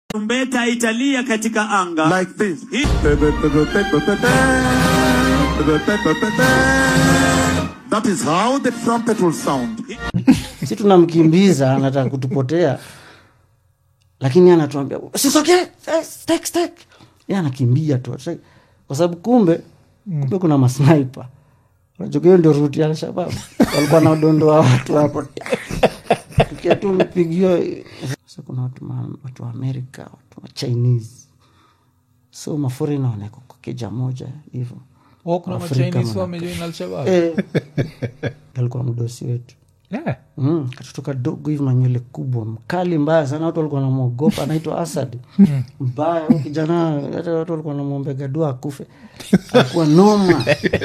Tarumbeta italia katika anga like this. Hii- That is how the trumpet will sound. si tunamkimbiza anataka kutupotea lakini anatuambia sisokee stek stek ye anakimbia tu Sasa- kwa sababu kumbe kumbe kuna masniper unajua hiyo ndio ruti ya alshabab walikuwa na udondoa watu hapo tukia tu mpigio sasa kuna watu, ma, watu wa amerika watu wa chinese so maforina wanawekwa kwa keja moja hivyo Oh, kuna Afrika machinese manake. wamejoin alshabab eh, alikuwa mdosi wetu yeah. Mm, katoto kadogo hivi manywele kubwa mkali mbaya sana watu walikuwa namwogopa anaitwa asad mbaya huyu kijana hata watu walikuwa namwombega dua akufe alikuwa noma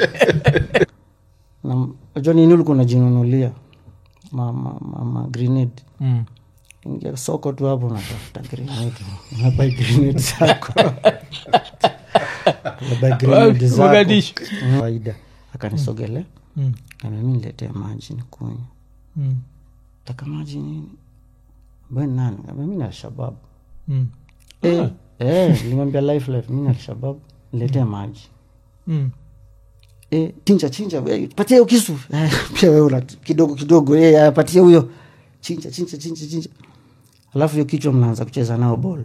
Na- unajua nini ulikuwa unajinunulia ma, ma, ma, ma grenade mm. ingia soko tu hapo unatafuta grenade unabai grenade zako unabai grenade zako Mogadishu. Mm, kawaida akanisogele Mm. nami niletee maji nikunywa Mm. taka maji nini ambaye ni nani Kaambia, mi ni alshabab Mm. Eh, eh, nilimwambia life life mi ni alshabab niletee maji Mm. Eh, chinja chinja eh, patia hiyo kisu Eh, pia wewe una kidogo kidogo eh, aya, patia huyo chinja chinja chinja chinja alafu hiyo kichwa mnaanza kucheza nao bol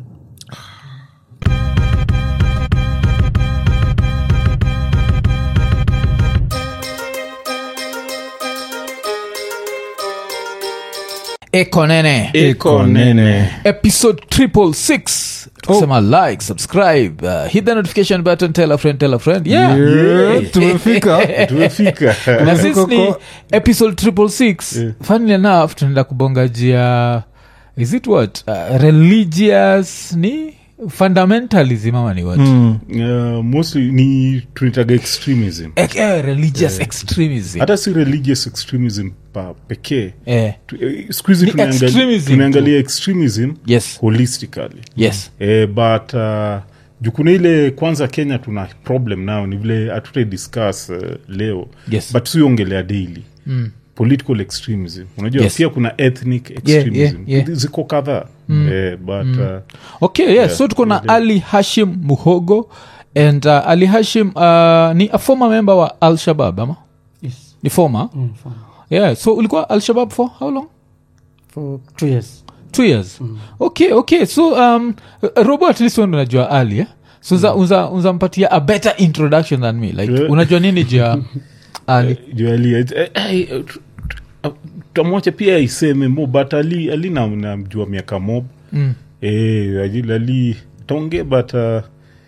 eko nene iko nene episode triple six tukisema like subscribe uh, hit the notification button tell a friend tell a friend yeah, Yeah, tumefika tumefika na sisi ni episode triple six Yeah. funnily enough tunaenda kubongajia is it what uh, religious ni fundamentalism ama ni what Mm, uh, mostly ni tunaitaga extremism Eh, eh, religious extremism hata si religious extremism pa pekee eh, Tu- eh, siku hizi Ni tunaangali- extremism tunaangalia extremism yes holistically yes eh, but uh, juu kuna ile kwanza kenya tuna problem nao ni vile hatuta discuss uh, leo Yes. but siongelea daily mm. political extremism unajua Yes. pia kuna ethnic extremism yeah, yeah. ziko kadhaa eh, but uh, okay yes Yeah, so tuko na yeah. ali hashim muhogo and uh, ali hashim uh, ni a former member wa al shabab ama yes. ni former mm, fine. yeah so ulikuwa al shabab for how long for two years two years okay okay so um, robo at least wewe unajua ali eh? so unza, unza, unzampatia a better introduction than me like Yeah. unajua nini juu ya ali juali eh, eh, eh, tu- tu- tutamwacha pia iseme mo but ali, ali na- namjua miaka mob mm. eh, ali- ali taongee but uh,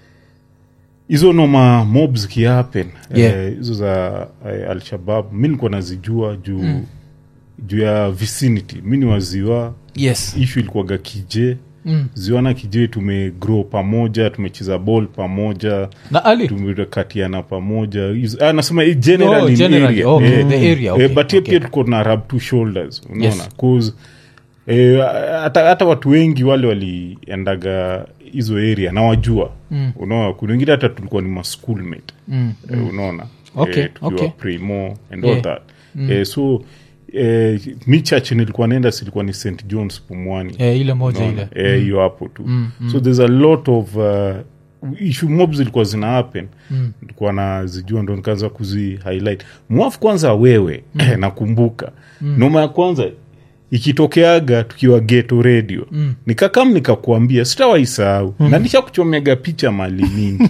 hizo noma mob zikihappen Yeah. eh, hizo za eh, alshabab mi nikuwa nazijua juu mm. juu ya vicinity mi ni waziwa yes ishu ilikuwaga kije mm. ziwa na kije tumegrow pamoja tumecheza ball pamoja na ali tumekatiana pamoja Hizo- ah, nasema eh, generally Oh, in generally, area. okay, Eh, the area, okay, eh, but hiyo okay. pia tuko na rub two shoulders unaona Yes. cause eh, hata hata watu wengi wale waliendaga hizo area na wajua Mm. unaona kuna wengine hata tulikuwa ni maschoolmate mm. eh, unaona Okay, eh, tukiwa okay. primo and Yeah. all that eh, so eh, mi church nilikuwa naenda silikuwa ni st johns pumwani eh, ile moja Unaona? ile Eh, hiyo hapo tu so there's a lot of uh, issue mob zilikuwa zina happen Mm. nilikuwa nazijua ndo nikaanza kuzi highlight mwafu kwanza wewe nakumbuka noma ya kwanza ikitokeaga tukiwa geto radio Mm. nikakam nikakuambia sitawaisahau na nisha kuchomega picha mali mingi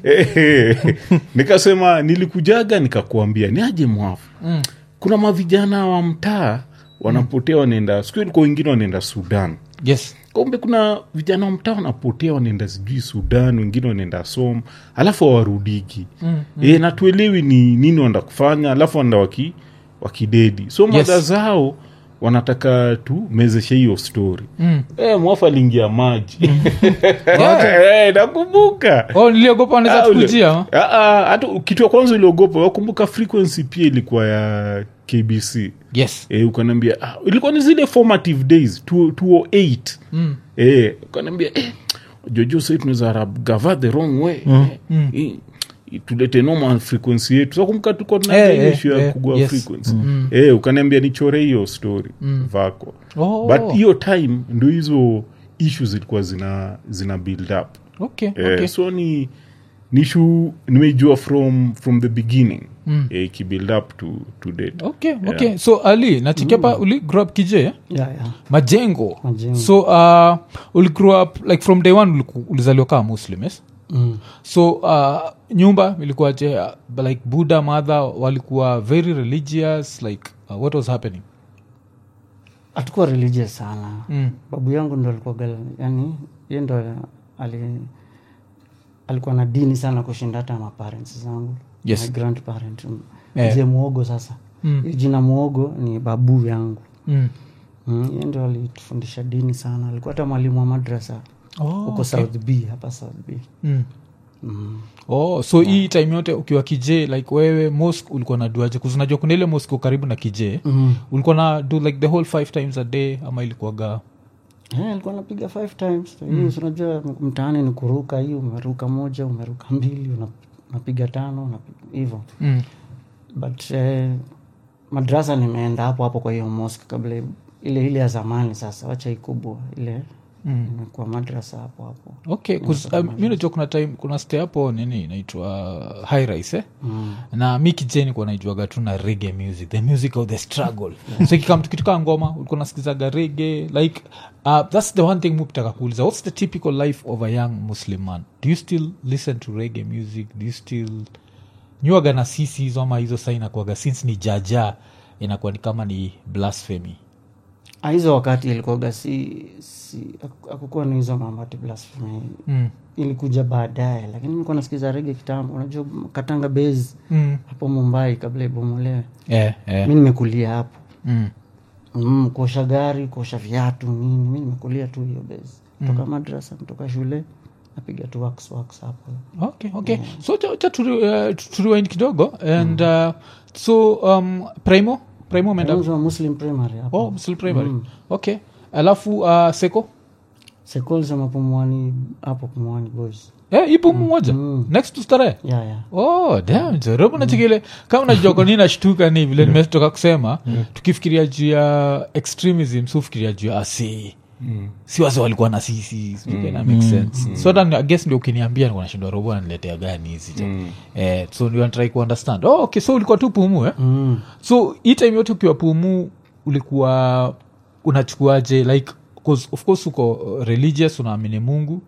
nikasema nilikujaga nikakuambia ni aje mwafu Mm. kuna mavijana wa mtaa wanapotea wanaenda siku ilikuwa wengine wanaenda sudan yes kumbe kuna vijana wa mtaa wanapotea wanaenda sijui sudan wengine wanaenda som alafu hawarudiki mm. e, na tuelewi ni nini wanaenda kufanya alafu wanaenda waki, wakidedi so Yes. mada zao wanataka tu mezeshe hiyo story Mm. e, mwafu aliingia maji e, nakumbuka oh niliogopa wanaweza Ah, ule- tukujia ama? Ah, ah, hata kitu ya kwanza uliogopa wakumbuka frequency pia ilikuwa ya kbc yes e, ukanaambia ah, ilikuwa ni zile formative days 2- 208 mm. e, ukanaambia eh, jojo sai tunaweza rab gava the wrong way Mm. Eh, eh, tulete normal frequency yetu sakumka tuko Eh, tunaga eh, issue ya eh, kugua yes. frequency eh, ukaniambia nichore hiyo story vako Oh. but hiyo time ndo hizo issues zilikuwa zina zina build up okay, Eh, okay. so ni ni issue nimeijua from from the beginning mm. ikibuild up to, to date okay okay so ali nachikepa mm. uli grow up kije eh? yeah, yeah. majengo Majengo. so uh, uli grow up like from day one uliku- ulizaliwa kama muslim yes Mm. so uh, nyumba ilikuwa je uh, like buddha mother walikuwa very religious like uh, what was happening hatukuwa religious sana mm. babu yangu ndo alikuwa gal- yani ye ndo ali, alikuwa na dini sana kushinda hata maparents zangu Yes. my grandparent Eh. mzee muogo sasa Mm. Hii jina muogo ni babu yangu Mm. mm, ye ndo alitufundisha dini sana alikuwa hata mwalimu wa madrasa Oh, huko okay. south b hapa south b Mm. mm. oh so hii time yote ukiwa kije like wewe mosque ulikuwa na duaje kuzinajua kuna ile mosque iko karibu na kije Mm. ulikuwa na do like the whole five times a day ama ilikuwaga Eh, alikuwa napiga five times mm. unajua mtaani ni kuruka hii umeruka moja umeruka mbili una- unapiga tano unapiga- hivyo mm. but eh, madrasa nimeenda hapo hapo kwa hiyo mosque kabla ile ile ya zamani sasa wacha ikubwa ile Mm. imekuwa madrasa hapo hapo okay 'cause, um, mi najua kuna time kuna stay hapo nini inaitwa high rise eh? mm. na mi kijeni kuwa naijuaga tu na rege music the music of the struggle so ikikam tukitukaa ngoma ulikuwa nasikizaga rege like uh, that's the one thing mupitaka kuuliza what's the typical life of a young muslim man do you still listen to rege music do you still nyuaga na sisi hizo ama hizo saa inakuaga since ni jaja inakuwa ni kama ni blasphemy Ah, hizo wakati ilikuwaga si, si haku- hakukuwa na hizo mambo ati blasphemy mm. ilikuja baadaye lakini nilikuwa nasikiza rege kitambo unajua katanga base Mm. hapo mumbai kabla ibomolewe Yeah, yeah. mi nimekulia hapo Mm. mm, kuosha gari kuosha viatu nini mi nimekulia tu hiyo base toka madrasa toka shule napiga tu wax wax hapo okay okay so cha, cha turi, uh, turiwind kidogo and uh, so um, primo primo umeenda Mwanzo wa muslim primary hapo oh, still primary okay alafu uh, seko sekolsema pumwani hapo pumwani boys eh, ipo mmoja next to starehe yeah, yeah. oh damn zorobo nachikile kama najua kwa nini nashtuka ni vile nimetoka kusema tukifikiria juu ya extremism sufikiria juu ya asi si wase walikuwa na sisi sijui na make sense so hata I guess ndio ukiniambia nikuwa nashindwa robo ananiletea gani hizi jo eh, so ndio try kuunderstand oh, okay so ulikuwa tu pumu eh? Mm. so hii time yote ukiwa pumu ulikuwa unachukuaje like 'cause of course uko uh, religious unaamini mungu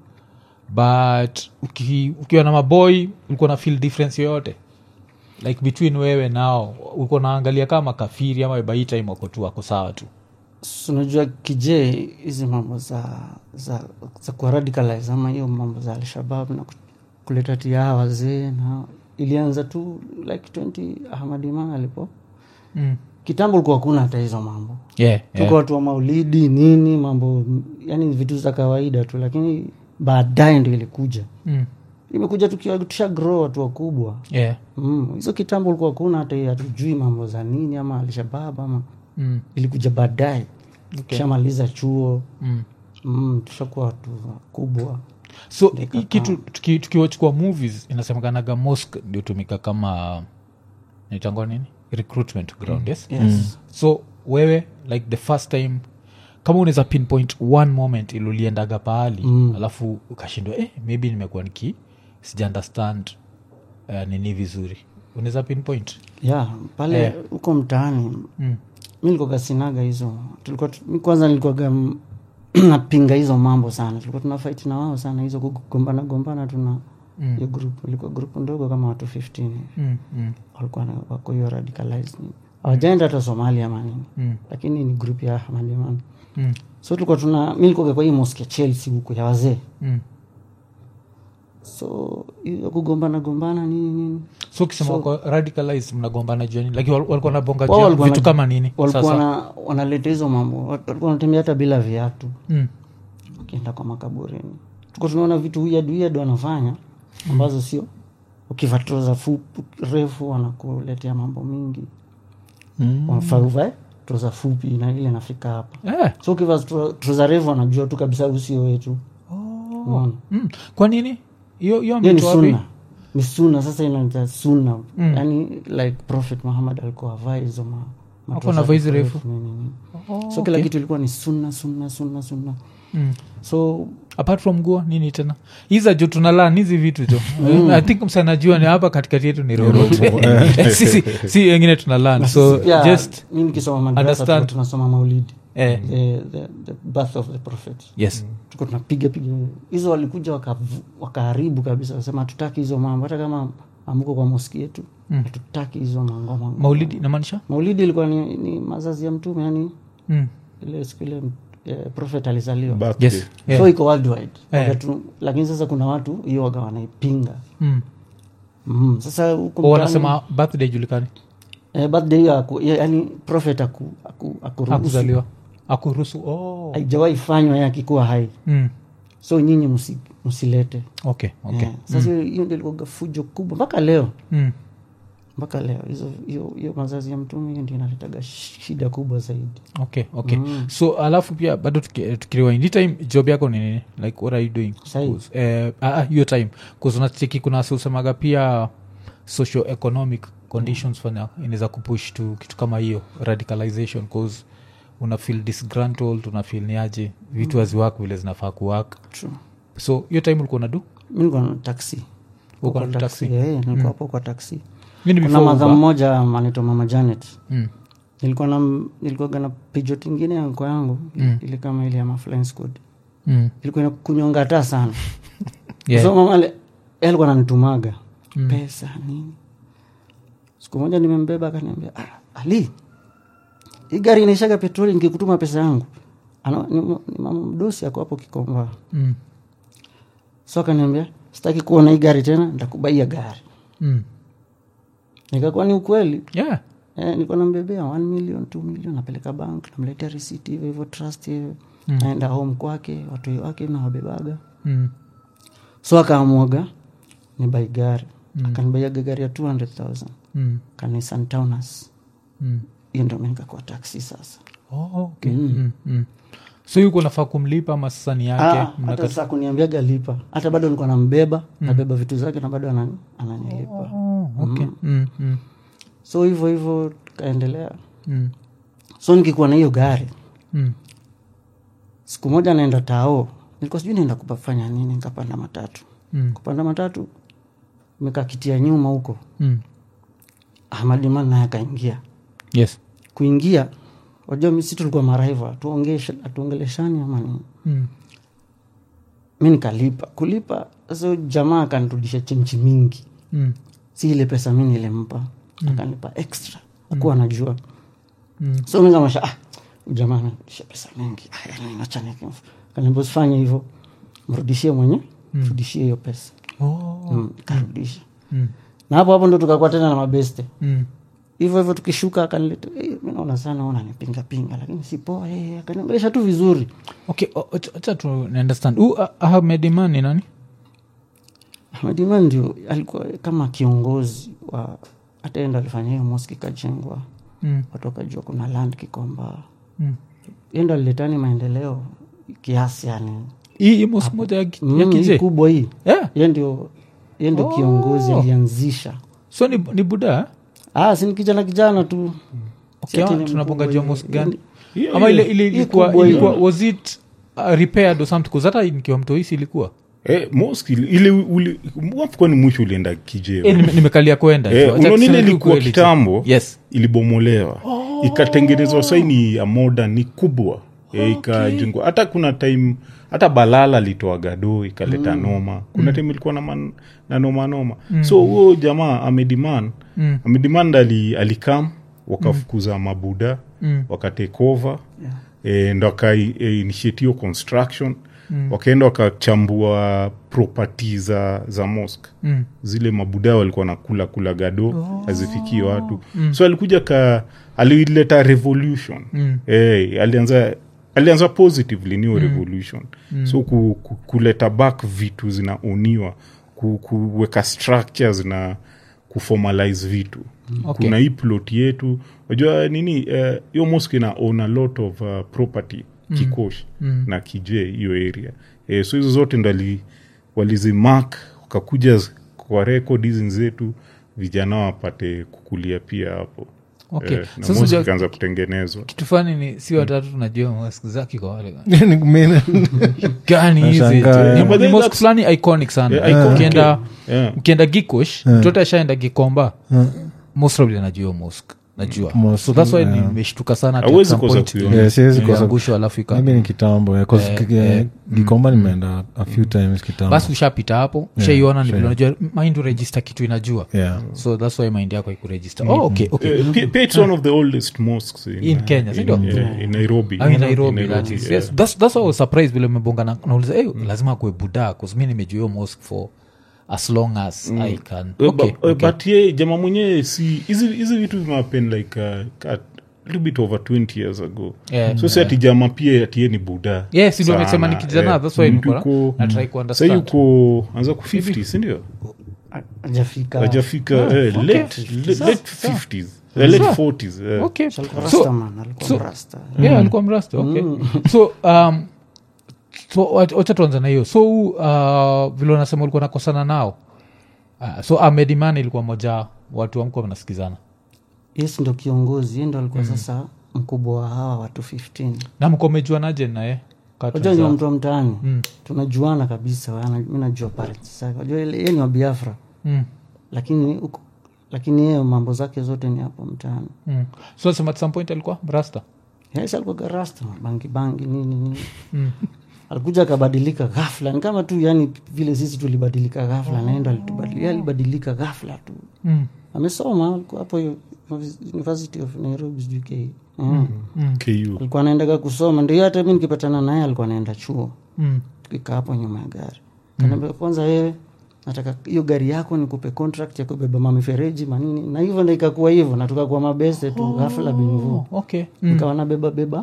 but uki, ukiwa na maboy ulikuwa na feel difference yoyote like between wewe nao ulikuwa naangalia kama kafiri ama by hii time wako tu wako sawa tu So, unajua kije hizi mambo za za, za kuwa radicalize ama hiyo mambo za alshabab na ku- kuleta tia wazee na ilianza tu like 20 ahmad iman alipo mm. kitambo ulikuwa hakuna hata hizo mambo yeah, tuko yeah. watu wa maulidi nini mambo yani vitu za kawaida tu lakini baadaye ndo ilikuja Mm. imekuja tukiwa tusha grow watu wakubwa yeah. Mm, hizo kitambo ulikuwa kuna hata hii hatujui mambo za nini ama alshabab ama Mm. ilikuja baadaye Okay. shamaliza chuo Mm. mm, tushakuwa watu wakubwa so hii kitu tuki- tukiwachukua movies inasemekanaga mosque ndio tumika kama naitangwa nini recruitment ground yes yes. so wewe like the first time kama unaweza pinpoint one moment iluliendaga pahali mm. alafu ukashindwa eh, maybe nimekuwa niki sija understand uh, nini vizuri unaweza pinpoint yeah, pale Eh. huko mtaani mm. mi nilikuwaga sinaga hizo tulikuwa tu- mi kwanza nilikuwaga m- napinga hizo mambo sana tulikuwa tuna fight na wao sana hizo kugombana gombana tuna Mm. hiyo group ilikuwa group ndogo kama watu 15 Mm. Mm. walikuwa na- wako hiyo radicalized hawajaenda hata somalia ama nini Mm. lakini ni group ya ahmadiman Mm. so tulikuwa tuna mi nilikuwaga kwa hii mosque ya chelsea huku ya wazee Mm. so hiyo kugombana gombana nini nini so ukisema wako radicalized mnagombana juani like wal- walikuwa nabonga Wao juu ya walikuwa vitu na- kama nini walikuwa sasa wana- wanaleta hizo mambo walikuwa wanatembea hata bila viatu mm. ukienda kwa makaburini tuko tunaona vitu weird weird wanafanya ambazo sio ukivaa troza fupi refu wanakuletea mambo mingi wanafaa uvae troza fupi na ile nafika hapa eh. so ukivaa tro- troza refu wanajua tu kabisa usio wetu Unaona? mm. kwa nini hiyo hiyo hiyo ni mtu wapi sunna ni sunna sasa inaita sunna yani like prophet muhammad alikuwa avaa hizo ma- Hapo matroza na vazi refu. nini, nini. Oh, so kila kitu ilikuwa ni sunna sunna sunna sunna Mm. so apart from nguo nini tena hiza jo tunalan hizi vitu jo i think msanajua ni hapa katikati yetu ni robot si, si, si wengine tunalan so pia just mi nikisoma madrasa understand. tulikuwa tunasoma maulidi eh, the, the, the birth of the prophet yes tuko tunapiga piga hizo walikuja wakavu- wakaharibu kabisa wasema hatutaki hizo mambo hata kama amuko kwa moski yetu hatutaki hizo mangoma maulidi namaanisha maulidi ilikuwa ni, ni mazazi ya mtume yani mm. ile siku ile eh, prophet alizaliwa Birthday. yes yeah. so iko worldwide Eh. Wakati- lakini sasa kuna watu hiyo waga wanaipinga mm. mm. sasa huku O, mtaani- wanasema birthday julikani eh, birthday hiyo aku- ya- yani prophet aku, aku, akuruhusu akuzaliwa akuruhusu oh. haijawahi fanywa ye akikuwa hai mm. so nyinyi msi, msilete okay okay Eh, sasa hiyo hiyo ndio ilikuwa fujo kubwa mpaka leo mm. mpaka leo hizo hiyo hiyo mazazi ya mtume hiyo ndio inaletaga shida kubwa zaidi okay okay so alafu pia bado tuki- tukiriwind hii time job yako ni nini like what are you doing Sahi. 'Cause, eh, ah, ah, hiyo time bcause unacheki kuna siusemaga pia socio economic conditions fanya inaweza kupush to kitu kama hiyo radicalization cause una feel disgruntled una feel niaje vitu haziwak vile zinafaa kuwak True. so hiyo time ulikuwa nadu mi nilikuwa na taksi Uko Kwa na taxi? Eh, nilikuwa hapo kwa taksi mi ni kuna before madha Uber. mmoja anaitwa mama janet Mm. nilikuwa na nilikuwaga na pijot ingine ya mko yangu Mm. ile kama ile ya maflying squad Mm. ilikuwa ina kunyonga taa sana Yeah. so mama ale- yeye alikuwa nanitumaga pesa nini siku moja nimembeba akaniambia ah, ali hii gari inaishaga petroli nikikutuma pesa yangu Ana, ni, ni mama mdosi ako hapo kikomba Mm. so akaniambia sitaki kuona hii gari tena ntakubaia gari Mm. nikakuwa ni ukweli yeah eh, nilikuwa nambebea 1 million 2 million napeleka bank namletea receipt hivyo hivyo trust hivyo naenda home kwake watoi wake nawabebaga mm. so akaamwaga ni bai gari mm. akanibaiaga gari ya 200000 Mm. kanisan townas Mm. hiyo ndio nikakuwa taksi sasa Oh, okay. mm. Mm. so yuko nafaa kumlipa ama sasa ni yake Ah, Mnaka- hata saa kuniambiaga lipa hata bado nilikuwa nambeba nabeba vitu zake na bado anani- ananilipa Oh, okay. Mm, mm, so hivyo hivyo tukaendelea mm, so nikikuwa na hiyo gari mm, siku moja naenda tao nilikuwa sijui naenda kupafanya nini nikapanda matatu mm, kupanda matatu mekaa kiti ya nyuma huko mm. ahmadiman naye akaingia yes kuingia wajua misi tulikuwa maraiva hatuongeleshani ama nini mm. mi nikalipa kulipa so jamaa akanirudisha chenchi mingi Mm. si ile pesa mi nilimpa akanipa extra akuwa anajua Mm. so mi kamasha ah, huyu jamaa anarudisha pesa mingi kaniambia usifanye hivyo mrudishie mwenye mrudishie hiyo pesa Oh. mm, karudisha Mm. na hapo hapo ndo tukakuwa tena na mabeste Mm. hivyo hivyo tukishuka akanileta hey, mi naona sana unanipinga pinga lakini si poa hey, akaniongelesha tu vizuri okay o- acha- acha tu understand Huyu Ah- ahmed iman ni nani Ahmadiman ndio alikuwa kama kiongozi wa hata endo alifanya hiyo moski ikajengwa mm. watu wakajua kuna land kikomba Mm. endo aliletani maendeleo kiasi yani hii hii mosque moja ya, ki- ya Mm, hii kizee kubwa hii yeah. ye ndio ye ndio kiongozi alianzisha so ni, ni buda eh? ah, si ni kijana kijana tu okay, ati ni tunaponga mkubwa jua hivi. mosque gani Yeah, ama ile yeah. ile Hii ilikuwa kubwa hii. ilikuwa was it uh, repaired or something 'Cause hata nikiwa mtoisi ilikuwa Eh, mosque ile- ile uli- wapi kwani mwisho ulienda kijeo Eh, nime- nimekalia kwenda Eh, tu. Acha unaona ile tuseme tu ilikuwa kweli tu. kitambo yes ilibomolewa ikatengenezwa saini ya moda ni kubwa e, ikajengwa hata kuna time hata balala litoa gado ikaleta noma kuna time ilikuwa na, man, na noma noma so huo jamaa amediman Mm. amediman ali, alikam wakafukuza mabuda Mm. wakatekova e, ndo akainitiate hiyo construction wakaenda wakachambua property za, za mosque Mm. zile mabuda walikuwa nakula kula gado hazifikii watu so alikuja ka alileta revolution Mm. eh, alianza alianza positively niyo revolution so ku, ku, kuleta back vitu zinaoniwa ku, kuweka structures na kuformalize vitu Okay. kuna hii plot yetu unajua nini eh, hiyo mosque ina own a lot of uh, property kikosh na kije hiyo area eh, so hizo zote ndo ali- walizimark wakakuja z- kwa record hizi zetu vijana wapate kukulia pia hapo okay. Eh, na Sasa mosque unajua- ikaanza kutengenezwa kitu fani ni si watatu tunajua mosque zake kwa wale Ni kumena- gani hizi Nashangaa. Ni- Yeah, but ni then mosque that's- fulani iconic sana Yeah, iconic, ukienda yeah. ukienda gikosh mtoto ashaenda gikomba most probably anajua hiyo mosque najua Mosque, so that's why yeah. nimeshtuka sana ati at Hauwezi some kosa point kuiona. Yeah, siwezi kosa- iliangushwa alafu ika- maybe ni kitambo yeah, 'cause Eh, ki- eh, gikomba nimeenda a few times kitambo basi ushapita hapo ushaiona ni sure. vile unajua mind uregister kitu inajua yeah. so that's why mind yako ikuregister oh, okay, okay. Eh, pi- pia it's one of the oldest mosques in, In Kenya, si ndio? in, yeah, in nairobi I mean, Nairobi, that is. yeah. Yes, that's, that's why I was surprised vile umebonga na nauliza hey, lazima kue buda bcause mi nimejua hiyo mosque for as long as i can Eh, okay, but, eh, okay. but ye jama mwenyewe si hizi hizi vitu vimapen like uh, a little bit over 20 years ago Yeah, so si ati jama pia atie ni buda Yes, ndio sana, nimesema ni kijana, eh. that's why Mtu niko na- yuko- na try sa kuunderstand. yuko anza ku 50 sindio ajafika ajafika eh, late, late, late 50s eh, late 40s eh. Okay. alikuwa So- rastaman alikuwa so- mrasta yeah alikuwa mrasta okay so um, so wat- wacha tuanza na hiyo so uh, vile unasema ulikuwa nakosana nao uh, so ahmed iman ilikuwa moja watu amkuwa mnasikizana yes ndo kiongozi ye ndo alikuwa sasa mkubwa wa hawa watu 15 na mko mejuanaje naye Kaa wajua ni tunaanza- wa mtu wa mtaani tunajuana kabisa wana- mi najua parents zake wajua ile- yeye ni wa biafra Mm, lakini huko- lakini yeye mambo zake zote ni hapo mtaani mm. so nasema at some point alikuwa mrasta yes alikuwa garasta bangi bangi nini nini alikuja akabadilika ghafla ni kama tu yani vile sisi tulibadilika ghafla naenda alitubadilika yeye alibadilika ghafla tu mm. amesoma alikuwa hapo hiyo university of nairobi sijui ke mm. ku alikuwa anaendaga kusoma ndio hata mi nikipatana naye alikuwa anaenda chuo Mm. tukikaa hapo nyuma ya gari kanaambia kwanza wewe nataka hiyo gari yako nikupe contract ya kubeba mamifereji manini na hivyo ndo ikakuwa hivyo na tukakuwa mabeste tu ghafla binvu Oh, okay mm. nikawa nabeba beba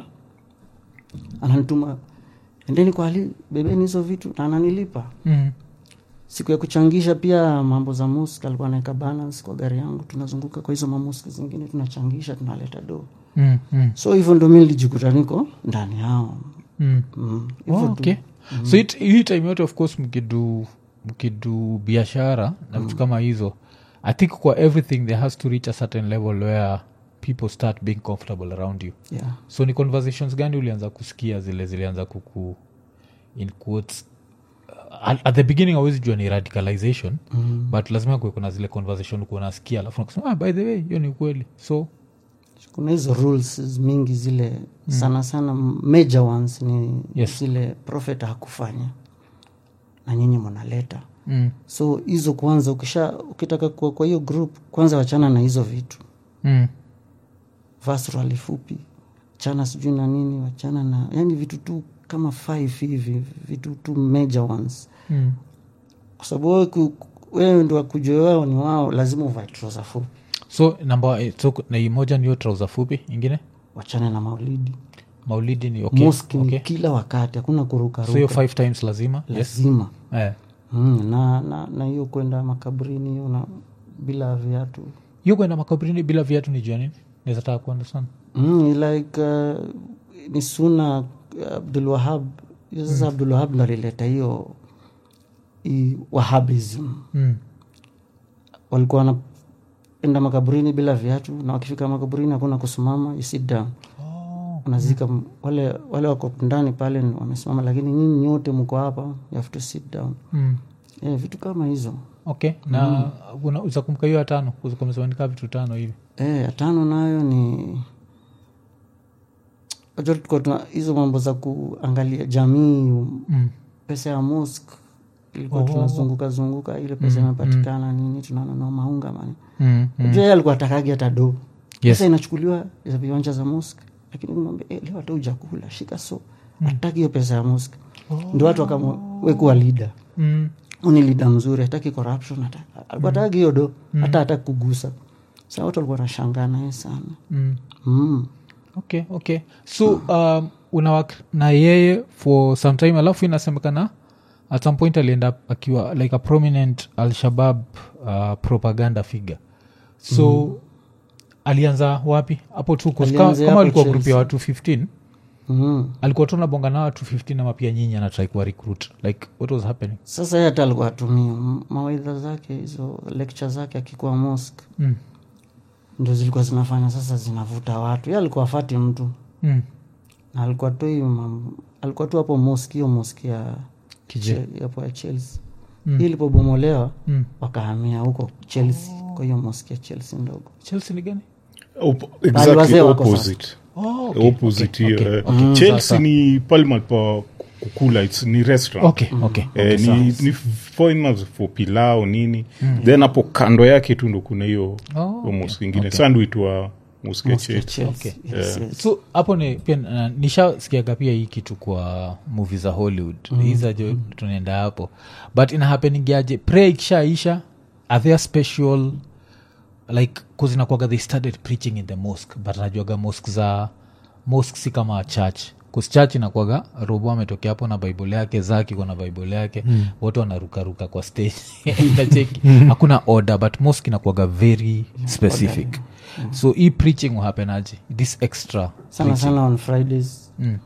ananituma endeni kwa ali bebeni hizo vitu na ananilipa Mm. siku ya kuchangisha pia mambo za musk alikuwa anaweka balance kwa gari yangu tunazunguka kwa hizo mamusk zingine tunachangisha tunaleta do Mm. Mm. so hivyo ndo mi nilijikuta niko ndani yao Mm. mm. Oh, hivyo tu. okay. so it- hii time yote of course mkidu mkidu biashara na vitu kama hizo i think kwa everything there has to reach a certain level where people start being comfortable around you yeah. so ni conversations gani ulianza kusikia zile zilianza kuku in quotes uh, at, at the beginning awezi jua ni radicalization mm. but lazima kuwe kuna zile conversation kuwa nasikia alafu nakusema ah, by the way hiyo ni ukweli so kuna hizo rules mingi zile sana sana major ones ni Yes. zile prophet hakufanya na nyinyi mnaleta mm. so hizo kwanza ukisha ukitaka kuwa kwa hiyo group kwanza wachana na hizo vitu Mm. vasrali fupi chana sijui na nini wachana na yani vitu tu kama five hivi vitu tu major ones Mm. kwa sababu wewe ku- wewe ndo wakujua wao ni wao lazima uvae trouser fupi so namba eh, so na hii moja niyo trauza fupi ingine wachane na maulidi maulidi ni okay. Mosque okay. ni kila wakati hakuna so hiyo kurukaruka five times lazima yes. lazima eh. mm, na na na hiyo kwenda makaburini hiyo na bila viatu hiyo kwenda makaburini bila viatu ni jua nini naweza taka kuandasana mm, like uh, ni suna abdul wahab hiyo sasa abdul wahab ndo alileta hiyo hii wahabism mm. walikuwa wanaenda makaburini bila viatu na wakifika makaburini hakuna kusimama you sit down unazika m- wale wale wako ndani pale ni wamesimama lakini nyinyi nyote mko hapa you have to sit down Mm. yeah, vitu kama hizo okay na mm. uzakumbuka hiyo ya tano uzakumesemanika vitu tano hivi Eh, ya tano nayo ni Wajua tulikuwa tuna hizo mambo za kuangalia jamii mm. pesa ya mosque ilikuwa tunazunguka zunguka ile pesa imepatikana nini tunanunua maunga mani Mm. mm. yeye alikuwa atakagi hata do Yes. pesa inachukuliwa za viwanja za mosque lakini mwambia eh, leo hata ujakula shika so hataki hiyo pesa ya mosque ndio watu wakamwekuwa lida Mm. ni lida mzuri hataki corruption hata alikuwa hataki hiyo do hata hata kugusa sa watu walikuwa nashangaa naye sana Mm. mm. okay okay so um, unawak na yeye for some time alafu inasemekana at some point alienda akiwa like a prominent alshabab uh, propaganda figure so mm. alianza wapi hapo tu 'cause kama, Alianzia kama hapo alikuwa grup ya Chelsea. watu 15 Mm. alikuwa tu nabonga na watu 15 ama pia nyinyi anatrai kuwa recruit like what was happening sasa yeye hata alikuwa atumia mawaidha zake hizo lecture zake akikuwa mosque mm. ndo zilikuwa zinafanya sasa zinavuta watu ye alikuwa afati mtu Mm. na alikuwa tu hiyo mam- alikuwa tu hapo moski hiyo moski ya Kije. Che- hapo ya chelsea Mm. hii ilipobomolewa Mm. wakahamia huko chelsea kwa hiyo moski ya chelsea ndogo chelsea ni gani Op- wazee exactly wako opposite oh, okay, opposite okay, hiyo, okay, eh. okay. chelsea Sasa. ni palmal pa kukula it's, ni restaurant okay, okay, okay, Eh, sawa. ni, ni famous for pilao nini then hapo kando yake tu ndo kuna hiyo Oh, hiyo mosque okay, ingine okay. sanduitwa mosque ya Mosque ya Chelsea. Chelsea. Okay. Yes, yes. so hapo ni pia uh, nishasikiaga pia hii kitu kwa movie za hollywood mm. hizajo tunaenda hapo but inahapeningiaje pre ikishaisha are there special like kuzinakwaga they started preaching in the mosque but najuaga mosque za mosque si kama church kus church inakwaga robo ametokea hapo na bible yake zaki kwa na bible yake mm. wote wanarukaruka kwa stage nacheki hakuna order but mosque inakwaga very specific so hii preaching uhapenaje this extra sana sana on fridays Mm.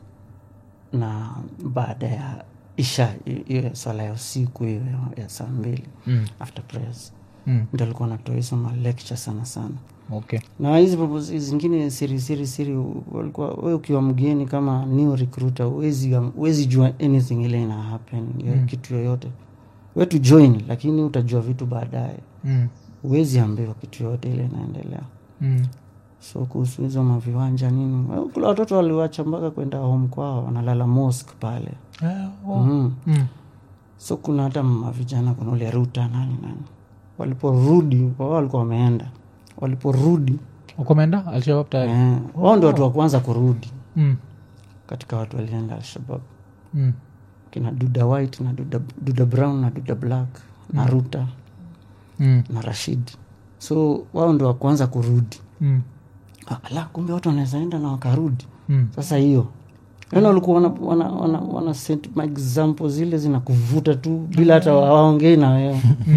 na baada ya isha hi- hiyo ya swala ya usiku hiyo ya- ya saa mbili Mm. after prayers Mm. ndo alikuwa natoa hizo malecture sana sana okay na hizi proposal zingine siri siri siri u- walikuwa we ukiwa mgeni kama new recruiter uwezi, uwezi jua anything ile ina happen ya Mm. kitu yoyote we tu join lakini utajua vitu baadaye mm. uwezi ambiwa kitu yoyote ile inaendelea Mm. so kuhusu hizo maviwanja nini well, kula watoto waliwacha mpaka kwenda home kwao wanalala mosque pale Ah, oh. mm. Mm. so kuna hata mavijana kuna ule ruta nani nani waliporudi wao walikuwa wameenda waliporudi ukomeenda alshabab tayari eh, wao ndio watu wa kwanza kurudi mm. katika watu walienda alshabab Mm. kina duda white na duda, duda brown na duda black na ruta Mm. na rashid so wao ndio wa kwanza kurudi Mm. Ah, ala kumbe watu wanaweza enda na wakarudi Mm. sasa hiyo yani walikuwa wana, wana, wana, wana set maexample zile zinakuvuta tu bila hata waongei na wewe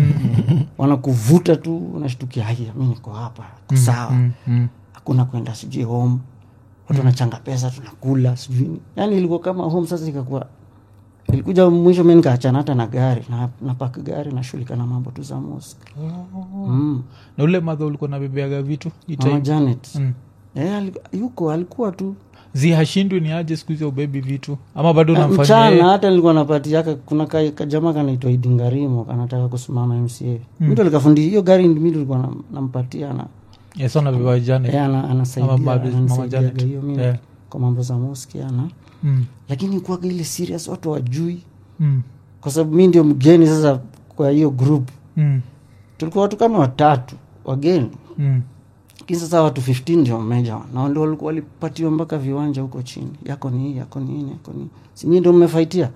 wanakuvuta tu unashtukia haya mi niko hapa ko sawa Mm. Mm. hakuna kwenda sijui home watu wanachanga pesa tunakula sijui ni- yani ilikuwa kama home sasa ikakuwa ilikuja mwisho mi nikaachana hata na gari na, napaka gari nashughulika na mambo tu za mosque mm. na ule madha ulikuwa nabebeaga vitu hii mama time? janet Mm. Eh, aliku- yuko alikuwa tu zi hashindwi ni aje siku hizi ubebi vitu ama bado Eh, namfanyia mchana yeye? hata nilikuwa napatiaka kuna ka- kajamaa kanaitwa idingarimo kanataka kusimama mca mm. mtu alikafundi hiyo gari mi tulikuwa nam- nampatia na Yes, wanabeba jana. eh, ana- anasaidia- Ama Mama ananisaidiaga Janet. hiyo mi Eh. kwa mambo za moski ana Mm. lakini kuaga ile serious watu wajui Mm. kwa sababu mi ndio mgeni sasa kwa hiyo group Mm. tulikuwa watu kama watatu wageni Mm. lakini sasa watu 15 ndio meja na ndio walikuwa walipatiwa mpaka viwanja huko chini yako ni hii yako ni hii yako ni hii. si nyinyi ndio mmefaitia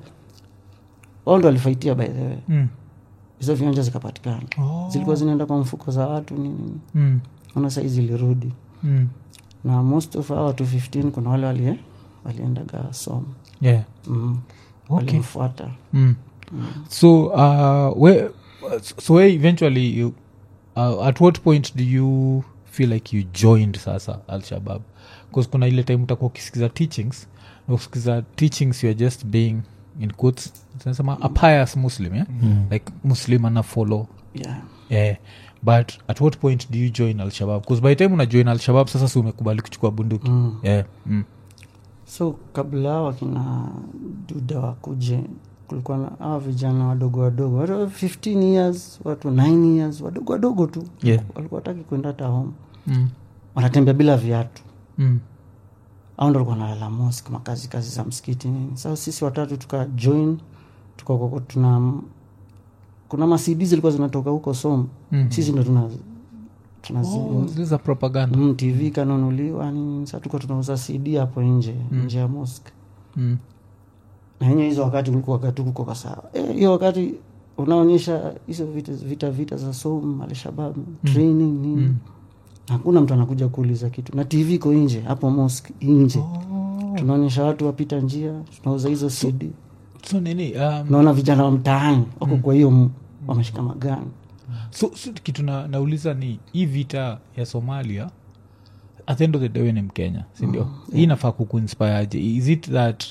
wao ndio walifaitia by the way Mm. hizo viwanja zikapatikana Oh. zilikuwa zinaenda kwa mfuko za watu nini nini Mm. ona sahii zilirudi Mm. na most of hao watu 15 kuna wale walie waliendaga som Yeah. mm. Okay. walimfuata Mm. so uh, where, so where eventually you, uh, at what point do you feel like you joined sasa alshabab bcause kuna ile time utakuwa ukisikiza teachings na ukisikiza teachings youare just being in quotes tunasema a pious muslim yeah? like muslim ana follow yeah. yeah. but at what point do you join alshabab bcause by the time una join alshabab sasa si umekubali kuchukua bunduki mm. yeah. mm. so kabla wakina duda wakuje kulikuwa na hawa vijana wadogo wadogo watu 15 years watu 9 years wadogo wadogo tu Yeah. walikuwa wataki kwenda hata home Mm. wanatembea bila viatu Mm. au ndo walikuwa nalala mosque makazi kazi za msikiti nini sasa sisi watatu tuka join tukakoko tuna kuna masidi zilikuwa zinatoka huko som Mhm. sisi ndo tuna tunazi Oh, zile za propaganda mm, tv kanunuliwa nini sa tuka tunauza cd hapo nje nje ya mosque mm. na yenye hizo wakati kulikuwa wakati kuko kwa sawa Eh, hiyo wakati unaonyesha hizo vita vita, vita za som alshabab training nini hakuna mtu anakuja kuuliza kitu na tv iko nje hapo mosque nje tunaonyesha watu wapita njia tunauza hizo cd so nini um, naona vijana wa mtaani wako kwa hiyo m- wameshika magani so, so kitu na, nauliza ni hii vita ya somalia at the end of the day we ni mkenya sindio mm, hii inafaa kukuinspireje is it that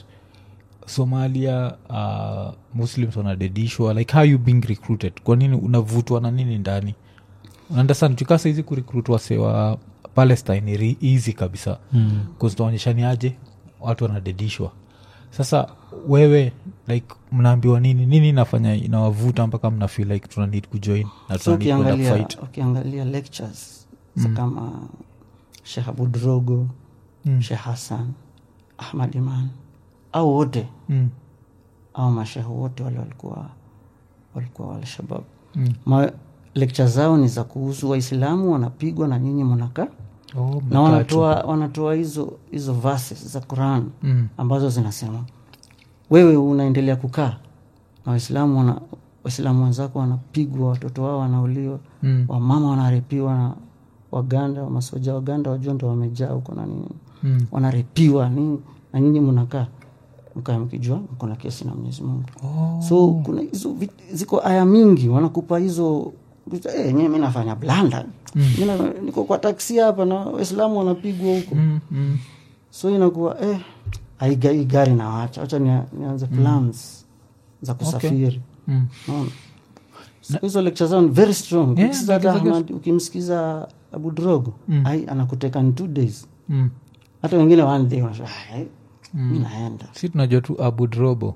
somalia uh, muslims wanadedishwa like how you being recruited kwa nini unavutwa na nini ndani unaandasan chukasa hizi kurekrut wase wa palestine ni re- easy kabisa mm. kuzitaonyesha ni aje watu wanadedishwa sasa wewe like mnaambiwa nini nini inafanya inawavuta mpaka mna feel like tuna need kujoin na so tuna need kwenda ukiangalia, kufight ukiangalia lectures mm. kama shekh abudrogo mm. shekh hassan ahmad iman au wote mm. au mashehe wote wale walikuwa walikuwa walshabab Mm. Ma, lecture zao ni za kuhusu waislamu wanapigwa na nyinyi mnakaa oh, na mmekaa tu. wanatoa wanatoa hizo hizo verses za quran Mm. ambazo zinasema wewe unaendelea kukaa na waislamu wana waislamu wenzako wanapigwa watoto wao wanauliwa Mm. wamama wanarepiwa na waganda masoja waganda wajua ndo wamejaa huko na nini Mm. wanarepiwa nini na nyinyi mnakaa mkaa mkijua mko na kesi na mwenyezi mungu oh. so kuna hizo vit- ziko aya mingi wanakupa hizo hey, nyewe mi nafanya blanda mm. niko kwa taksi hapa na waislamu wanapigwa huko Mm. Mm. so inakuwa eh, aiga- hii gari nawacha wacha nia- nianze plans za kusafiri Mm. Unaona? So hizo lecture zao ni very strong Yeah, Ukisikiza hata because- Ahmad- ukimsikiza abu drogo ai anakuteka in two days Mm. hata wengine one day wanasema, "Ah, eh, mi naenda si tunajua tu abudrobo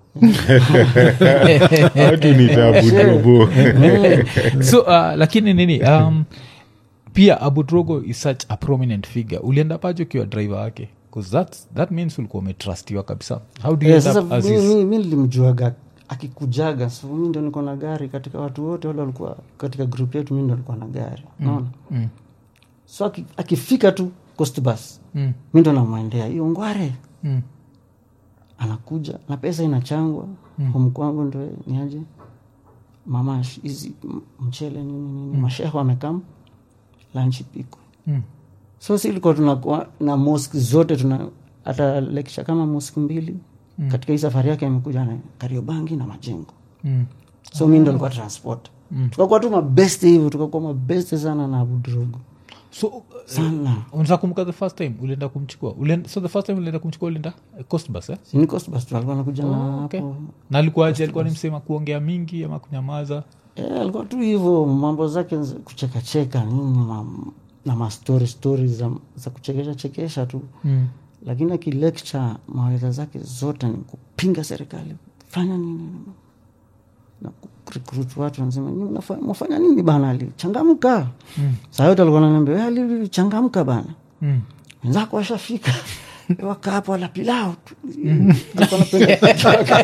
watu ni tabudobo so uh, lakini nini um, pia abudrogo is such a prominent figure ulienda paje ukiwa driver wake 'Cause that's, that means ulikuwa umetrustiwa kabisa how do you Eh, end sasa up as mi- his- mi mi nilimjuaga akikujaga so mi ndo niko na gari katika watu wote wale walikuwa katika grup yetu mi ndo nilikuwa na gari naona mm, so aki- akifika tu coast bus mm, mi ndo namwendea hiyo ngware mm, anakuja na pesa inachangwa mm. home kwangu ndo niaje mama sh- hizi m- mchele nini nini mm. mashehe wamekam lanchi pikwe mm. so si ilikuwa tunakuwa na mosk zote tuna hata lecture kama mosk mbili mm. katika hii safari yake amekuja na kariobangi na majengo Mm. so mi ndo alikuwa transport mm. tukakuwa tu mabeste hivyo tukakuwa mabeste sana na abudrogo so uh, sana unataka kumbuka the first time ulienda kumchukua ulienda, so the first time ulienda kumchukua ulienda eh, coast bus eh? sini coast bus tu alikuwa anakuja na okay. hapo na alikuwaje alikuwa ni msema kuongea mingi ama kunyamaza Eh, alikuwa tu hivyo mambo zake za kuchekacheka nini ma, na mastori stori za, za kuchekesha chekesha tu mm. lakini akilecture maweza zake zote ni kupinga serikali fanya nini na kurecruit watu wanasema "Nyinyi mnafa- mwafanya nini bana ali changamka mm. saa yote alikuwa ananiambia "Wewe, ali changamka bana Mm. wenzako washafika waka hapo wala pilau tu Alikuwa anapenda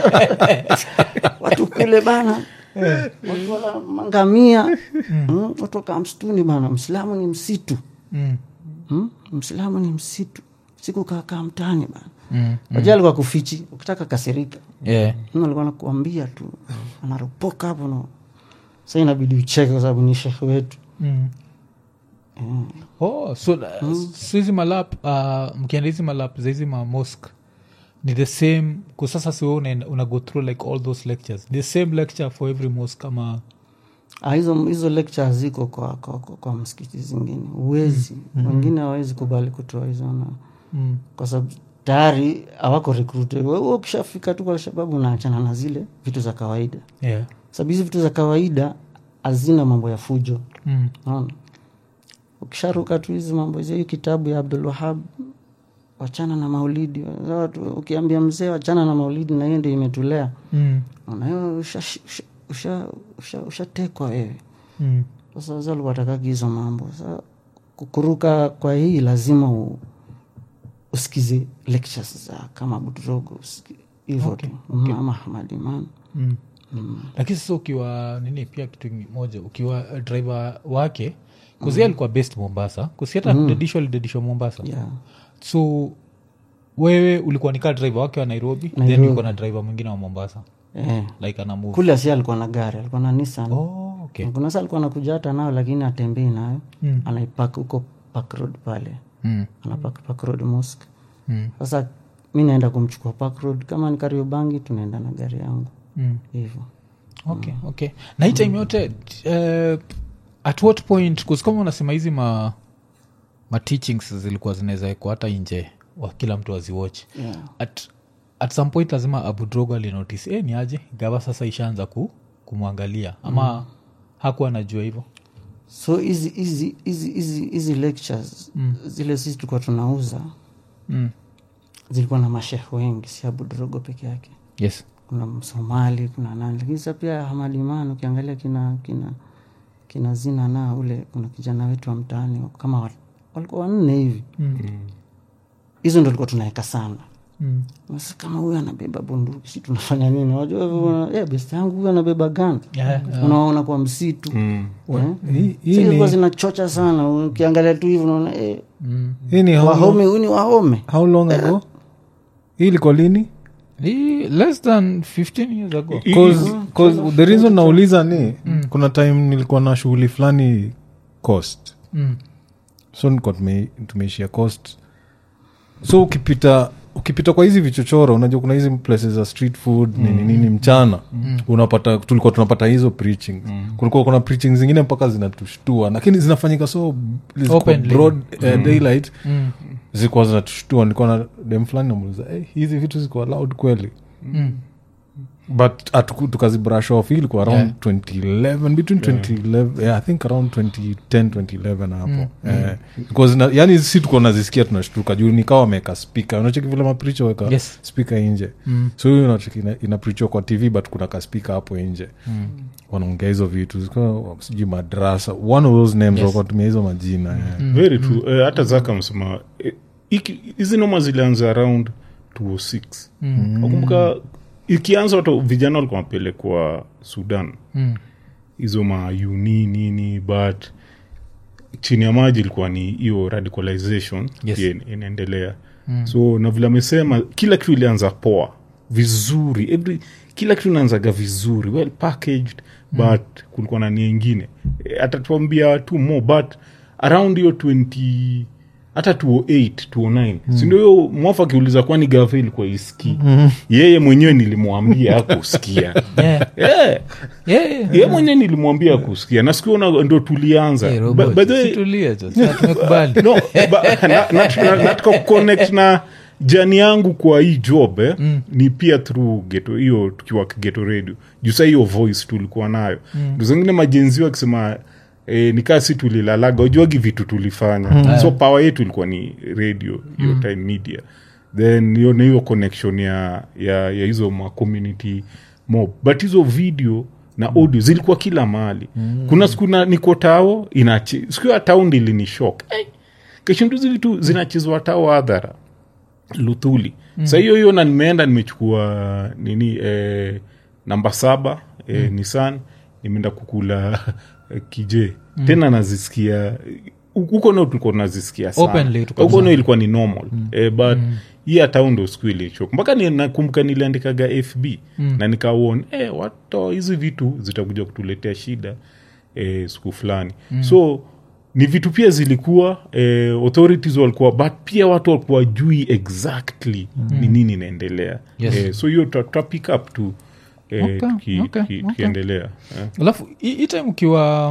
watu kule bana watu wala mangamia Mm, watu wakaa msituni bana msilamu ni msitu Mm. Hmm? msilamu ni msitu siku kaakaa mtani bana Mm. wajua alikuwa kufichi ukitaka kasirika Yeah. Mm, alikuwa nakuambia tu anaropoka hapo no sa inabidi ucheke kwa sababu ni shekhe wetu Mm. oh so uh, so hizi malap uh, mkienda hizi malap za hizi mamosk ni the same kwa sasa si wewe una, una go through like all those lectures the same lecture for every mosque kama Ah, hizo hizo lecture ziko kwa, kwa, kwa, kwa msikiti zingine uwezi wengine hawawezi kubali kutoa hizo na mm. kwa sababu tayari hawako recruited wewe ukishafika tu kwa alshababu unaachana na zile vitu za kawaida yeah. sababu hizi vitu za kawaida hazina mambo ya fujo mm. naona ukisharuka tu hizi mambo hizi hii kitabu ya abdul wahab wachana na maulidi watu ukiambia mzee wachana na maulidi na hiyo ndio imetulea Mm. unayo ushatekwa usha, usha, usha wewe Mm. sasa wazee walikuwa watakagi hizo mambo sa kukuruka kwa hii lazima u, usikize lectures za kama budrogo hivyo tu Mhm, ama Ahmad Iman Mm. lakini sasa ukiwa nini pia kitu moja ukiwa uh, driver wake kuzia alikuwa best mombasa kusi hata dedishwa alidedishwa mombasa yeah. so wewe ulikuwa nikaa driver wake wa nairobi, then Nairobi. ulikuwa na driver mwingine wa mombasa eh. like ana move kule asi alikuwa na gari alikuwa na Nissan oh, okay. kuna saa alikuwa anakuja hata nayo lakini atembei nayo Mm. anaipak huko Park Road pale mm. anapak Park Road Mosque Mm. sasa mi naenda kumchukua Park Road kama ni Kariobangi tunaenda na gari yangu Mm. hivyo okay okay na hii time yote uh, at what point 'cause kama unasema hizi ma, ma teachings zilikuwa zinaweza wekwa hata nje wa kila mtu aziwatch yeah. at, at some point lazima abudrogo alinotice e, ni aje gava sasa ishaanza ku, kumwangalia ama mm. hakuwa anajua hivyo so hizi hizi hizi hizi hizi lectures Mm. zile sisi tulikuwa tunauza Mm. zilikuwa na mashehe wengi si abudrogo peke yake yes kuna msomali kuna nani lakini sa pia hamadiman ukiangalia kina kina kina zina na ule kuna kijana wetu wa mtaani kama wa- walikuwa wanne hivi Mm. hizo ndo tulikuwa tunaweka sana Mm. Sasa kama huyu anabeba bunduki si tunafanya nini unajua mm. eh, best yangu huyu anabeba gani Yeah, yeah. unaona kwa msitu Mm. Eh? Hii- hii Sasa ilikuwa ni- zinachocha sana ukiangalia tu hivi unaona eh, Mm. hii ni how long- wahome huyu ni wahome how long ago hii ilikuwa lini Ni less than 15 years ago Cause- cause the reason nauliza ni kuna time nilikuwa na shughuli fulani coast Mm. so nilikuwa tume- tumeishia coast so ukipita ukipita kwa hizi vichochoro unajua kuna hizi places za street food nini nini mchana unapata tulikuwa tunapata hizo preaching kulikuwa kuna preaching zingine mpaka zinatushtua lakini zinafanyika so ziko Openly. broad eh, daylight Mm. zilikuwa zinatushtua nilikuwa na dem fulani namuuliza hey, hizi vitu ziko allowed kweli Mm. but atuku- tukazibrush off hii ilikuwa around Yeah. 2011 between 2011 yeah, i think around 2010 2011 hapo eh, because na, yani si tuko nazisikia tunashtuka juu nikawa wameweka spika unacheki vile mapricho weka Yes. spika nje Mm. so hiyo unacheki ina- inaprichiwa kwa tv but kuna kaspika hapo nje Mm. wanaongea hizo vitu zikuwa sijui madrasa one of those names Yes. yes. wakatumia hizo majina yeah. very true Eh, hata zaka msema eh, iki- hizi noma zilianza around 206 Mm. nakumbuka ikianza watu vijana walikuwa wapelekwa sudan Mm. hizo mauni nini but chini ya maji ilikuwa ni hiyo radicalization Yes. pia ina- inaendelea mm. so na vile amesema kila kitu ilianza poa vizuri every, kila kitu inaanzaga vizuri well packaged mm. but kulikuwa na nia ingine Eh, atatuambia tu more but around hiyo 20 hata 208 209 mm. sindio hiyo mwafa akiuliza kwani gafe ilikuwa iski mm. yeye mwenyewe nilimwambia akusikia Yeah. yeah Yeah, yeah. ye mwenyewe nilimwambia kusikia na sikuona ndo tulianza Hey, Ba- robot, by the way- situlie tu. Sasa tumekubali no, ba- na- na- na- nataka kuconnect na jani yangu kwa hii job eh, mm. ni pia through geto hiyo tukiwa geto radio juu saa hiyo voice tulikuwa nayo mm. ndo zingine majenzi wakisema E, nikaa si tulilalaga ujuagi vitu tulifanya mm. so power yetu ilikuwa ni radio hiyo time media then hiyo na hiyo connection ya, ya, ya hizo ma community mob but hizo video na audio zilikuwa kila mahali mm. kuna siku na- niko tao inachi siku ya tao ndilini shok hey, keshindu zili tu zinachezwa tao hadhara luthuli mm. sa hiyo hiyo na nimeenda nimechukua nini eh, namba saba eh, mm. nisan nimeenda kukula eh, kije mm. tena nazisikia huko nao tulikuwa nazisikia Openly tu kabisa. huko nao ilikuwa ni normal mm. eh, but mm hii hata ndo siku ilichok mpaka ni- nakumbuka niliandikaga fb mm. na nikawon eh, wato hizi vitu zitakuja kutuletea shida eh, siku fulani mm. so ni vitu pia zilikuwa eh, authorities walikuwa but pia watu walikuwa jui exactly mm. ni nini inaendelea Yes. eh, so hiyo tuta tuta pick up tu eh, Okay, tuki- okay, tuki- okay. tukiendelea eh. alafu hii hii time ukiwa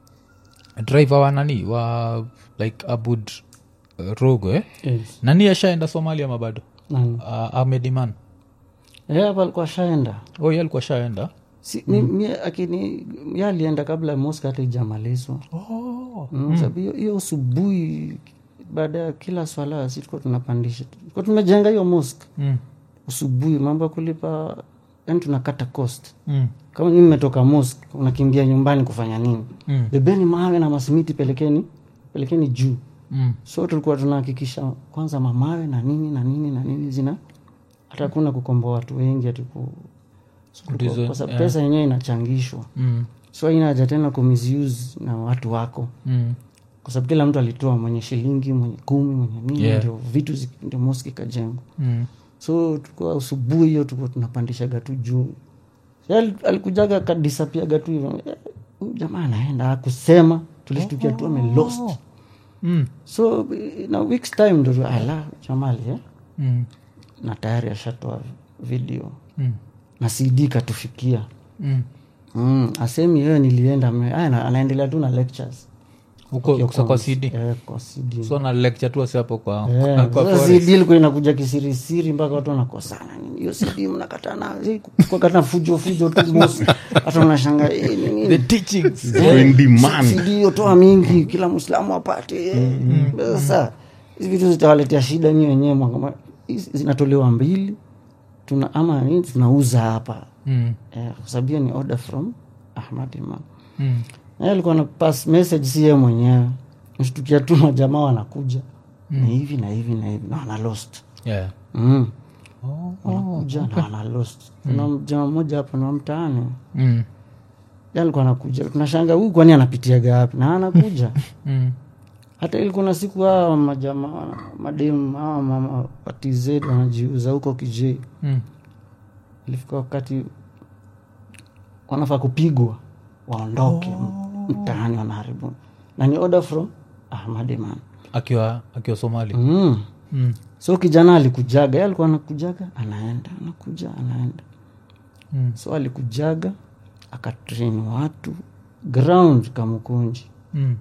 driver wa nani wa like abud uh, rogo eh? yes. nani ashaenda somalia mabado Nani? uh, ahmediman Eh, hapa alikuwa shaenda oh ye alikuwa shaenda si, mi, mi, akini ye alienda kabla moska hata ijamalizwa oh. mm. sababu hiyo- hiyo usubuhi baada ya kila swala si tulikuwa tunapandisha tulikuwa tumejenga hiyo mosk mm. usubuhi mambo ya kulipa yani tunakata cost Mm. kama nyii mmetoka mosk unakimbia nyumbani kufanya nini Mm. bebeni mawe na masimiti pelekeni pelekeni juu Mm. so tulikuwa tunahakikisha kwanza mamawe na nini na nini na nini zina hata kuna kukomboa watu wengi atiku Ndizo, kwa sababu yeah. pesa yenyewe inachangishwa Mm. so haina haja tena kumisuse na watu wako Mm. kwa sababu kila mtu alitoa mwenye shilingi mwenye kumi mwenye nini Yeah. ndio vitu zi- ndio moski ikajengwa Mm. so tulikuwa usubuhi hiyo tulikuwa tunapandishaga tu juu Yeye ali- alikujaga kadisapiaga tu hivyo Eh, huyu jamaa anaenda akusema tulishtukia tu amelost Mm. so na weeks time ndo tu, ala jamali eh? Mm. na tayari ashatoa video Mm. na cd katufikia Mm. mm, asemi yeye nilienda ame- aya, na- anaendelea tu na lectures huko Wakiwa kusa kwa cons- cd eh, kwa CD. so na lecture tu wasi hapo kwa, Eh, kwa, kwa sasa forest. CD ilikuwa inakuja kisirisiri mpaka watu wanakosana Nini, hiyo CD mnakatana eh, kukata fujo fujo tu mosi hata unashanga eh, ni nini? the teachings Iko in demand. CD hiyo toa mingi kila mwislamu apate eh. sasa hizi vitu zitawaletea shida nyi wenyewe mwanga- hizi zinatolewa mbili tuna ama nini tunauza hapa mm. eh, kwa sababu hiyo ni order from ahmad imam Mm. naye alikuwa na pass message si yeye mwenyewe mshtukia tu majamaa wanakuja na hivi na hivi na hivi na wana lost yeah. mm. oh, wanakuja na wana lost kuna mjamaa mmoja hapa na mtaani mm. Yeye alikuwa anakuja tunashanga huyu kwani anapitiaga wapi na anakuja Mm. hata ili kuna siku hawa majamaa mademu hawa mama wa tz wanajiuza huko kijei Mm. ilifika wakati wanafaa kupigwa waondoke mtaani wanaharibu na ni order from ahmad iman akiwa akiwa somali mm. mm. so kijana alikujaga ye alikuwa anakujaga anaenda anakuja anaenda Mm. so alikujaga akatrain watu ground kamukunji Mm.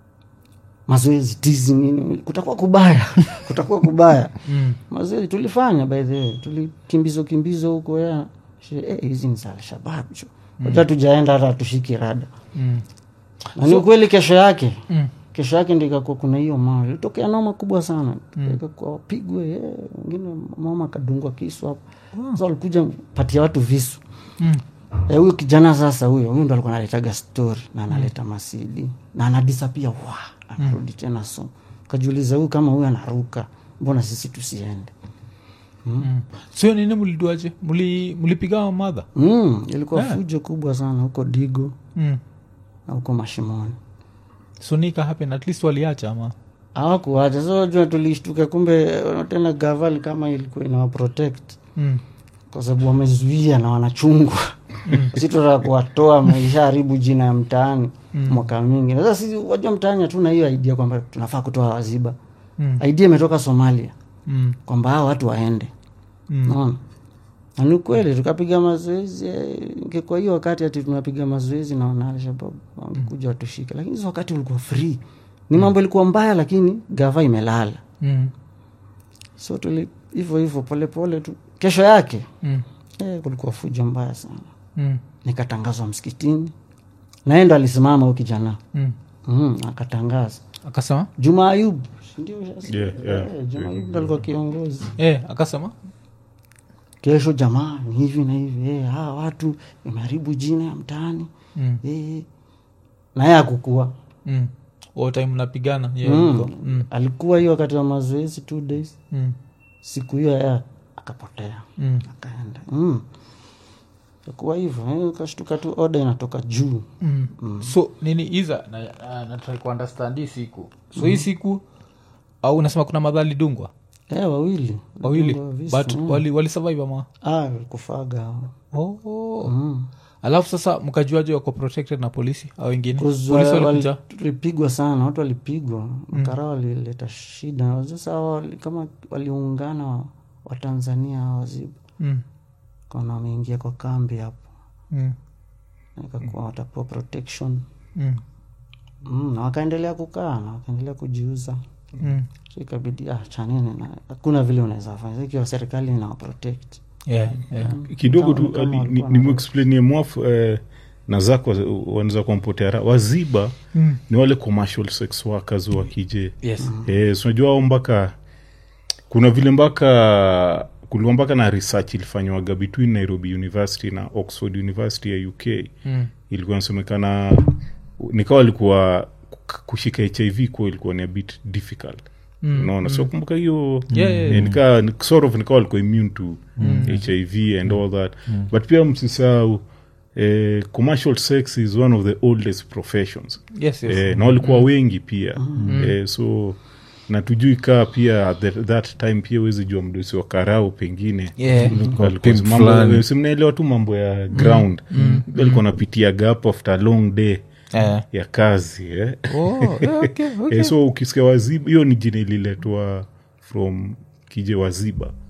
mazoezi tizi nini kutakuwa kubaya kutakuwa kubaya Mm. mazoezi tulifanya by the way tulikimbizo kimbizo huko ya she- eh, hizi ni za alshabab cho wacha tujaenda hata tushiki rada Mm. na ni ukweli kesho yake Mm. kesho yake ndo ikakuwa kuna hiyo mawe ilitokea noma kubwa sana ikakuwa wapigwe eh, wengine mama akadungwa kisu hapo sasa walikuja patia watu visu Mm. Eh, huyo kijana sasa huyo huyo ndo alikuwa analetaga story na analeta masidi na anadisapia wa anarudi tena so kajiuliza huyu kama huyu anaruka mbona sisi tusiende Mm. sio nini mliduaje Muli- mlipiga madha mm, ilikuwa fujo kubwa sana huko digo mm. na huko mashimoni so nika happen at least waliacha ama hawakuacha so jua tulishtuka kumbe eh, tena gaval kama ilikuwa inawa protect mm. kwa sababu wamezuia na wanachungwa si tunataka kuwatoa maisha haribu jina ya mtaani mwaka mingi Na sasa sisi wajua mtaani hatuna hiyo idea kwamba tunafaa kutoa waziba Mm. idea imetoka somalia Mm. kwamba hao watu waende Mm. naona na ni kweli tukapiga mazoezi eh, ingekuwa hiyo wakati ati tunapiga mazoezi na wana alshabab wangekuja watushike lakini hizo wakati ulikuwa free ni mambo ilikuwa mbaya lakini gava imelala Mm. so tuli hivyo hivyo polepole tu kesho yake Mm. eh, kulikuwa fujo mbaya sana Mm. nikatangazwa msikitini naye ndo alisimama huyu kijana Mm. mm, akatangaza akasema juma ayub si ndio sasa? Yeah, yeah. Eh, juma ayub ndo alikuwa kiongozi eh, akasema kesho jamaa ni hivi na hivi eh, hawa watu imeharibu jina ya mtaani mm. eh. naye akukua mm. All time mnapigana yeah, mm. yuko. mm. alikuwa hiyo wakati wa mazoezi two days Mm. siku hiyo ya akapotea Mm. akaenda mm. akuwa hivyo eh, ukashtuka tu oda inatoka juu Mm. so nini iza na, na, na try kuunderstand hii siku so hii siku au unasema kuna madhali dungwa eh, wawili wawili Walidungwa visu, but mm. wali, wali survive ama ah, walikufaga hao. oh. mm. alafu sasa mkajuaje wako protected na polisi au wengine Cause polisi wa- walikuja wali- tulipigwa sana watu walipigwa makara walileta shida sasa hawa wali, kama waliungana wa- watanzania hawa wazibu mm. kana wameingia kwa kambi hapo Mm. Na ikakuwa watapewa protection Mm. mm, na wakaendelea kukaa na wakaendelea kujiuza Mm. so ikabidi ah, chanini na hakuna vile unaweza fanya ikiwa serikali inawa protect Yeah, yeah. kidogo Kama- tu kama ali- walikuwa ni- na- nimexplainie mwaf eh, na zako wanaweza kumpotea raha. waziba Mm. ni wale commercial sex workers wa kije Yes. eh, so unajua hao mpaka kuna vile mpaka kulikuwa mpaka na research ilifanywaga between nairobi university na oxford university ya uk Mm. ilikuwa nasemekana nikawa alikuwa kushika hiv kuwa ilikuwa ni a bit difficult Mm. unaona so kumbuka hiyo Yeah, yeah, eh, yeah. nika ni- sort of nikawa alikuwa immune to hiv and all that but pia msisahau eh, commercial sex is one of the oldest professions Yes, yes. eh, na walikuwa wengi pia eh, so na tujui kaa pia at that, that time pia wezi jua mdosi wa karau pengine Yeah. Alikuwa- pimp mambo- fulani. si mnaelewa tu mambo ya ground alikuwa napitiaga hapo after a long day Eh. ya kazi eh? Oh, yeah, okay, okay. Eh, so ukisikia waziba hiyo ni jina ililetwa from kije waziba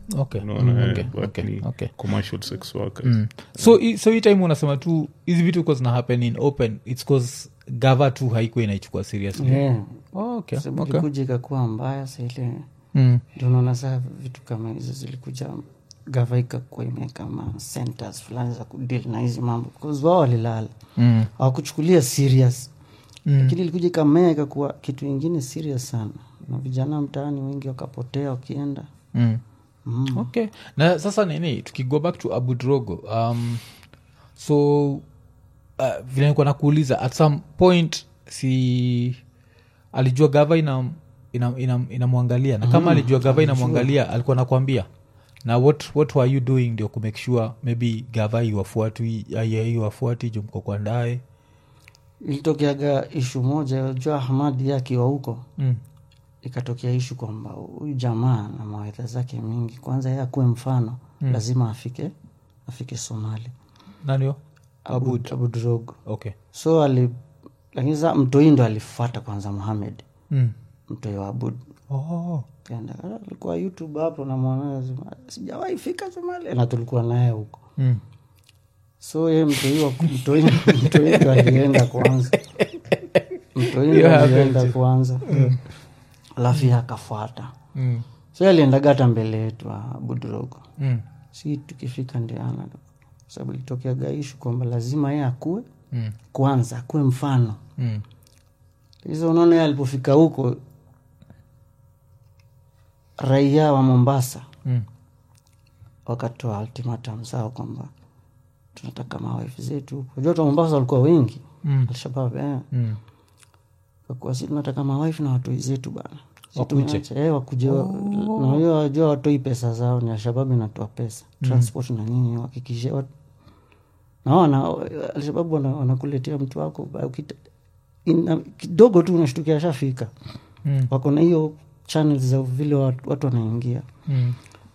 okay. unaona, Mm, eh, okay, but okay, ni okay. commercial sex workers Mm. so i- so hii time unasema tu hizi vitu ko zina happen in open its cause gava tu haikuwa inaichukua seriously yeah. oh, okay. sababu okay. ilikuja ikakuwa mbaya saile Mm. ndio unaona saa vitu kama hizo zilikuja gava ikakuwa imeweka ma centers fulani za kudil na hizi mambo bcause wao walilala Mm. hawakuchukulia serious Mm. lakini ilikuja ikamea ikakuwa kitu ingine serious sana na vijana mtaani wengi wakapotea wakienda Mm. mm. okay na sasa nini tukigo back to abu drogo um, so uh, vile nikuwa nakuuliza at some point si alijua gava inamwangalia ina, ina, inamwangalia na kama alijua gava inamwangalia alikuwa nakwambia na what, what were you doing ndio kumake sure maybe gava iwafuati iwafuati jo mko kwa ndae ilitokeaga ishu moja jua hamadi ye akiwa huko mm. ikatokea ishu kwamba huyu jamaa na mawaidha zake mingi kwanza ye akuwe mfano mm. lazima afike afike somali nanio abud, abud rogo okay so ali lakini sa mtoi ndo alifuata kwanza muhamed mm. mtoi wa abud oh. Kaenda, "Ah, alikuwa youtube hapo namwona sijawahi fika somali na tulikuwa naye huko mm. so ye mtoi wa- mtoi mtoi ndo alienda kwanza mtoi ndo Yeah, alienda happens. kwanza alafu ye akafuata Mm. so ye aliendaga hata mbele yetu abudrogo Mm. si tukifika ndiana sababu ilitokeaga ishu kwamba lazima ye akue Mm. kwanza akuwe mfano Mm. hizo unaona ye alipofika huko raia wa mombasa Mm. wakatoa ultimatum zao kwamba tunataka mawife zetu huko jua watu wa mombasa walikuwa wengi Mm. alshabab eh. Mm. kakuwa si tunataka mawife na watoi zetu bana Si Wakuje? tumeacha- eh, wakuje na hiyo wajua watoi pesa zao ni alshababu inatoa pesa transport na nini wakikishe wat... naona alshababu wana- wanakuletea mtu wako ba- ukita- ina- kidogo tu unashtukia ashafika Mm. wako na hiyo channels za vile watu, watu wanaingia Mm.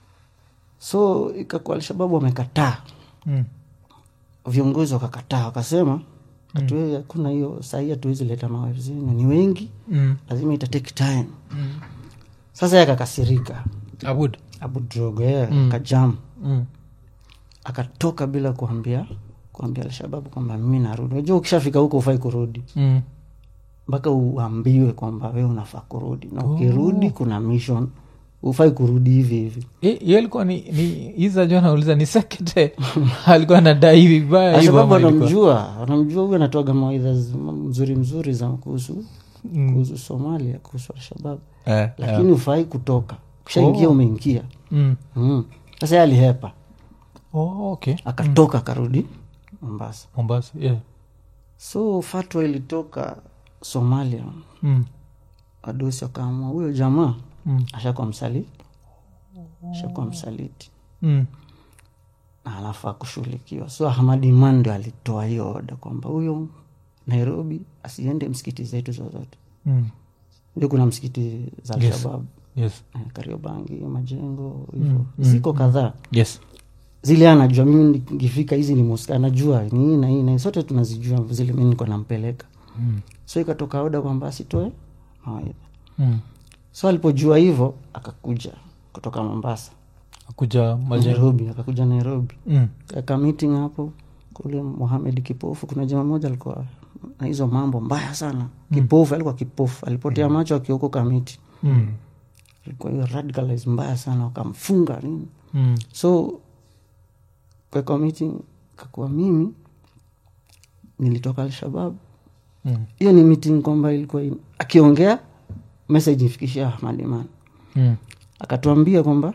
so ikakuwa alshababu wamekataa Mm. viongozi wakakataa wakasema hatuwe hakuna hiyo sahii hatuwezi leta mawife zenu ni wengi Mm. lazima ita take time sasa ye akakasirika abud abudrogo ye akajam mm. akatoka bila kuambia kuambia alshababu kwamba mimi narudi unajua ukishafika huko ufai kurudi Mm. mpaka uambiwe kwamba we unafaa kurudi na ukirudi kuna mission ufai kurudi hivi hivi hiyo ilikuwa ni, ni iza jo nauliza ni sekete alikuwa anadai vibaya hivyo alshababu ama ilikuwa- anamjua anamjua huyu anatoaga mawaidha z- mzuri mzuri za kuhusu kuhusu somalia kuhusu alshababu Eh, lakini ufai kutoka ukishaingia umeingia mm. mm. sasa ye alihepa oh, okay akatoka akarudi mombasa mombasa yeah. so fatwa ilitoka somalia mm. wadosi wakaamua huyo jamaa Mm. ashakuwa msaliti ashakuwa msaliti Mm. na anafaa kushughulikiwa so ahmad iman ndio alitoa hiyo oda kwamba huyo nairobi asiende msikiti zetu zozote Mm. ndio kuna msikiti za Yes. alshabab yes eh, kariobangi majengo hivo ziko kadhaa yes zile anajua mimi nikifika hizi ni moska anajua ni hii na hii na hii. sote tunazijua zile mi niko nampeleka mm. so ikatoka oda kwamba asitoe mawaidha Mm. so alipojua hivyo akakuja kutoka mombasa akuja majengo nairobi akakuja nairobi mm. aka meeting hapo kule muhamed kipofu kuna jama moja alikuwa na hizo mambo mbaya sana kipofu alikuwa kipofu alipotea macho akiokoka miti Mm. alikuwa hiyo radicalize mbaya sana wakamfunga nini Mm. so kwa meeting kakuwa mimi nilitoka alshabab Mm. hiyo ni meeting kwamba ilikuwa in- akiongea message ifikishia ahmad iman Mm. akatuambia kwamba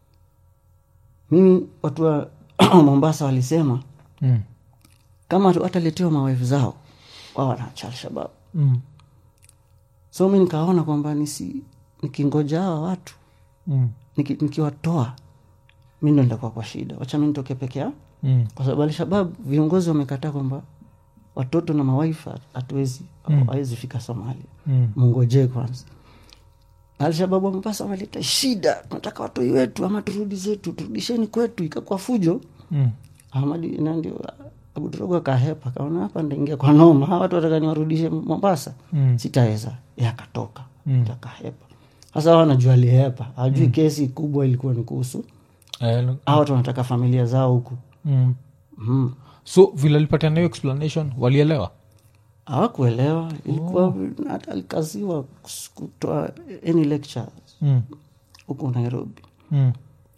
mimi watu wa mombasa walisema Mm. kama tu- wataletewa mawife zao wao wanaacha alshabab Mm. so mi nikaona kwamba nisi nikingoja hawa watu Mm. niki- nikiwatoa mi ndo nitakuwa kwa shida wacha mi nitoke peke yao Mm. kwa sababu alshabab viongozi wamekataa kwamba watoto na mawaifa hatuwezi hawezi fika somalia Mm. mungojee kwanza alshababu wa mombasa wameleta shida tunataka watoi wetu ama turudi zetu turudisheni kwetu ikakuwa fujo Mm. ahmadi na ndio abudurogo akahepa kaona hapa ndaingia kwa noma hawa watu wataka niwarudishe mombasa Mm. sitaweza ye akatoka Mm. akahepa sasa wanajua alihepa hajui kesi kubwa ilikuwa ni kuhusu Eh, hawa watu wanataka familia zao huku mm. mm. so vile alipatia nayo explanation walielewa hawakuelewa ilikuwa hata alikaziwa kus- kutoa any lecture mm. huku nairobi Mm.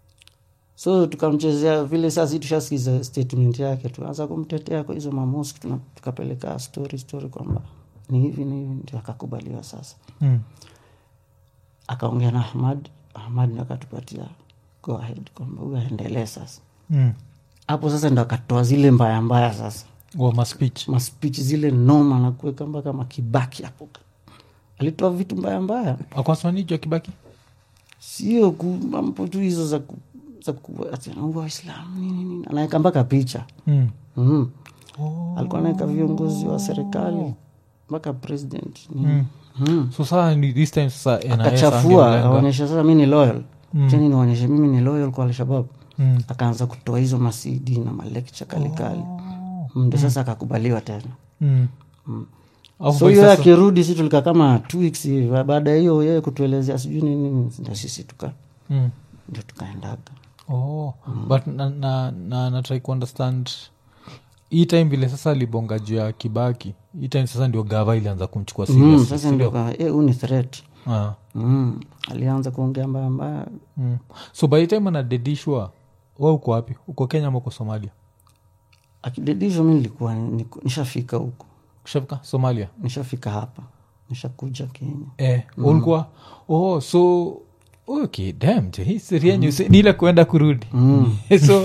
so tukamchezea vile sasi tushasikiza statement yake tuanza kumtetea kwa hizo mamoski tuna- tukapeleka story story kwamba ni hivi ni hivi ndio akakubaliwa sasa Mm. akaongea na ahmad ahmad ndio akatupatia go ahead kwamba huyu aendelee sasa Mm. hapo sasa ndo akatoa zile mbaya mbaya sasa Wa ma speech maspich zile noma na kuweka mpaka makibaki hapo alitoa vitu mbaya mbaya akwasmanijwa kibaki sio ku- mambo tu hizo za ku- za ku- ati anaua waislamu nini nini anaweka mpaka picha mm. mm. alikuwa anaweka viongozi wa serikali mpaka president nini mm. so saa ni this time sasa NIS akachafua angelenga. aonyesha sasa mi ni loyal cheni nionyeshe mimi ni loyal kwa alshabab Mm. akaanza kutoa hizo masidi na malekcha kalikali ndo sasa akakubaliwa tena Mm. Alafu so by hiyo sasa- akirudi si tulikaa kama two weeks hivi baada ya hiyo yeye kutuelezea sijui nini ndo sisi tuka Mm. ndio tukaendaga oh. but na, na, na, na try kuunderstand hii time vile sasa alibonga juu ya kibaki hii time sasa ndio gava ilianza kumchukua mm, serious sasa ndio kwa- eh, huu ni threat ah. mm. alianza kuongea mbaya mbaya mm. so by the time anadedishwa wa uko wapi uko kenya ama uko somalia akidedishwa mi nilikuwa niko- nishafika huku kushafika somalia nishafika hapa nishakuja kenya eh, ulikuwa oh so okay dam je, hii siri yenyu si- ni ile kuenda kurudi so,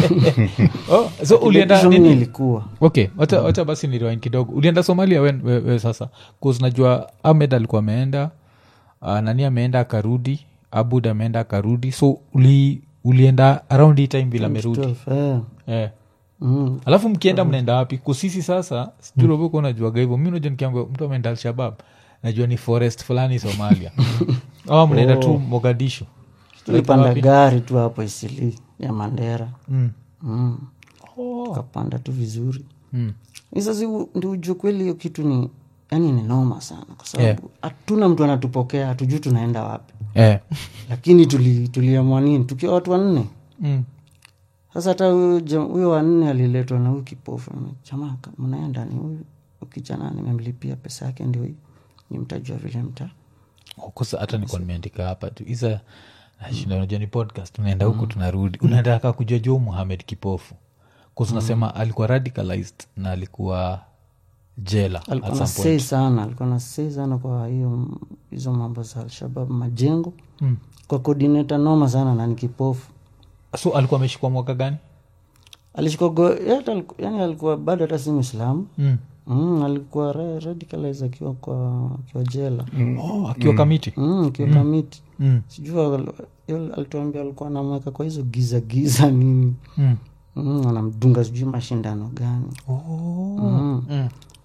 oh, so ulienda Akidedishwa mi nini nilikuwa okay wacha, wacha basi niriwain kidogo ulienda somalia we, we, we sasa bcause najua ahmed alikuwa ameenda uh, nani ameenda akarudi abud ameenda akarudi so uli, ulienda around hii time vile amerudi 12, eh. eh. mm. alafu mkienda mnaenda wapi kusisi sasa sijurovoko unajuaga hivyo mi najua nikiambia mtu ameenda alshabab najua ni forest fulani somalia ama mnaenda tu mogadishu tulipanda gari tu hapo isili ya mandera mm. mm. tukapanda tu vizuri Mm. sasa ndi ujue kweli hiyo kitu ni yani ni noma sana kwa sababu hatuna mtu anatupokea hatujui tunaenda wapi eh. lakini tuli- tuliamua nini tukiwa watu wanne mm. sasa hata huyo jam- huyo wanne aliletwa na huyu kipofu jamaa ka- mnaenda ni huyu kijana nimemlipia pesa yake ndio hii ni mtajua vile mta kosa hata nikuwa nimeandika hapa tu isa nashinda unajua ni podcast tunaenda huku tunarudi unataka kujua juu muhamed kipofu bcause unasema alikuwa radicalized na alikuwa jela alikuwa at na some sei point sana alikuwa na sei sana kwa hiyo hizo mambo za alshabab majengo Mm. kwa coordinator noma sana na ni kipofu so alikuwa ameshikwa mwaka gani alishikwa go yeye hata aliku- yani alikuwa bado hata si mwislamu mm. mm, alikuwa ra- radicalized akiwa kwa akiwa jela oh, akiwa kamiti mm, akiwa kamiti mm. sijui al- yule alituambia alikuwa anamweka kwa hizo giza giza nini Mm. mm, anamdunga sijui mashindano gani Oh. mm. Mm.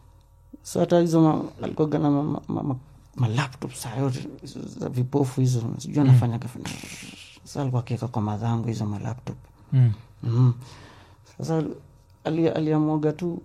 so hata hizo ma- alikuwaga na ma- ma- ma- malaptop saa yote hizo za vipofu hizo sijui anafanya mm. sa alikuwa akiweka kwa madhangu hizo malaptop Mm. mm. sasa ali- aliamwaga tu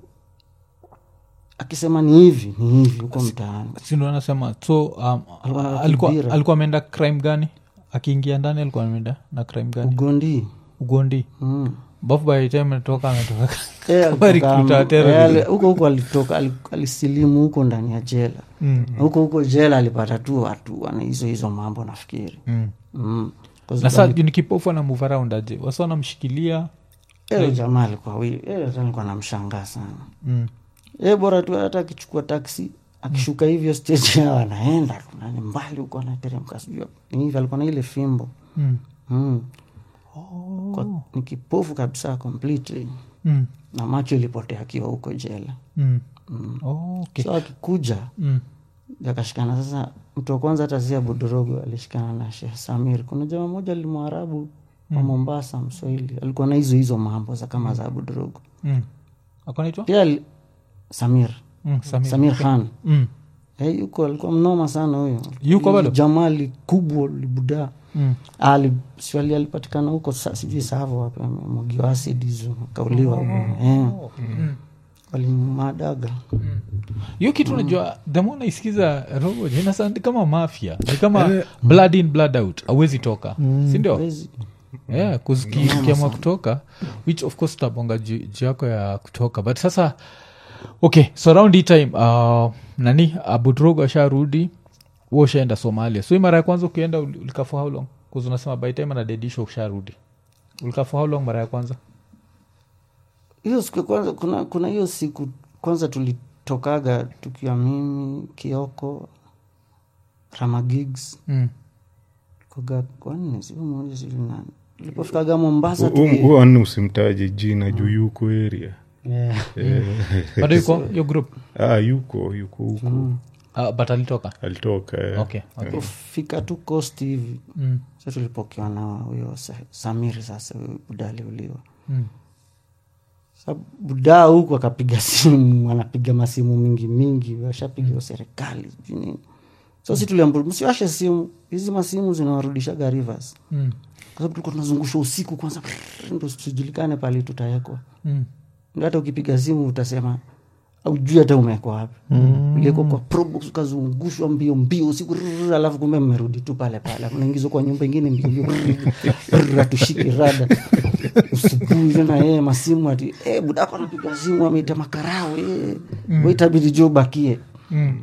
akisema ni hivi ni hivi huko mtaani sindo anasema so um, Alikuwa na alikuwa kibira. alikuwa ameenda crime gani akiingia ndani alikuwa ameenda na crime gani ugondi ugondi mm. bafu by the time ametoka ametoka Eh, Kama alitoka- recruiter wa terrorism. eh, ali- huko huko alitoka ali- alisilimu huko ndani ya jela Mm. huko huko jela alipata tu watu wana hizo hizo mambo nafikiri Mm. mm. Kwa na sababu- sa ni kipofu ana move around aje wasa wanamshikilia Eh, jamaa alikuwa wi- eh, hata nilikuwa namshangaa sana mm. e bora tu hata akichukua taksi akishuka hivyo stage yao anaenda tu, na ni mbali huko anateremka sijui ni hivi alikuwa na ile fimbo Mm. mm. Kwa, ni kipofu kabisa completely Mm. na macho ilipotea akiwa huko jela Mm. Oh, okay. so akikuja Mm. akashikana sasa mtu wa kwanza hata si abudorogo alishikana na sheh samir kuna jamaa moja limwarabu wa mombasa mswahili alikuwa na hizo hizo mambo za kama za abudorogo Mm. akanaitwa pia ali- samir mm. Samir. samir khan Mm. hey, yuko alikuwa mnoma sana huyo Yuko bado? jamali kubwa libuda Mm. ali swali alipatikana huko sa- sijui savo wapi mwagiwa acid hizo kauliwa eh. walimadaga hiyo kitu unajua themo naisikiza robo inasandi kama mafia ni kama blood in blood out awezi toka sindio Hawezi. yeah, kuzikiamwa kutoka which of course utabonga juu juu yako ya kutoka but sasa okay so around hii time uh, nani abudrogo asharudi huo ushaenda somalia so hii mara ya kwanza ukienda ul- ulikaa for how long bcause unasema by time anadedisho usharudi ulikaa for how long mara ya kwanza hiyo siku ya kwanza kuna kuna hiyo siku kwanza tulitokaga tukiwa mimi kioko ramagigs mm. koga kwanne siku moja sijui nani tulipofikaga mombasa tuki- huo ani usimtaje jina juu yuko area Yeah. bado yuko yo group ah, yuko yuko huko uh, but alitoka alitoka eh. okay, okay. kufika tu coast hivi Mm. sa tulipokewa na huyo Sa- samiri sasa huyo buda aliuliwa Mm. sa budaa huku akapiga simu anapiga masimu mingi mingi washapigiwa serikali sijui nini so si tuliambia msiwashe simu hizi masimu zinawarudishaga rivers Mm. kwa sababu tulikuwa tunazungushwa usiku kwanza ndo tujulikane pali tutawekwa Mm. Ndio hata ukipiga simu utasema aujui hata umewekwa wapi mm. ilikuwa kwa probox ukazungushwa mbio mbio usiku rrrr, alafu kumbe mmerudi tu pale pale unaingizwa kwa nyumba ingine mbio mbio rrrr, hatushiki rada usubuhi tena yeye masimu ati eh budako anapiga simu ameita makarao eh mm. itabidi jo bakie Mm.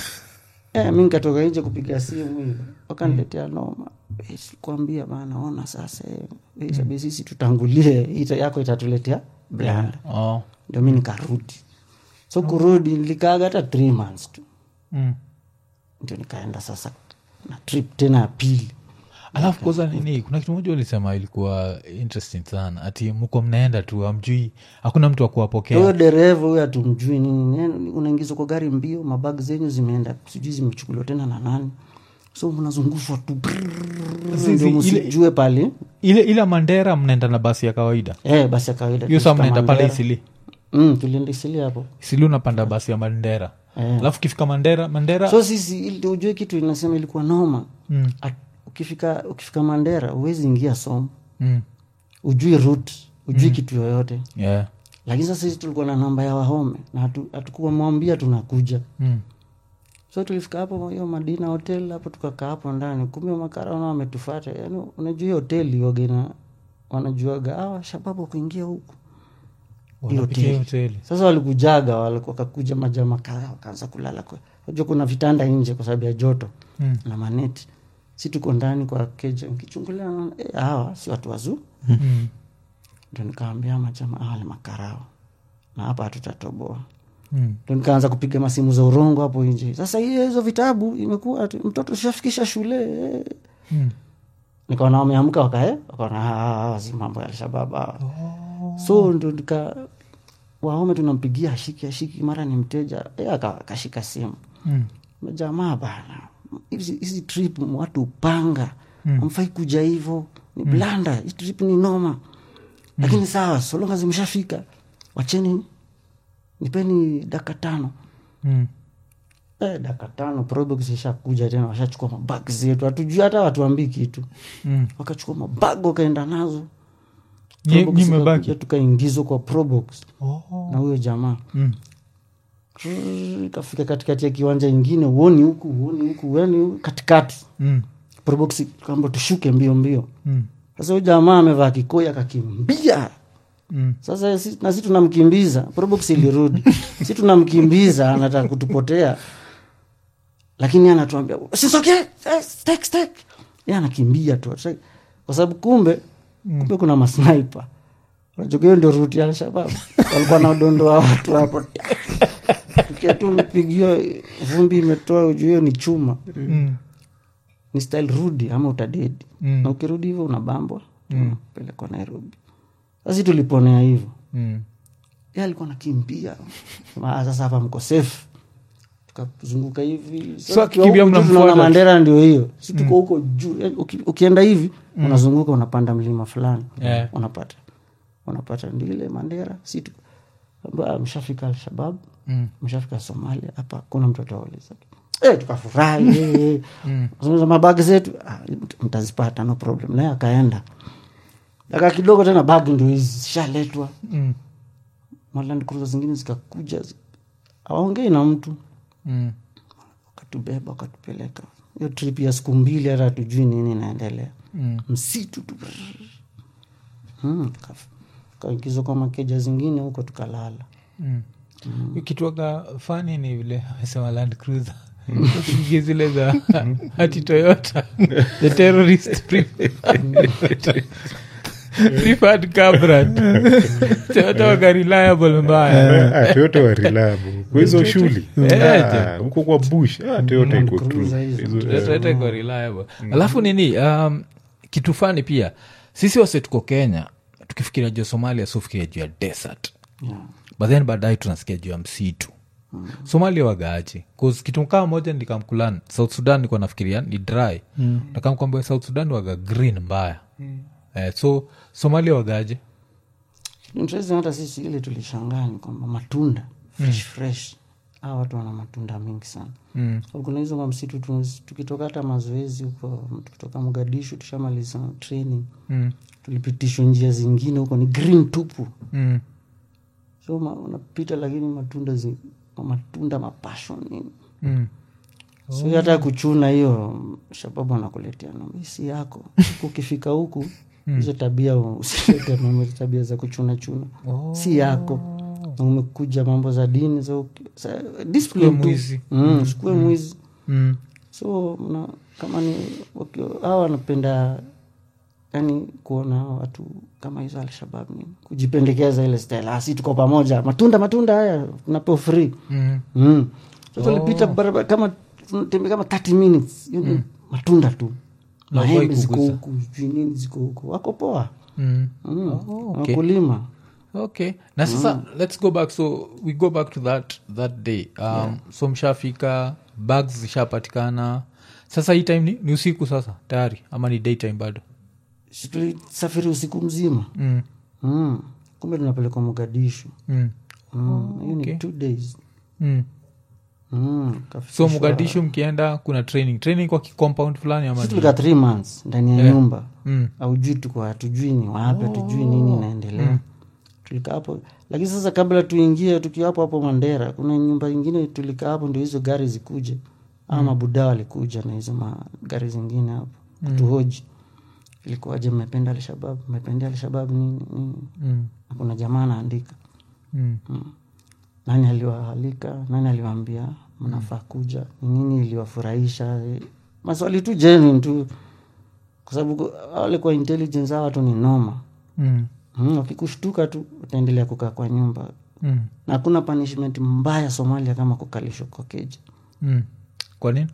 Eh, mi nikatoka nje kupiga simu hivi wakaniletea noma Eh, sikuambia bana ona sasa eh, eh, sabi sisi tutangulie ita yako itatuletea blanda Oh. ndio mi nikarudi so kurudi nilikaaga hata three months tu Mm. ndio nikaenda sasa na trip tena ya pili alafu koza nini kuna kitu moja ulisema ilikuwa interesting sana ati mko mnaenda tu amjui hakuna mtu wa huyo kuwapokea dereva huyo hatumjui nini nini, unaingizwa kwa gari mbio mabag zenyu zimeenda sijui zimechukuliwa tena na nani so mnazungushwa tu Zizi, ndio ile- msijue pale ile ile mandera mnaenda na basi ya kawaida eh, basi ya kawaida hiyo saa tulifika mnaenda pale Mandera. isili mm, tulienda isili hapo isili unapanda basi ya mandera Eh. alafu ukifika mandera mandera so sisi ili ujue kitu inasema ilikuwa noma Mm. At, ukifika ukifika mandera huwezi ingia som mm. ujui route ujui kitu yoyote yeah. lakini sasa sisi tulikuwa na namba ya wahome na hatu- hatukuwa mwambia tunakuja mm. so tulifika hapo hiyo madina hotel hapo tukakaa hapo ndani kumbe makarana wametufata yani unajua hiyo hoteli wagena wanajuaga awa shababu kuingia huku Hiyo Wanapitia hoteli. hoteli sasa walikujaga walikuwa wakakuja majama kadhaa wakaanza kulala kwa unajua kuna vitanda nje kwa sababu ya joto Mm. na maneti si tuko ndani kwa keja nkichungulia naona, eh, hawa si watu wazuu Mm. ndio nikaambia majama hawa ni makarao na hapa hatutatoboa Mm. ndo nikaanza kupiga masimu za urongo hapo nje sasa hiyo hizo vitabu imekuwa ati mtoto shafikisha shule eh. Mm. nikaona wameamka wakae wakaona "Ah, ah, si mambo ya alshabab hawa." so ndo nika waume tunampigia ashiki ashiki mara ni mteja eh, aka- akashika simu Mm. jamaa bana hizi hizi trip watu upanga amfai kuja hivo ni blanda hii trip ni noma lakini sawa solonga zimeshafika wacheni nipeni daka tano Mm. eh, daka tano probox ishakuja tena washachukua mabag zetu hatujui hata watuambii kitu Mm. wakachukua mabag wakaenda nazo Nye- Probox nye mmebaki? ikakuja, tukaingizwa kwa probox Oh. na huyo jamaa Mm. Trrr, ikafika katikati ya kiwanja ingine uoni huku uoni huku uoni huku, katikati Mm. probox kamba tushuke mbio mbio Mm. sasa huyo jamaa amevaa kikoi akakimbia Mm. sasa si, na si tunamkimbiza probox ilirudi si tunamkimbiza anataka kutupotea lakini anatuambia sisokee stek stek ye anakimbia tu Sasa- kwa sababu kumbe kumbe kuna masnipe unajua hiyo ndio ruti ya alshabab walikuwa naodondoa watu hapo tukia tu mpigiwa vumbi imetoa ujuu hiyo ni chuma Mm. ni style rudi ama utadedi Mm. na ukirudi hivyo unabambwa pelekwa nairobi sasi tuliponea hivyo Mm. ye alikuwa nakimbia Ah, sasa hapa mko safe tukazunguka hivi So tukiwa akikimbia huku juu mnamfuata tunaona tu. mandera ndio hiyo si tuko huko juu Eh, uki- ukienda hivi unazunguka unapanda mlima fulani Yeah. unapata unapata ndio ile mandera si tu ambao mshafika alshabab Mm. mshafika somalia hapa kuna mtu atauliza Eh, tukafurahi eh, eh. Sasa mabagi zetu ah, mtazipata no problem naye akaenda daka kidogo tena bagi ndio hizi zishaletwa Mm. maland cruiser zingine zikakuja zi- hawaongei na mtu Mm. wakatubeba wakatupeleka hiyo trip ya siku mbili hata hatujui nini inaendelea Mm. msitu tu mm, kaf- kaingizwa kwa makeja zingine huko tukalala mm. ikitwaga fani ni vile amesema land cruiser Ukiingia zile za hati toyota the terrorist preferred- preferred car brand. toyota waga reliable mbaya Ah, toyota wa reliable kwa hizo shuli Eh, Ah, huko kwa bush ah, toyota iko tu Cruiser hizo. Hizo- Toyota iko reliable alafu nini um, kitu fani pia sisi wase tuko kenya tukifikiria juu ya somalia sofikiria juu ya desert but then baadaye tunasikia juu ya msitu mm. somalia wagaaje bcause kitu kaa moja nikamkulan south sudan nikuwa nafikiria ni dry mm. nakamkwambia south sudan waga green mbaya mm. eh, so somalia wagaaje interesting hata sisi ile tulishangaa ni kwamba matunda fresh fresh hawa watu wana matunda mingi sana mm. kuna hizo kwa msitu tu- tukitoka hata mazoezi huko tukitoka mogadishu tushamaliza training Mm. tulipitishwa njia zingine huko ni green tupu Mm. so ma, unapita lakini matunda zi, matunda mapashon nini Mm. so hata ya kuchuna hiyo shababu anakuletea namba "Hii si yako Huku ukifika huku hizo tabia usilete mambo tabia za kuchuna chuna si yako na umekuja mambo za dini so, sa, discipline tu. mwizi. mm, usikue mwizi Mm. so na, kama ni wakio- hawa wanapenda yani kuona watu kama hizo alshabab ni kujipendekeza ile style "Ah, si tuko pamoja matunda matunda haya tunapewa free Mm. mm. so tulipita barabara kama tunatembea kama 30 minutes hiyo ni matunda tu Na huwai maembe ziko kugusa. huku sijui nini ziko huku wako poa Mm. mm. okay. wakulima okay na sasa let's go back so we go back to that that day um, so mshafika bags zishapatikana sasa hii time ni, ni usiku sasa tayari ama ni daytime bado Si tulisafiri usiku mzima mm. mm. kumbe tunapelekwa mogadishu Mm. mm. hiyo okay. ni two days Mm. mm. so kafikishwa- mogadishu mkienda kuna training training kwa kicompound fulani ama Sisi ni- tulikaa three months ndani ya Yeah. nyumba mm. aujui tuko hatujui ni wapi hatujui nini inaendelea tulikaa hapo lakini sasa kabla tuingie tukiwa hapo hapo mandera kuna nyumba ingine tulikaa hapo ndio hizo gari zikuje ama mabuda walikuja na hizo magari zingine hapo kutuhoji ilikuwaje mmependa alshabab mmependea alshabab nini nini Mm. na kuna jamaa anaandika Mm. nani aliwaalika nani aliwaambia mnafaa kuja ni nini iliwafurahisha maswali tu genuine tu kwa sababu wale kwa intelligence hawa watu ni noma Mm. mm, wakikushtuka tu utaendelea kukaa kwa nyumba Mm. na hakuna punishment mbaya somalia kama kukalishwa kwa keja Mm. kwa nini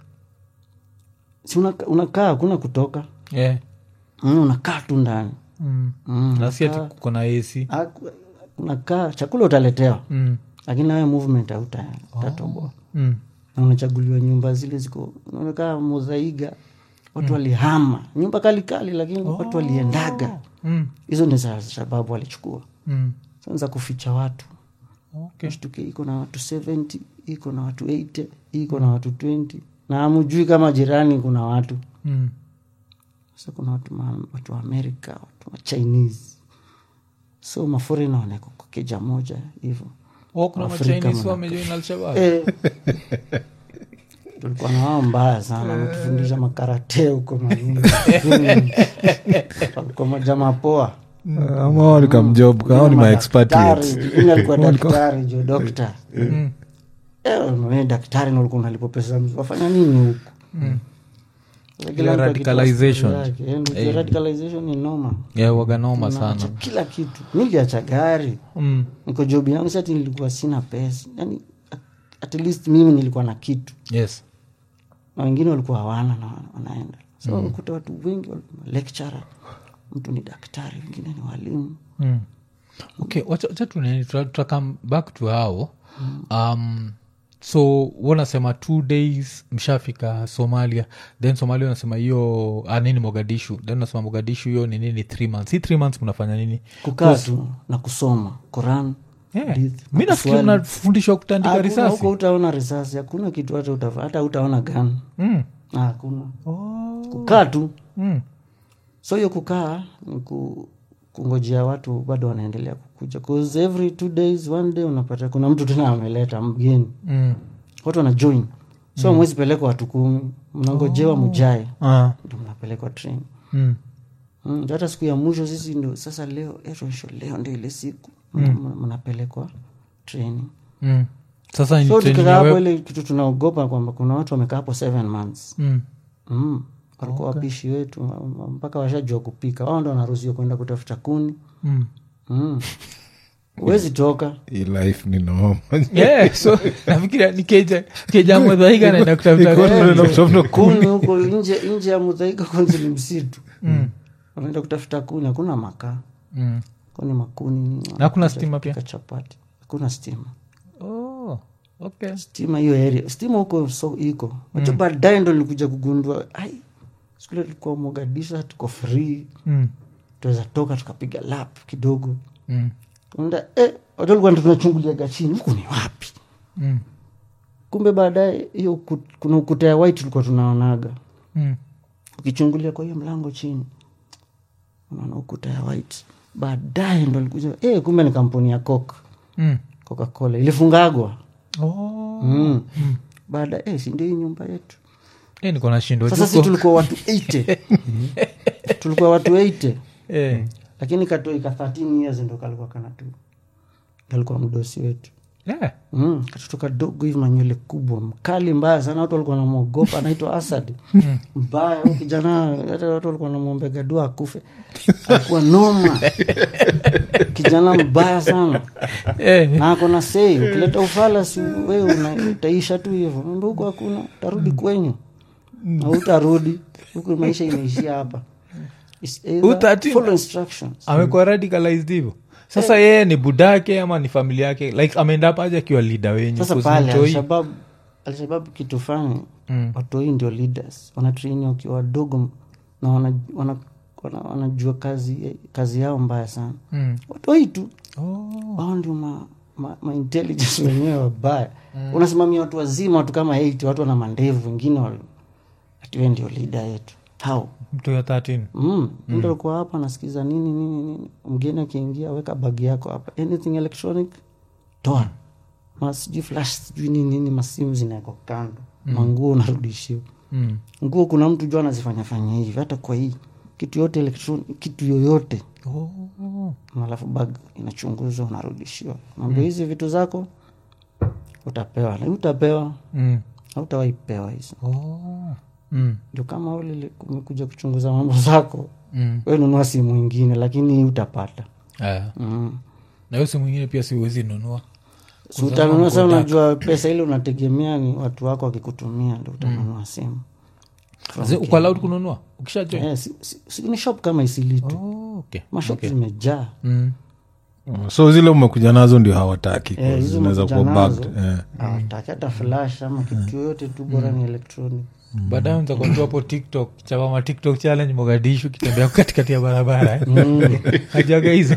si unaka- unakaa hakuna kutoka yeah. mm, unakaa tu ndani mm. mm, nasi ati unakaa- kuko na ac haku- unakaa chakula utaletewa mm. lakini nawe movement hauta- utatoboa Mm. na unachaguliwa nyumba zile ziko unaonekana mozaiga watu walihama nyumba kalikali lakini watu waliendaga Mm. hizo ni za sababu walichukua Mm. sanza kuficha watu okay. shtuke iko na watu 70 iko na watu 80 iko na watu 20 na amujui kama jirani kuna watu mm. sasa kuna watu, ma, watu wa amerika watu wa chinese so maforena wanawekwa kwa keja moja hivyo Oh, kuna Afrika machinese mwana- wamejoin alshabab Eh. tulikuwa na wao mbaya sana wametufundisha makarate huko manini. walikuwa majamaa poa ama walikamjob kao ni maexpatriates Daktari, mwingine alikuwa daktari jo dokta Eh, wewe daktari na ulikuwa unalipwa pesa mzuri. wafanya nini huku Sasa kila mtu akitoa radicalization. story yake. Eh, ndio radicalization ni noma yeah, waganoma Unaacha sana kila kitu niliacha gari mm. niko jobi yangu sati nilikuwa sina pesa yani at, at least mimi nilikuwa na kitu yes na wengine walikuwa hawana na wana- wanaenda so mm. kuta watu wengi walikuwa lecturer mtu ni daktari wengine ni walimu mm. okay wacha wacha tuneni tutakam back to hao um, so wanasema two days mshafika somalia then somalia unasema hiyo ah, nini mogadishu then unasema mogadishu hiyo ni nini three months hii three months mnafanya nini kukaa tu na kusoma Quran yeah. hadithi, mi nafikiri kuswali. unafundishwa kutandika Hakuna- risasi huko utaona risasi hakuna kitu hata utafa- hata utaona gan mm. hakuna kukaa tu Mm. so hiyo kukaa ni ku, kungojea watu bado wanaendelea kukuja 'Cause every two days one day unapata kuna mtu tena ameleta mgeni Mm. watu wana join so mwezi pelekwa watu kumi mnangojewa mujae Ah. ndo mnapelekwa train Mm. Mm, hata siku ya mwisho sisi ndo sasa leo eh, tuonyeshe leo ndio ile siku Mna- mnapelekwa training mm. sasa ni so training tukikaa ya hapo web- ile kitu tunaogopa kwamba kuna watu wamekaa hapo seven months Mm. mm. walikuwa wapishi wetu mpaka washajua kupika wao ndo wanaruhusiwa kwenda kutafuta kuni Mm. mm. huwezi toka hii life ni noma Yeah, so nafikiria ni keja keja mwadhaika naenda kutafuta Iko tunaenda kutafuta kuni. kuni huko nje nje ya mudhaika kwanza ni msitu wanaenda kutafuta kuni hakuna makaa Mm. kuni makuni nini, Na hakuna wanakuja stima pia? kupika chapati hakuna stima Oh, okay. stima hiyo area stima huko so iko wacho baadaye ndo nilikuja kugundua ai skule tulikuwa mogadisha tuko free Mm. tuweza toka tukapiga lap kidogo Mm. unda eh, watu walikuwa tunachunguliaga chini huku ni wapi Mm. kumbe baadaye hiyo uku- kuna ukuta ya white tulikuwa tunaonaga Mm. ukichungulia kwa hiyo mlango chini unaona ukuta ya white baadaye ndo likuja eh, kumbe ni kampuni ya coke Mm. coca cola ilifungagwa Oh. mm. baadaye eh, sindio hii nyumba yetu Eh, niko nashindwa sasa si tuko- tulikuwa watu 80 tulikuwa watu 80 Eh. lakini katoika 13 years ndo kalikuwa kanatu kalikuwa mdosi wetu Yeah. mm. katoto kadogo hivi manywele kubwa mkali mbaya sana watu walikuwa namwogopa anaitwa asad mbaya huyu kijana hata watu walikuwa namwombega dua akufe alikuwa noma kijana mbaya sana Eh. na ako na sei ukileta ufala si we una- utaisha tu hivyo Mambo huku hakuna utarudi kwenyu na utarudi huku maisha imeishia hapa It's either Utaratibu. follow instructions amekuwa radicalized hivyo sasa yeye ni budake ama ni familia yake like ameenda paja akiwa lida wenyu sasa 'cause pale mtoi- alshabab alshabab kitu fani Mm. watoi ndio leaders wanatraini wakiwa wadogo na wanajua wana, wana, wanajua kazi kazi yao mbaya sana Mm. watoi tu Oh. wao ndio ma, ma, ma intelligence wenyewe wabaya unasimamia watu wazima watu kama 8 watu wana mandevu wengine wal- ati we ndio leader yetu how mtu ya 13 mm. mtu alikuwa hapa anasikiza nini nini nini mgeni akiingia weka bagi yako hapa anything electronic toa Ma sijui flash sijui nini nini masimu zinawekwa kando manguo unarudishiwa mm. nguo kuna mtu jua anazifanya fanya hivi hata kwa hii kitu yote electronic kitu yoyote oh. alafu bag inachunguzwa unarudishiwa mambo hizi vitu zako utapewa na utapewa mm. hautawaipewa hizo oh. mm. ndio kama ule umekuja kuchunguza mambo zako mm. we nunua simu ingine lakini hii utapata Aya. mm. na hiyo simu ingine pia siwezi nunua si utanunua sa unajua pesa ile unategemea ni watu wako wakikutumia ndo utanunua simu Zi- uko allowed kununua ukisha join Eh, si, si, si, ni shop kama isilitu oh, okay. mashop okay. zimejaa mm. so zile umekuja nazo ndio hawataki Eh, hizo zinaweza umekuja kuwa nazo. bagged, eh. hawataki hata flash ama kitu yoyote tu bora ni electronic baadaye ntakwambia hapo tiktok chapama tiktok challenge mogadishu kitembea katikati ya barabara eh. hajaga hizo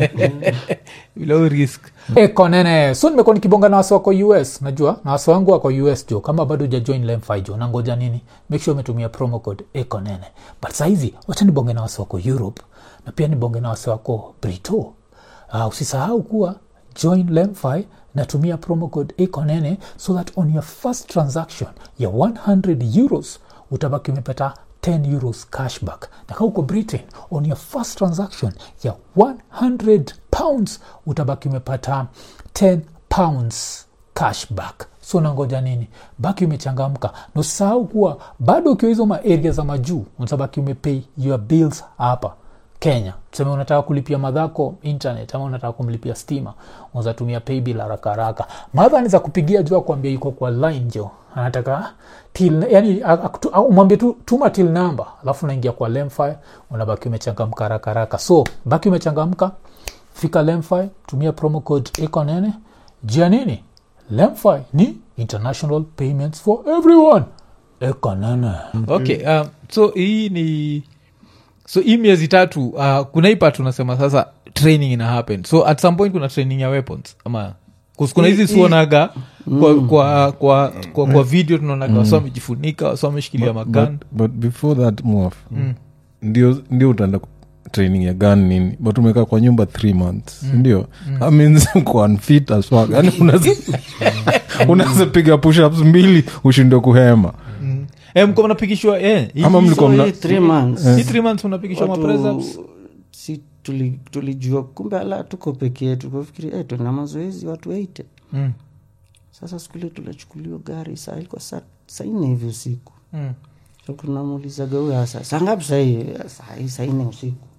bila risk ekonene so nimekuwa nikibonga na wasi wako us najua na wasi wangu wako us jo kama bado ujajoin lemfi jo nangoja nini make sure umetumia promo code ekonene but sahizi wacha nibonge na wasi wako europe na pia nibonge na wasi wako brito uh, usisahau kuwa join lemfi natumia promo code ekonene so that on your first transaction ya 100 euros utabaki umepata 10 euros cashback na kaa uko britain on your first transaction ya 100 pounds utabaki umepata 10 pounds cashback so nangoja nini baki umechangamka na usisahau kuwa bado ukiwa hizo maaria za majuu utabaki umepay your bills hapa kenya tuseme unataka kulipia madhako internet ama unataka kumlipia stima unazatumia paybill haraka haraka madha ni za kupigia juu akuambia yuko kwa line jo anataka till yani akutu- au umwambie tu tuma till number alafu unaingia kwa lemfi unabaki umechangamka haraka haraka so baki umechangamka fika lemfi tumia promo code ekonene jia nini lemfi ni international payments for everyone ekonene okay um, so hii ni so hii miezi tatu uh, kuna hii part unasema sasa training ina happen so at some point kuna training ya weapons ama 'cause kuna hizi suonaga kwa, kwa, kwa, kwa, kwa video tunaonaga wasa wamejifunika wasa wameshikilia magan but, but before that move ndio ndio utaenda ku- training ya gun nini but umekaa kwa nyumba three months ndio That means uko unfit as fuck yani unaweza unaweza piga pushups mbili ushindwe kuhema Eh, mko mnapigishwa eh, hii- Ama hii- mlikuwa So, mna- hii three months hii three months mnapigishwa watu- mapress ups si tuli- tulijua kumbe ala tuko peke yetu kafikiri eh, tuna mazoezi watu eite Mm, sasa siku ile tulichukuliwa gari saa ilikuwa saa saa nne hivi usiku mm, so tunamuulizaga huyo hasa saa ngapi sahii sahii saa nne usiku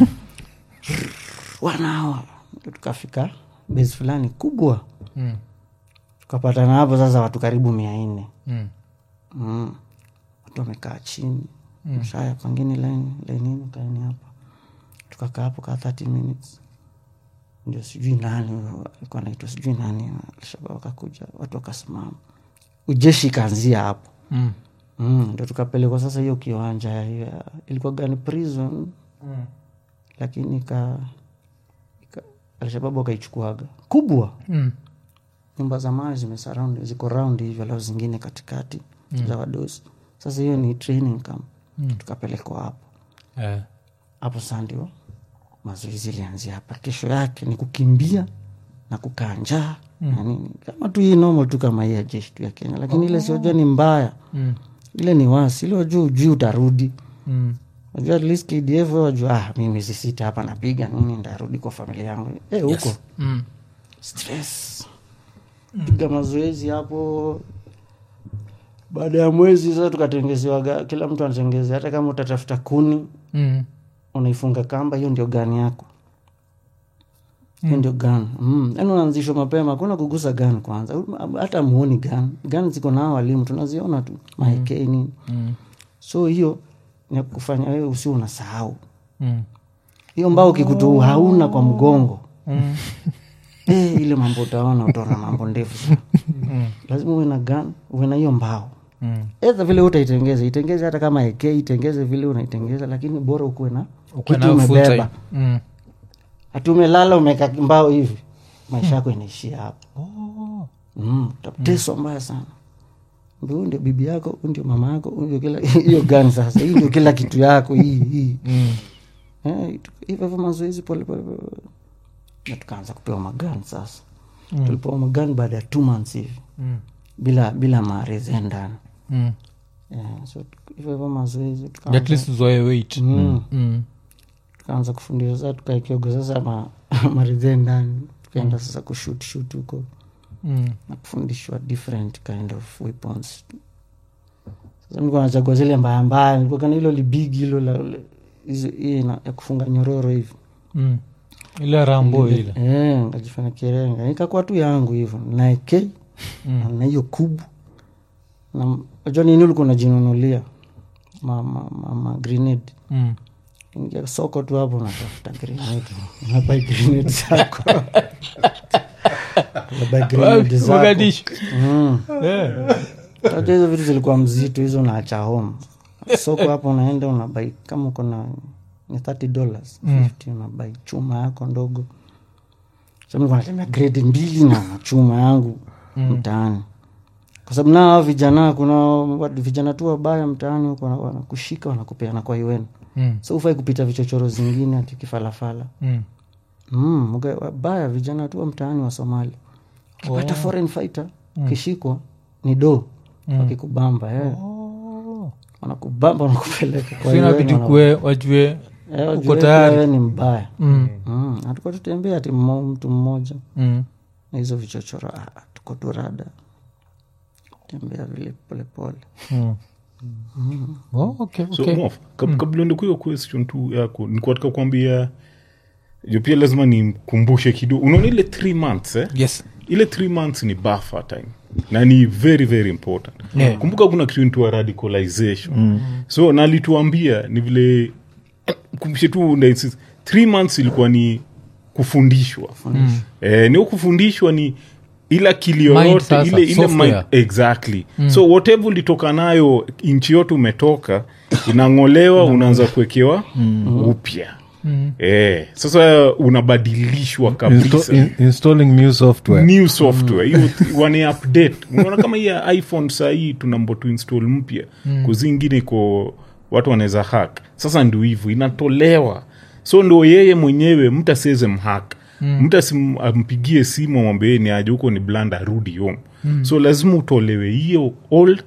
wanawa Ndio tukafika besi fulani kubwa mm, tukapatana hapo sasa watu karibu mia nne mm, mm. watu wamekaa chini mm. shaya pangine laini lainini kaeni hapa tukakaa hapo kaa 30 minutes ndio sijui nani huyo alikuwa naitwa sijui nani alshabab wakakuja watu wakasimama ujeshi ikaanzia hapo mm, mm. ndio tukapelekwa sasa hiyo kiwanja ya- ya- ilikuwa gani prison lakini ka, ka alshababu wakaichukuaga kubwa mm, nyumba za mawe zimesurround ziko round hivyo alafu zingine katikati mm. za wadosi sasa hiyo ni training camp mm. tukapelekwa hapo eh, hapo saa ndio mazoezi ilianzia hapa kesho yake ni kukimbia na kukaa njaa mm. na nini kama tu hii normal tu kama hii ya jeshi tu ya kenya lakini ile siojua ni mbaya mm, ile ni wasi ile wajua ujui utarudi mm, wajua at least kdf wajua ah, mi miezi sita hapa napiga nini ndarudi kwa familia yangu eh huko mm, stress piga mazoezi hapo baada ya mwezi sasa tukatengezewaga kila mtu anatengezea hata kama utatafuta kuni mm, unaifunga kamba hiyo ndio gani yako hiyo ndio gan mm. yani unaanzishwa mapema hakuna kugusa gan kwanza hata muoni gan gan ziko nao walimu tunaziona tu maekei nini mm, so hiyo ni kufanya wewe usi unasahau mm, hiyo mbao kikutu hauna kwa mgongo mm, eh, ile mambo utaona utaona mambo ndefu sana. lazima uwe na gan uwe na hiyo mbao mm. edha vile utaitengeza itengeze hata kama eke itengeze vile unaitengeza lakini bora ukuwe na Ukuwe kitu nayo full time. umebeba Mm. hati umelala umeka mbao hivi maisha yako inaishia hapo Oh. mm, utateswa mbaya sana Ndio huyu ndio bibi yako huyu ndio mama yako huyu ndio kila hiyo gani sasa hii ndio kila kitu yako hii hii Mm. Eh, tu- hivyo hivyo mazoezi pole pole pole. na tukaanza kupewa magani sasa tulipewa magani baada ya two months hivi Mm. bila bila maareze ndani Mm. yeah, so tu- hivyo hivyo mazoezi tukaanza- at least uzoe weight Mm. Mm. tukaanza kufundisha sasa tukaekioga sasa ma, maridhe ndani tukaenda sasa kushut shut huko Mm. na kufundishwa different kind of weapons sasa nilikuwa nachagua zile mbaya mbaya nilikuwa kana hilo libigi hilo la la- hizo- hii na- ya kufunga nyororo hivi Mm. ile rambo ile Eh, nikajifanya kirenga ikakuwa tu yangu hivyo naeke Mm. na hiyo kubu na najua nini ulikuwa unajinunulia ma, ma, ma, ma grenade Mm. ingia soko tu hapo unatafuta grenade unabai grenade zako unabai grenade zako Mogadishu. Mm. Eh. Unajua hizo vitu zilikuwa mzito hizo unaacha home soko hapo unaenda unabai kama uko na ni 30 dollars 50 unabai chuma yako ndogo Sasa nilikuwa natembea grade mbili na na chuma yangu mtaani kwa sababu nao hao vijana kuna watu- vijana tu wabaya mtaani huko wana- wanakushika wanakupeana kwa iwenu Mm. so ufai kupita vichochoro zingine ati kifalafala Mm. mm, mga- wabaya vijana tu wa mtaani wa somali ukipata foreign fighter ukishikwa ni do wakikubamba eh. Oh. wanakubamba wanakupeleka kwa So inabidi UN, wana- kuwe wajue Eh, wajue uko tayari. wewe ni mbaya Mm. mm. hatukuwa tutembea ati mmo- mtu mmoja Mm. na hizo vichochoro ah, tuko tu rada tembea vile polepole Mm. Oh, okay, so okay. Mof, kab, kabla uende kwa hiyo question tu yako nikuwa nataka kuambia jo pia lazima nimkumbushe kidogo unaona ile three months eh? yes ile three months ni buffer time na ni very very important Yeah. kumbuka kuna kitu inaitwa radicalization so nalituambia ni vile kumbushe tu nda- isi- three months ilikuwa ni kufundishwa eh, nio kufundishwa ni ila akili Mind yoyote sasa, ile, ile software. mind, exactly so whatever ulitoka nayo nchi yote umetoka inang'olewa unaanza kuwekewa upya eh, sasa unabadilishwa kabisa Insta- in- installing new software new software hiyo wane update unaona kama hii ya iphone sahii tunambo tu install mpya kuzingine iko watu wanaweza hack sasa ndio hivyo inatolewa so ndo yeye mwenyewe mtu asiweze mhack mtu asim- ampigie simu amwambie ni aje huko ni blanda arudi home so lazima utolewe hiyo old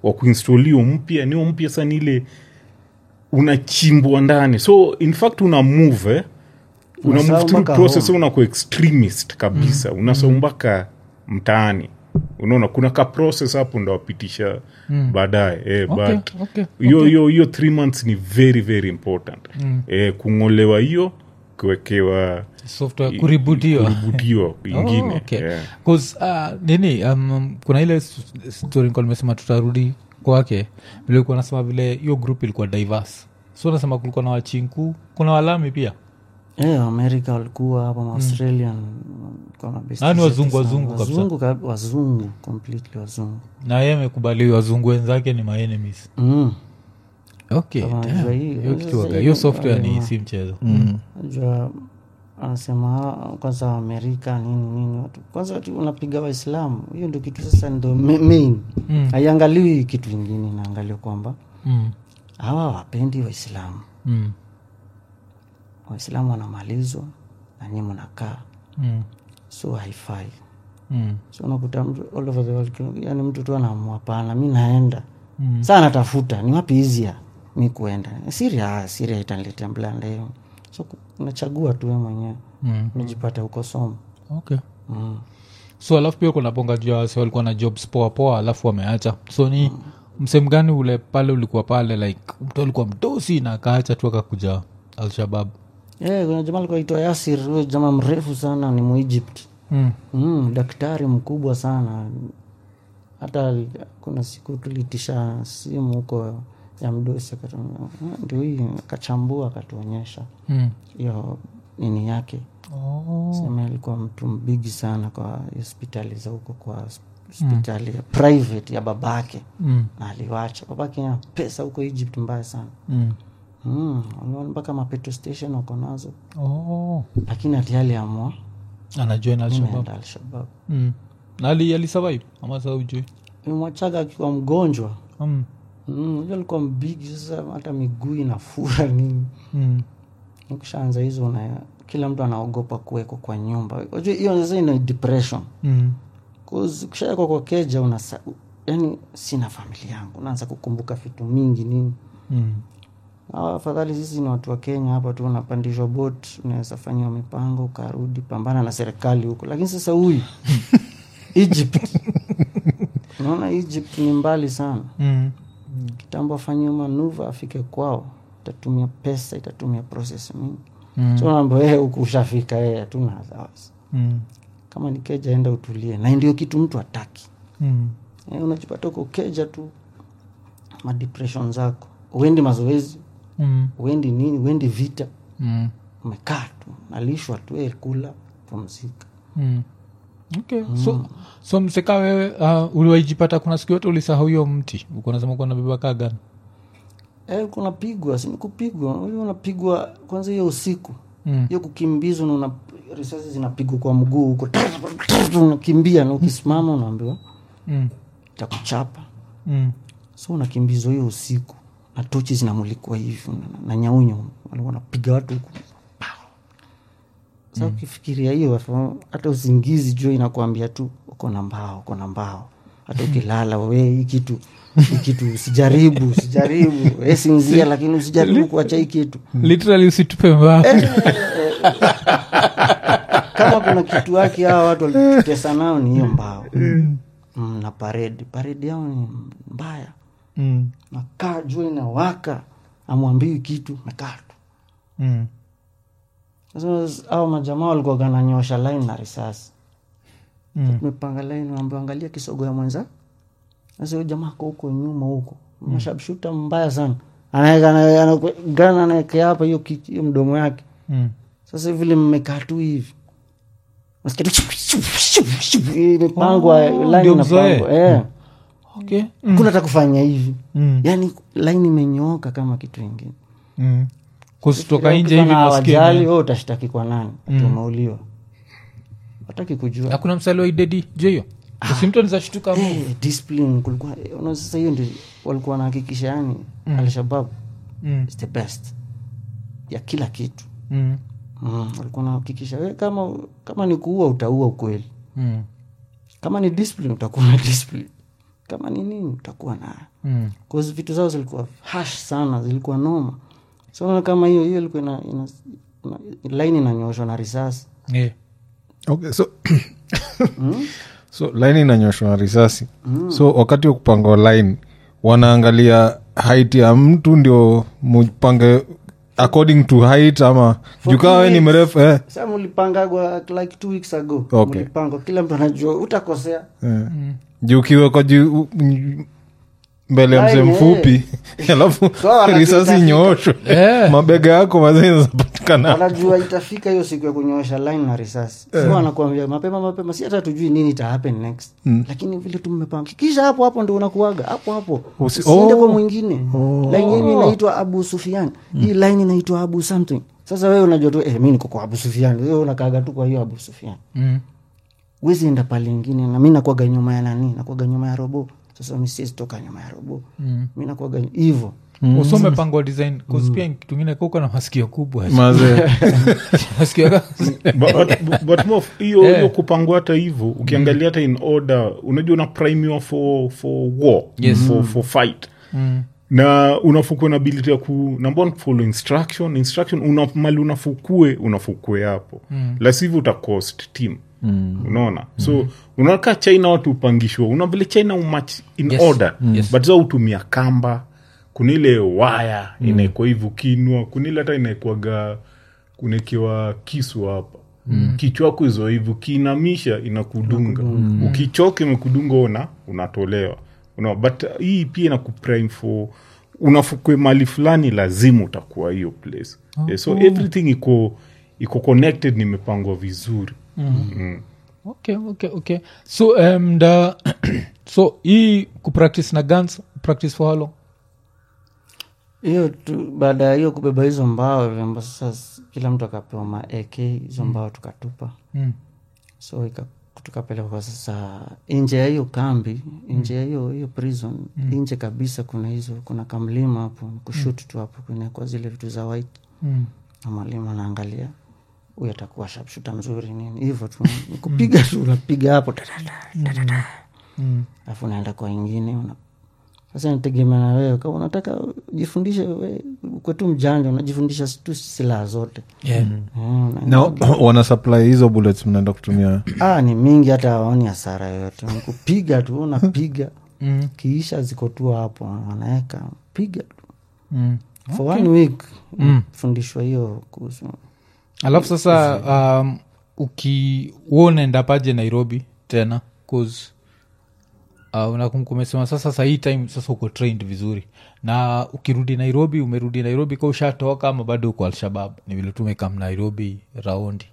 wa kuinstall hiyo mpya niyo mpya sana ile unachimbwa ndani so in fact una move eh? una Unasahau move through mpaka process home. unakuwa extremist kabisa mm. unasahau mpaka mtaani unaona kuna ka process hapo ndo wapitisha mm. baadaye eh, Okay, but okay, hiyo okay. hiyo hiyo three months ni very very important mm. eh, kung'olewa hiyo kuwekewa software kuributiwa kuributiwa ingine Oh, okay. yeah. 'Cause, uh, nini um, kuna ile s- story nilikuwa nimesema tutarudi kwake vile ulikuwa nasema vile hiyo group ilikuwa diverse so nasema kulikuwa na wachinku kuna walami pia Eh, amerika walikuwa hapa australian kwa mabesti Ah, ni zetu wazungu, sana. wazungu kabisa. wazungu kab- wazungu completely wazungu na ye amekubali wazungu wenzake ni maenemies mm. okay Kama damn. unajua hii- hiyo kitu sasa waga- hiyo- hiyo software ni hiyo- si mchezo najua anasema "Ah, kwanza amerika nini nini watu kwanza watu unapiga waislamu hiyo ndio kitu sasa ndo ma- main Mm. haiangaliwi kitu ingine inaangalia kwamba mm. hawa wapendi waislamu Mm. waislamu wanamalizwa na nyie mnakaa Mm. so haifai Mm. so unakuta mtu all over the world yani mtu tu anaamua pana mi naenda mm. saa natafuta ni wapi hizia mi kuenda siria ah, siria itaniletea mblanda hiyo so ku- unachagua tu we mwenyewe Mm. unajipata huko somo okay mm. so alafu pia kuna bonga juu ya wase walikuwa na jobs poa poa alafu wameacha so ni msehemu gani ule pale ulikuwa pale like mtu alikuwa mdosi na akaacha tu akakuja alshabab yeah, kuna jamaa alikuwa aitwa yasir huyo jamaa mrefu sana ni muegypt mm. mm, daktari mkubwa sana hata ali- kuna siku tulitisha simu huko ya mdosi akatu- "Ah, ndio hii akachambua akatuonyesha mm. hiyo nini yake oh. sema alikuwa mtu mbigi sana kwa hospitali za huko kwa hospitali ya private ya babake mm. na aliwacha babake ana pesa huko egypt mbaya sana mm. mm, waliona mpaka mapetrol station wako nazo oh. lakini ati aliamua anajoin alshabab imeenda alshabab mm. na ali alisurvive ama saa ujui imwachaga akiwa mgonjwa mm. Mm, unajua alikuwa mbigi sasa hata miguu inafura nini mm. ukishaanza hizo una kila mtu anaogopa kuwekwa kwa nyumba unajua hiyo sasa ina depression mm. ukishaekwa kwa keja unasa yani sina familia yangu unaanza kukumbuka vitu mingi nini mm. Hawa afadhali sisi ni watu wa kenya hapa tu unapandishwa bot unaweza fanyiwa mipango ukarudi pambana na serikali huko lakini sasa huyu egypt unaona egypt ni mbali sana mm. kitambo afanyiwe manuva afike kwao itatumia pesa itatumia proses mingi Mm. so naambia wewe huku ushafika yeye hatuna wasiwasi mm. kama ni keja enda utulie na ndio kitu mtu ataki mm. e, unajipata uko keja tu madepression zako uendi mazoezi mm. uendi nini uendi vita mm. umekaa tu nalishwa tu e, kula pumzika Mm. okay so, so mseka wewe uh, uliwaijipata kuna siku yote ulisahau hiyo mti uko nasema kuwa nabeba kagan e, kunapigwa sinikupigwa unajua unapigwa kwanza hiyo usiku Mm. hiyo kukimbizwa na una risasi zinapigwa kwa mguu huko unakimbia na ukisimama unaambiwa mm. takuchapa mm. so unakimbizwa hiyo usiku na tochi zinamulikwa hivi na, na nyaunyo walikuwa wanapiga watu huku sa ukifikiria hiyo afu- hata usingizi jua inakuambia tu uko na mbao uko na mbao hata ukilala we hii kitu hii kitu usijaribu usijaribu we sinzia lakini usijaribu kuacha hii kitu literally usitupe mbao kama kuna kitu wake hawa watu walitutesa nao ni hiyo mbao mm, na paredi paredi yao ni mbaya mm. nakaa jua inawaka amwambiwi kitu mekaa tu mm. sasa au majamaa walikuwa gananyosha line na risasi Mm. tumepanga line ambao angalia kisogo ya mwenza sasa huyo jamaa ako huko nyuma huko mashabshuta mbaya sana Anaeka- ana- ana- gana anaekea hapa hiyo ki- hiyo mdomo yake Mm. sasa vile mmekaa tu hivi Unasikia tu shup, shup, shup, shup, imepangwa Oh, line ndio mzoe. inapangwa eh. okay kuna hata kufanya hivi mm. yaani line imenyooka kama kitu ingine mm. kutoka nje hivi Kama nasikia hawajali ni- wewe utashtaki kwa nani tumeuliwa hataki kujua hakuna msaliwa idedi jo hiyo usimtu nizashtuka Eh, discipline kulikuwa eh, unaona sasa hiyo ndio walikuwa wanahakikisha yani alshabab mm. is the best ya kila kitu mm. mm, walikuwa wanahakikisha we kama kama ni kuua utaua ukweli mm. kama ni discipline utakuwa na discipline kama ni nini utakuwa nayo Mm. Cause vitu zao zilikuwa hash sana zilikuwa noma so unaona kama hiyo hiyo ilikuwa ina, ina, ina, line inanyoshwa na risasi Yeah. okay, so so line inanyoshwa na risasi so wakati wa kupanga line wanaangalia height ya mtu ndio mupange according to height ama jukaa we ni weeks. mrefu eh. sa mulipangagwa like two weeks ago Okay. mulipangwa kila mtu anajua utakosea Eh. juu ukiwekwa juu m- mbele ya mzee Line, mfupi alafu So, wanajua risasi itafika. nyooshwe Yeah. mabega yako mazee zapatikana wanajua itafika hiyo siku ya kunyoosha line na risasi so anakuambia mapema mapema si hata tujui nini ita happen next lakini vile tumepanga kisha hapo hapo ndo unakuaga hapo hapo Usi- usiende Oh. kwa mwingine line yenyu inaitwa abu sufian hii line inaitwa abu something sasa wewe unajua tu eh, mi niko kwa abu sufian wewe unakaaga tu kwa hiyo abu sufian Mm. wezi enda pale ingine na mi nakwaga nyuma ya nani nakwaga nyuma ya robo sasa mi siwezi toka nyuma ya robo Mm. mi nakwaga hivo Uso umepangwa design 'cause pia kitu ingine kuko na masikio kubwa mazee masikio yako- but, but, but Mof, hiyo Yeah. hiyo kupangwa hata hivyo ukiangalia hata in order unajua una primiwa for, for war Yes. for, for fight Mm. na unafukue na ability ya ku number one, follow instruction instruction una, mali unafukue unafukue hapo mm. lasivyo utacost team mm. unaona so unakaa china watu upangishwa una vile china umach in Yes. order Yes. but za utumia kamba kuna ile waya mm. inaekwa hivi ukinwa kuna ile hata inaekwaga kunekiwa kisu hapa mm. kichwa wako hizo hivi ukiinamisha inakudunga mm. ukichoka imekudunga ona unatolewa una, but uh, hii pia inakuprime for unafukwe mali fulani lazima utakuwa hiyo place yeah, so everything iko iko connected nimepangwa vizuri mm. okay okay okay so um, the, so hii kupractice na guns practice for how long hiyo tu baada ya hiyo kubeba hizo mbao vyamba sasa s- kila mtu akapewa ma ak hizo mbao tukatupa mm. so ika- tukapelekwa sasa nje ya hiyo kambi nje ya hiyo hiyo prison nje kabisa kuna hizo kuna kamlima hapo kushut tu hapo kunekwa zile vitu za white Mm. na mwalimu anaangalia huyu atakuwa shapshuta mzuri nini hivyo tu Ni kupiga tu unapiga hapo tatata, tatata. Mm. alafu unaenda kwa ingine una sasa nategemea na wewe kama unataka ujifundishe we kwetu mjanja unajifundisha tu silaha zote Yeah. Mm, una- na wana supply hizo bullets mnaenda kutumia ah, ni mingi hata awaoni hasara yoyote Ni kupiga tu unapiga Mm. kiisha ziko tu hapo wanaweka piga tu Mm. for one week Mm. fundishwa hiyo kuhusu alafu sasa um, uki huo unaenda paje nairobi tena cause uh, unakum- kumesema sasa sa hii time sasa uko trained vizuri na ukirudi nairobi umerudi nairobi ka ushatoka ama bado uko alshabab ni vile tumekam nairobi raundi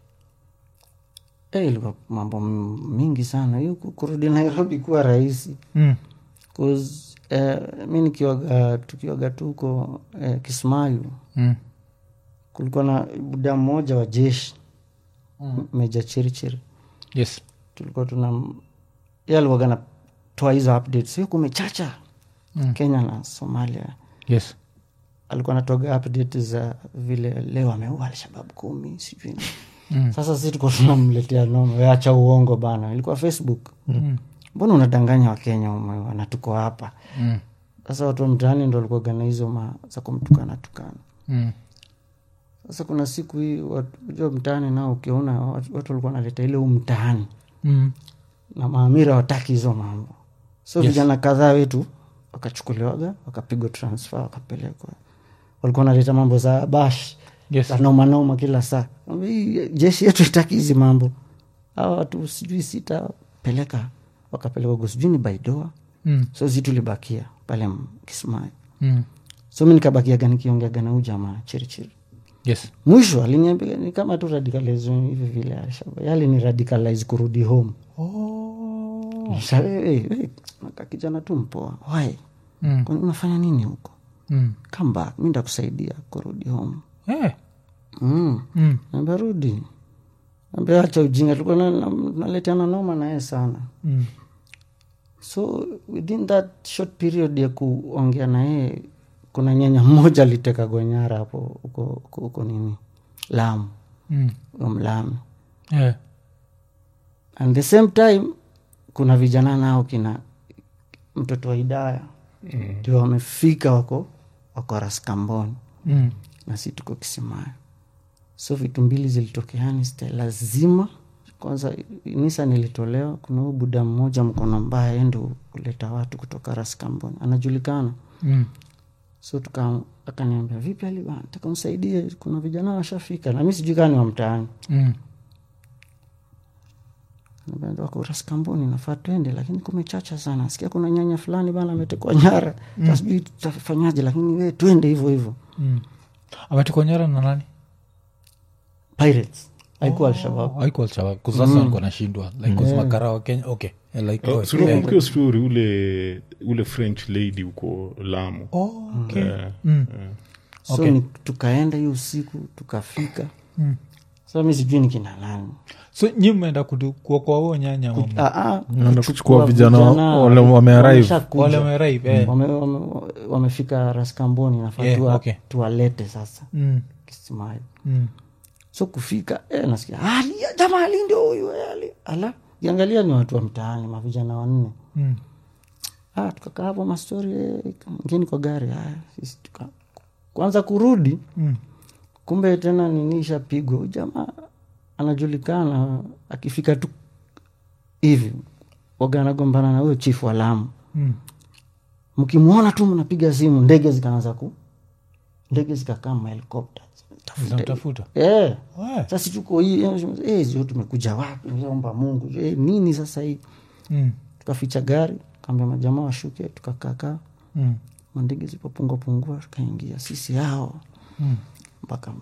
Eh, ilikuwa mambo m- mingi sana hiyo ku- kurudi nairobi kuwa rahisi mm. 'Cause, eh, mi nikiwaga tukiwaga tu huko eh, kismayu Mm. kulikuwa na buda mmoja wa jeshi mm. meja chirichiri yes tulikuwa tuna ye alikuwaga natoa hizo updates hiyo kumechacha Mm. kenya na somalia yes alikuwa natoga update za vile leo ameua alshabab kumi sijui nini. Mm. sasa si tuko tunamletea noma weacha uongo bana ilikuwa facebook Mm. mbona unadanganya wakenya umeua na tuko hapa Mm. sasa watu wa mtaani ndo walikuwaga na hizo ma za kumtukana tukana Mm. sasa kuna siku hii watu unajua mtaani nao ukiona watu watu walikuwa wanaleta ile huu mtaani Mm. na maamira wataki hizo mambo so Yes. vijana kadhaa wetu wakachukuliwaga wakapigwa transfer wakapelekwa walikuwa wanaleta mambo za bash yes za nomanoma kila saa Hii jeshi yetu itaki hizi mambo hawa watu sijui sita peleka wakapelekwa go sijui ni baidoa mm. so zi tulibakia pale M- kismayo Mm. so mi nikabakiaga nikiongeaga na huu jamaa chirichiri yes mwisho aliniambia ni kama tu radicalism hivi vile Alshabab. yali ni radicalize kurudi home oh. Sa- we- we- we, naka kijana tu mpoa why mm. Kwani unafanya nini huko Mm. come back mi ndakusaidia kurudi home Eh. mm. Mm. Naambia rudi ambia acha ujinga tulikuwa na- na- naletana noma naye sana Mm. so within that short period ya kuongea na yeye kuna nyanya mmoja aliteka gonyara hapo huko huko- huko nini lamu Mm. huyo mlami Eh. and the same time kuna vijana nao kina mtoto wa idaya ndio wamefika wako wako raskamboni Mm. na si tuko kisimayo so vitu mbili zilitokeani ste lazima kwanza nisa nilitolewa kuna huu buda mmoja mkono mbaya yeye ndo kuleta watu kutoka raskamboni anajulikana Mm. so tuka akaniambia vipi ali bana taka msaidie kuna vijana washafika na mi sijui kaa ni wa mtaani Mm. Niambia, wako raskamboni nafaa twende lakini kumechacha sana sikia kuna nyanya fulani bana ametekwa nyara mm. sijui tutafanyaje lakini we twende hivyo hivyo Mm. ametekwa nyara na nani pirates haikuwa alshabab haikuwa Al-Shabaab, 'cause sasa walikuwa nashindwa like 'cause makara wa kenya okay eh, like oh, sinakumbukia story ule ule french lady huko lamu oh, okay. Eh, Mm. so Okay. ni, tukaenda hiyo usiku tukafika Mm. sa mi sijui ni kina nani so nyi mmeenda kudu- kuokoa huo nyanya mama? Ah, ah, Naenda kuchukua kuchukua vijana wale wame arrive. wameshakuja. wale wamearrive, eh. Wame- wame- wamefika raskamboni nafaa Yeah, tuwa- okay. tuwalete sasa Mm. kisimayo Mm. so kufika eh, nasikia ali jamaa ali ndio huyu eh, ali ala kiangalia ni watu wa mtaani mavijana wanne Mm. ah, tukakaa hapo mastori eh, ngeni kwa gari haya sisi tuka kwanza kurudi Mm. kumbe tena nini ishapigwa Huyu jamaa anajulikana akifika tu hivi waga anagombana na huyo chifu wa lamu Mm. mkimwona tu mnapiga simu ndege zikaanza ku ndege zikakaa mahelikopta Zinamtafuta. yeah. Eh. sasa tuko hii eh, sio tumekuja wapi omba mungu eh, nini sasa hii Mm. tukaficha gari kaambia majamaa washuke tukakakaa Mm. mandege zipopungua pungua tukaingia sisi hao Mm. mpaka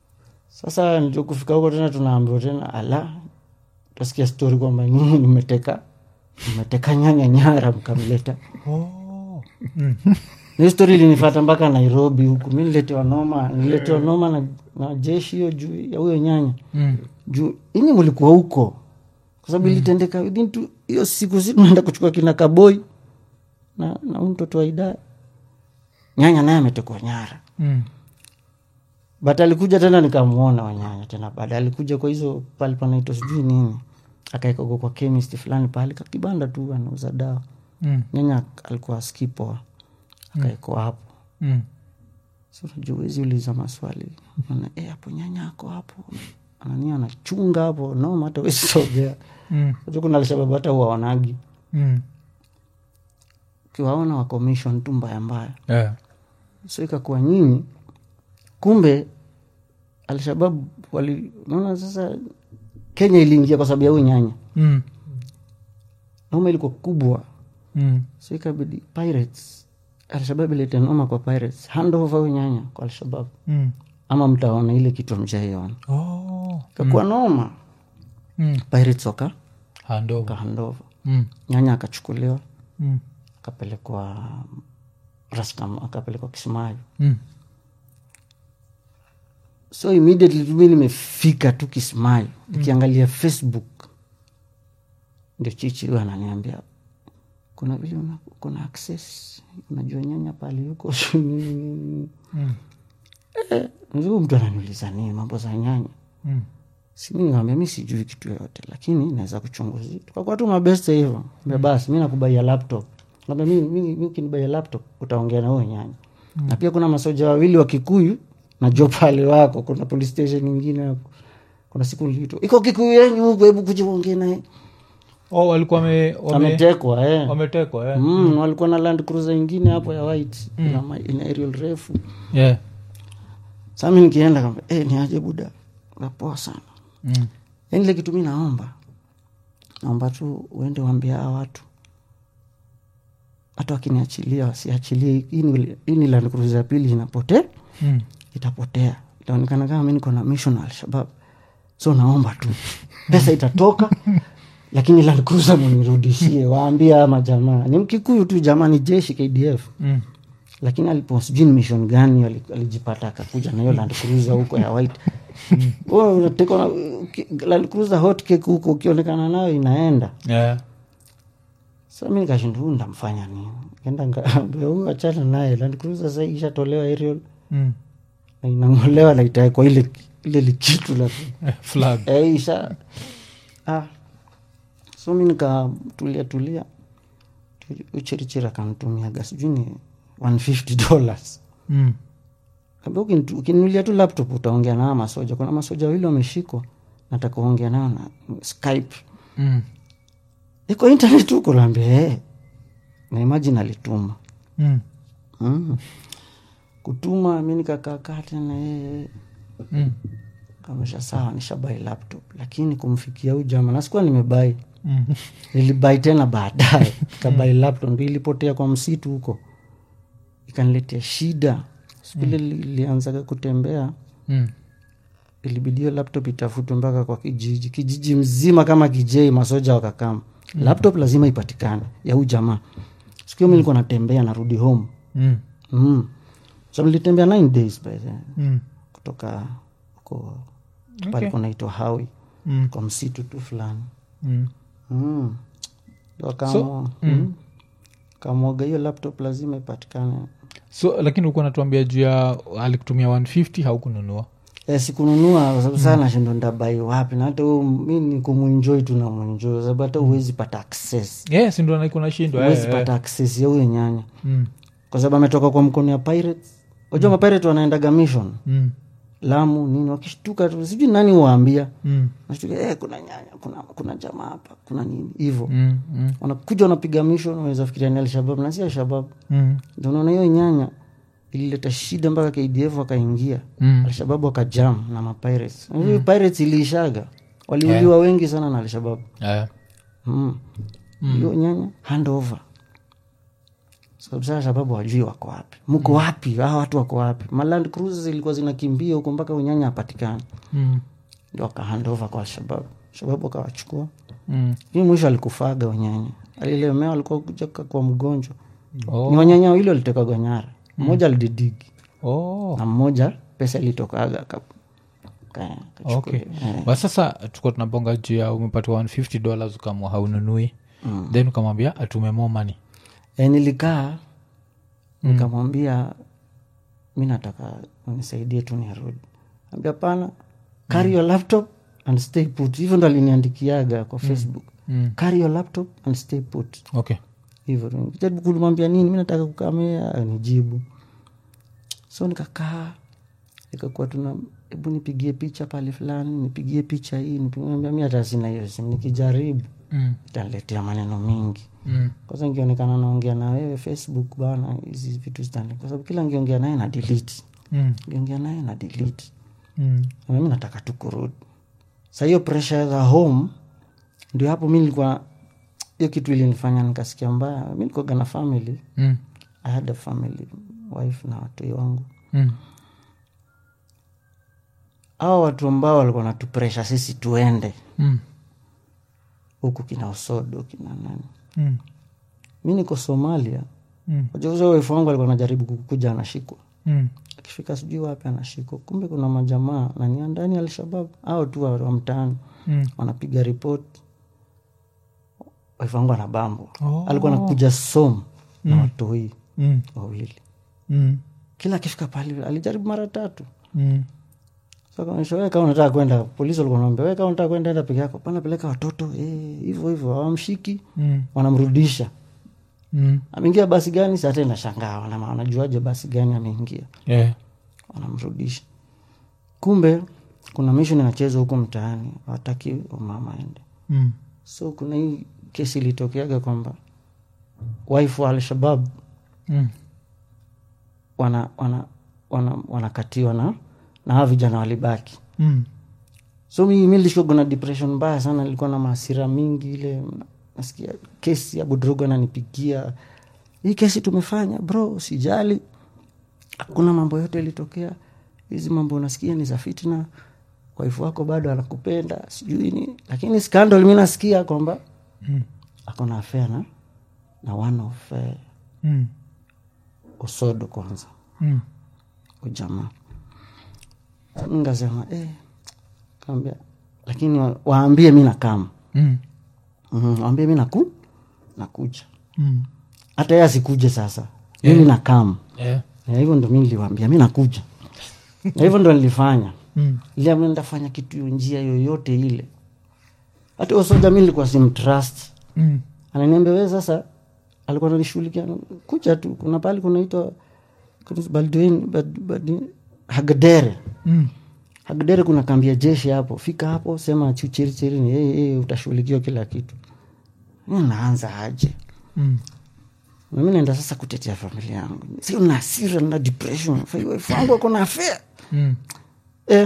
sasa ndio kufika huko tena tunaambiwa tena ala tasikia stori kwamba nyinyi nimeteka nimeteka nyanya nyara mkamleta Oh. Mm. na hiyo stori ilinifata mpaka nairobi huku mi niletewa noma niletewa noma na, na jeshi hiyo juu ya huyo nyanya Mm. juu inyi mulikuwa huko kwa sababu ilitendeka within tu hiyo siku si tunaenda kuchukua kina kaboi na na huyu mtoto wa idaya nyanya naye ametekwa nyara Mm. but alikuja tena nikamwona wanyanya tena baada alikuja kwa hizo pale panaitwa sijui nini akaekago kwa chemist fulani pale kakibanda tu anauza dawa Mm. nyanya alikuwa skipoa akaekwa hapo Mm. so unajua huwezi uliza maswali Ana, "Eh, hapo nyanya ako hapo anania anachunga hapo noma hata wezi sogea Mm. Unajua kuna alshababu hata uwaonagi Mm. ukiwaona wa commission tu mbaya mbaya Yeah. so ikakuwa nyinyi kumbe alshabab wali naona sasa kenya iliingia kwa sababu ya huyu nyanya Mm. noma ilikuwa kubwa Mm. so ikabidi pirates alshabab ilete noma kwa pirates handover huyu nyanya kwa alshabab Mm. ama mtaona ile kitu mjaiona Oh. ikakuwa noma Mm. pirates waka Handover. kahandova Mm. nyanya akachukuliwa Mm. akapelekwa raskam akapelekwa kismayo Mm. so immediately tu mi nimefika tu kismayo nikiangalia facebook ndio chichi huyo ananiambia kuna vile una, kuna access unajua nyanya pali huko sijui nini, nini." Mm. eh, huyu mtu ananiuliza nini mambo za nyanya Mm. simi nikamwambia mi sijui kitu yoyote lakini naweza kuchunguzia tukakuwa tu mabeste hivyo mm. basi mi nakubaia laptop Ngambia, mi, mi, mi ukinibaia laptop utaongea na huyo nyanya mm. na pia kuna masoja wawili wa kikuyu najua pale wako kuna police station ingine hapo kuna siku nilito iko kikuyu yenyu huko hebu kuja uongee naye Oh, walikuwa wame- wame- ametekwa eh. wametekwa eh? mm, walikuwa na land cruiser ingine hapo ya white ina, ma- ina aerial refu Yeah. sa mi nikienda kamba eh, ni aje buda napoa sana Mm. yani ile kitu mi naomba naomba tu uende waambia hawa watu hata wakiniachilia wasiachilie hii ni- hii ni land cruiser ya pili inapotea Mm. itapotea itaonekana kama mi niko na mission na alshabab so naomba tu pesa itatoka lakini land cruiser munirudishie waambie ama jamaa ni mkikuyu tu jamaa ni jeshi kdf Mm. lakini alipo sijui ni mission gani ali- alijipata akakuja na hiyo land cruiser huko ya white Wewe unatekwa na uki- land cruiser hot cake huko ukionekana nayo inaenda Yeah. sa mi nikashinda huyu ndamfanya nini kenda nkaambia huyu achana naye land cruiser sasa ishatolewa aerial Mm. na inang'olewa na itaekwa ile ile likitu la Eh, flag Eh, isha ah. so mi nikatulia tulia uchirichiri akantumiaga sijui ni 150 dollars Mm. Kaambia, "Ukinitu- ukininulia tu laptop utaongea nao masoja kuna masoja wawili wameshikwa nataka uongea nao na skype Mm. iko internet huko naambia hey. na imagine alituma Mm. mm. kutuma mi nikakaakaa tena yeye Mm. kamesha sawa nishabai laptop lakini kumfikia huyu jama nasikuwa nimebai Mm. nilibai tena baadaye kabai laptop ndo ilipotea kwa msitu huko ikaniletea shida sikule ilianzaga kutembea Mm. ilibidi hiyo laptop itafutwe mpaka kwa kijiji kijiji mzima kama kijei masoja wakakama laptop lazima ipatikane ya huu jamaa siku hiyo mi nilikuwa natembea narudi home Mm. mm. so nilitembea nine days by then Mm. kutoka huko palikuwa naitwa hawi Mm. kwa msitu tu fulani Mm. mm. Wakaamua, mm. kamwaga hiyo laptop lazima ipatikane so lakini ulikuwa natuambia juu ya alikutumia 150 haukununua e, sikununua kwa sababu saa nashindo ndabai wapi na hata huyu mi ni kumwenjoi tu namwenjoi kwa sababu hata huwezi pata access yes ndo naikuwa nashindwa huwezi eh, eh. pata access ya huyo nyanya Mm. kwa sababu ametoka kwa mkono ya pirates wajua mm. mapirate wanaendaga mission Mm. lamu nini wakishtuka tu sijui nani waambia Mm. nashtuka eh, kuna nyanya kuna, kuna jamaa hapa kuna nini hivo Mm. Mm. wanakuja wanapiga mission wanaweza fikiria ni alshabab na si alshabab Mm. ndio unaona hiyo nyanya ilileta shida mpaka kdf wakaingia Mm. alshababu wakajam na mapirates mm. pirates iliishaga waliuliwa wengi sana na alshababu Eh. mm. hiyo nyanya handover sababu sasa sababu wajui wako wapi mko wapi hawa watu wako wapi maland cruises ilikuwa zinakimbia huko mpaka unyanya apatikane Mm. ndio wakahandover kwa alshababu shababu wakawachukua Mm. hii mwisho alikufaga unyanya alilemewa alikuwa kuja kwa mgonjwa Oh. ni wanyanya wawili walitekagwa nyara mmoja alididigi Oh. na mmoja pesa ilitokaga ka- ka- kachukua. okay Eh, but sasa tukuwa tunabonga juu ya umepatiwa 150 dollars ukamwa haununui then ukamwambia atume more money eh, nilikaa nikamwambia mi nataka unisaidie tu nirudi ambia pana carry your laptop and stay put hivyo ndo aliniandikiaga kwa facebook Mm. carry your laptop and stay put okay hivyo tu. jaribu kulimwambia nini mi nataka kukamea nijibu so nikakaa ikakuwa tuna hebu nipigie picha pale fulani nipigie picha hii nipigie- mi hata sina hiyo simu nikijaribu mm. itaniletea maneno mingi Mm. kwanza ngionekana naongea na wewe facebook bana hizi vitu zitani kwa sababu kila ngiongea naye na delete Mm. ngiongea naye na delete Mm. na mimi nataka tu kurudi sa hiyo pressure za home ndio hapo mi nilikuwa hiyo kitu ilinifanya nikasikia mbaya mi nilikuwaga na family Mm. i had a family wife na watoi wangu Mm. hawa watu ambao walikuwa natupresha sisi tuende Mm. huku kina osodo kina nani Mm. mi niko somalia Mm. wajuza wife wangu alikuwa anajaribu kukuja anashikwa Mm. akifika sijui wapi anashikwa kumbe kuna majamaa nania ndani ya alshabab au tu wa wa mtaani Mm. wanapiga ripoti wife wangu anabambwa Oh. alikuwa anakuja som na watoi Mm. wawili Mm. kila akifika pale alijaribu mara tatu Mm. sakaonyesha we kama unataka kwenda polisi walikuwa naambia we kama unataka kwenda enda peke yako pana peleka watoto eh, hivyo hivyo hawamshiki Mm. wanamrudisha Mm. ameingia basi gani sasa tena shangaa wana- wanajuaje basi gani ameingia Yeah. wanamrudisha kumbe kuna mission inachezwa huko mtaani wataki mama aende Mm. so kuna hii kesi ilitokeaga kwamba wife wa alshabab Mm. wana wana wana wanakatiwa na na hawa vijana walibaki Mm. so mi mi nilishikwa na depression mbaya sana nilikuwa na maasira mingi ile nasikia kesi ya budrogo ananipigia hii kesi tumefanya bro sijali hakuna mambo yote ilitokea hizi mambo unasikia ni za fitna waifu wako bado anakupenda sijui ni lakini scandal mi nasikia kwamba Mm. ako na affair na na one of uh, Mm. osodo kwanza Mm. ujamaa ngasema eh, kaambia lakini wa- waambie mi nakama Mm. mm, waambie mi naku nakuja Mm. hata ye asikuje sasa mimi nakam Yeah. Na hivyo ndo mi niliwambia mi nakuja na hivyo ndo nilifanya Mm. iliambia ndafanya kitu njia yoyote ile hata usoja mi nilikuwa simtrust Mm. ananiambia we sasa alikuwa nanishughulikia kucha tu kuna pali kunaitwa kuna Baldwin- Bad- Bad- hagdere Mm. hagdere kuna kambi ya jeshi hapo fika hapo sema chuchirichirini hey, hey, utashughulikiwa kila kitu Mi naanza aje Mm. nami naenda sasa kutetea familia yangu si na hasira na depression fangu akona afea Mm. eh.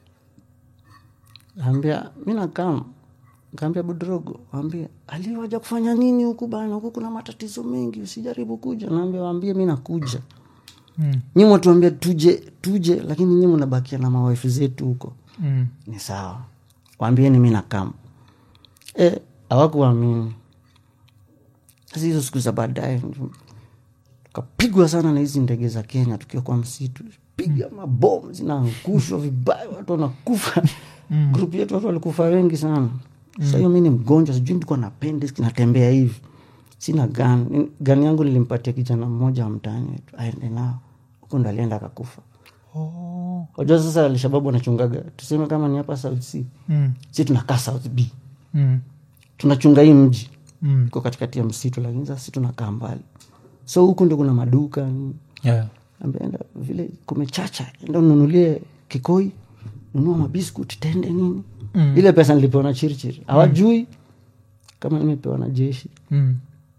ambia mi nakam kaambia budrogo ambia aliwaja kufanya nini huku bana huku kuna matatizo mengi usijaribu kuja naambia waambie mi nakuja Mm. nyi mwatuambia tuje tuje lakini nyi mnabakia na mawaifu zetu huko Mm. ni sawa waambieni mi nakam e, awakuamini sasa hizo siku za baadaye tukapigwa sana na hizi ndege za kenya tukiwa kwa msitu piga mabomu zinaangushwa vibaya watu wanakufa grupu yetu watu walikufa wengi sana sa hiyo mi ni mgonjwa sijui nilikuwa na appendix kinatembea hivi sina gani gani yangu nilimpatia kijana mmoja wa mtaani wetu aende nao huku ndo alienda akakufa Oh. wajua sasa alshababu wanachungaga tuseme kama ni hapa south c Mm. si tunakaa south b Mm. tunachunga hii mji Mm. iko katikati ya msitu lakini sasa si tunakaa mbali so huku ndio kuna maduka nini. Yeah. ambeenda vile kumechacha enda ununulie kikoi nunua mabiskut tende nini Mm. ile pesa nilipewa na chirichiri hawajui kama nimepewa na jeshi Mm.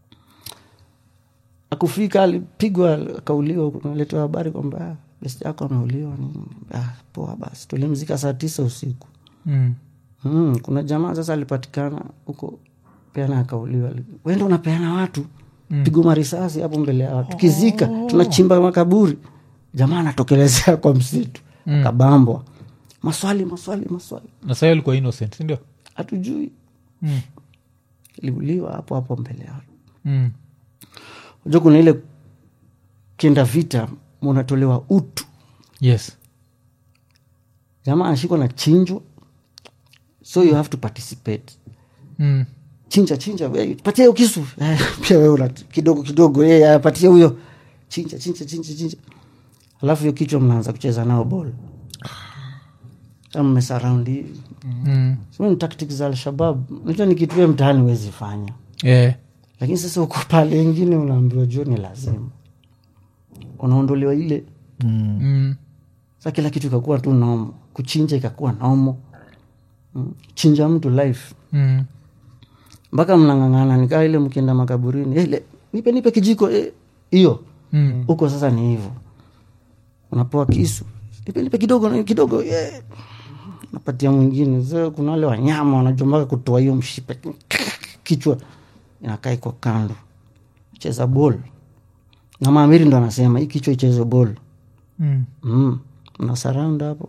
akufika alipigwa akauliwa kunaletewa habari kwamba "Ah, besti yako ameuliwa nini ah, poa basi tulimzika saa tisa usiku Mm. mm, kuna jamaa sasa alipatikana huko peana akauliwa wenda unapeana watu mm. pigwa marisasi hapo mbele ya watu tukizika tunachimba makaburi jamaa anatokelezea kwa msitu mm. kabambwa maswali maswali maswali na sahi alikuwa innocent sindio hatujui mm. liuliwa hapo hapo mbele ya watu mm. unajua kuna ile kienda vita munatolewa utu yes jamaa anashikwa na chinjwa so you have to participate mm. chinja chinja we, patia hiyo kisu Eh, pia wewe una kidogo kidogo yeye apatie huyo chinja chinja chinja chinja alafu hiyo kichwa mnaanza kucheza nao bol kama mmesaraundi hivi Mm. sio ni tactics za alshabab najua ni kitu wewe mtaani huwezi fanya Yeah. lakini sasa uko pale ingine unaambiwa juu ni lazima unaondolewa ile Mm. sa kila kitu ikakuwa tu nomo kuchinja ikakuwa nomo mm. chinja mtu life Mm. mpaka mnang'ang'ana nikaa ile mkienda makaburini "Eh, le- nipe nipe kijiko eh, hiyo Mm. huko sasa ni hivyo unapewa kisu nipe nipe kidogo kidogo yeah. napatia mwingine Sasa kuna wale wanyama wanajua mpaka kutoa hiyo mshipe kichwa inakaa iko kando cheza bol na maamiri ndo anasema hii kichwa icheze bol Mm. mm. na surround hapo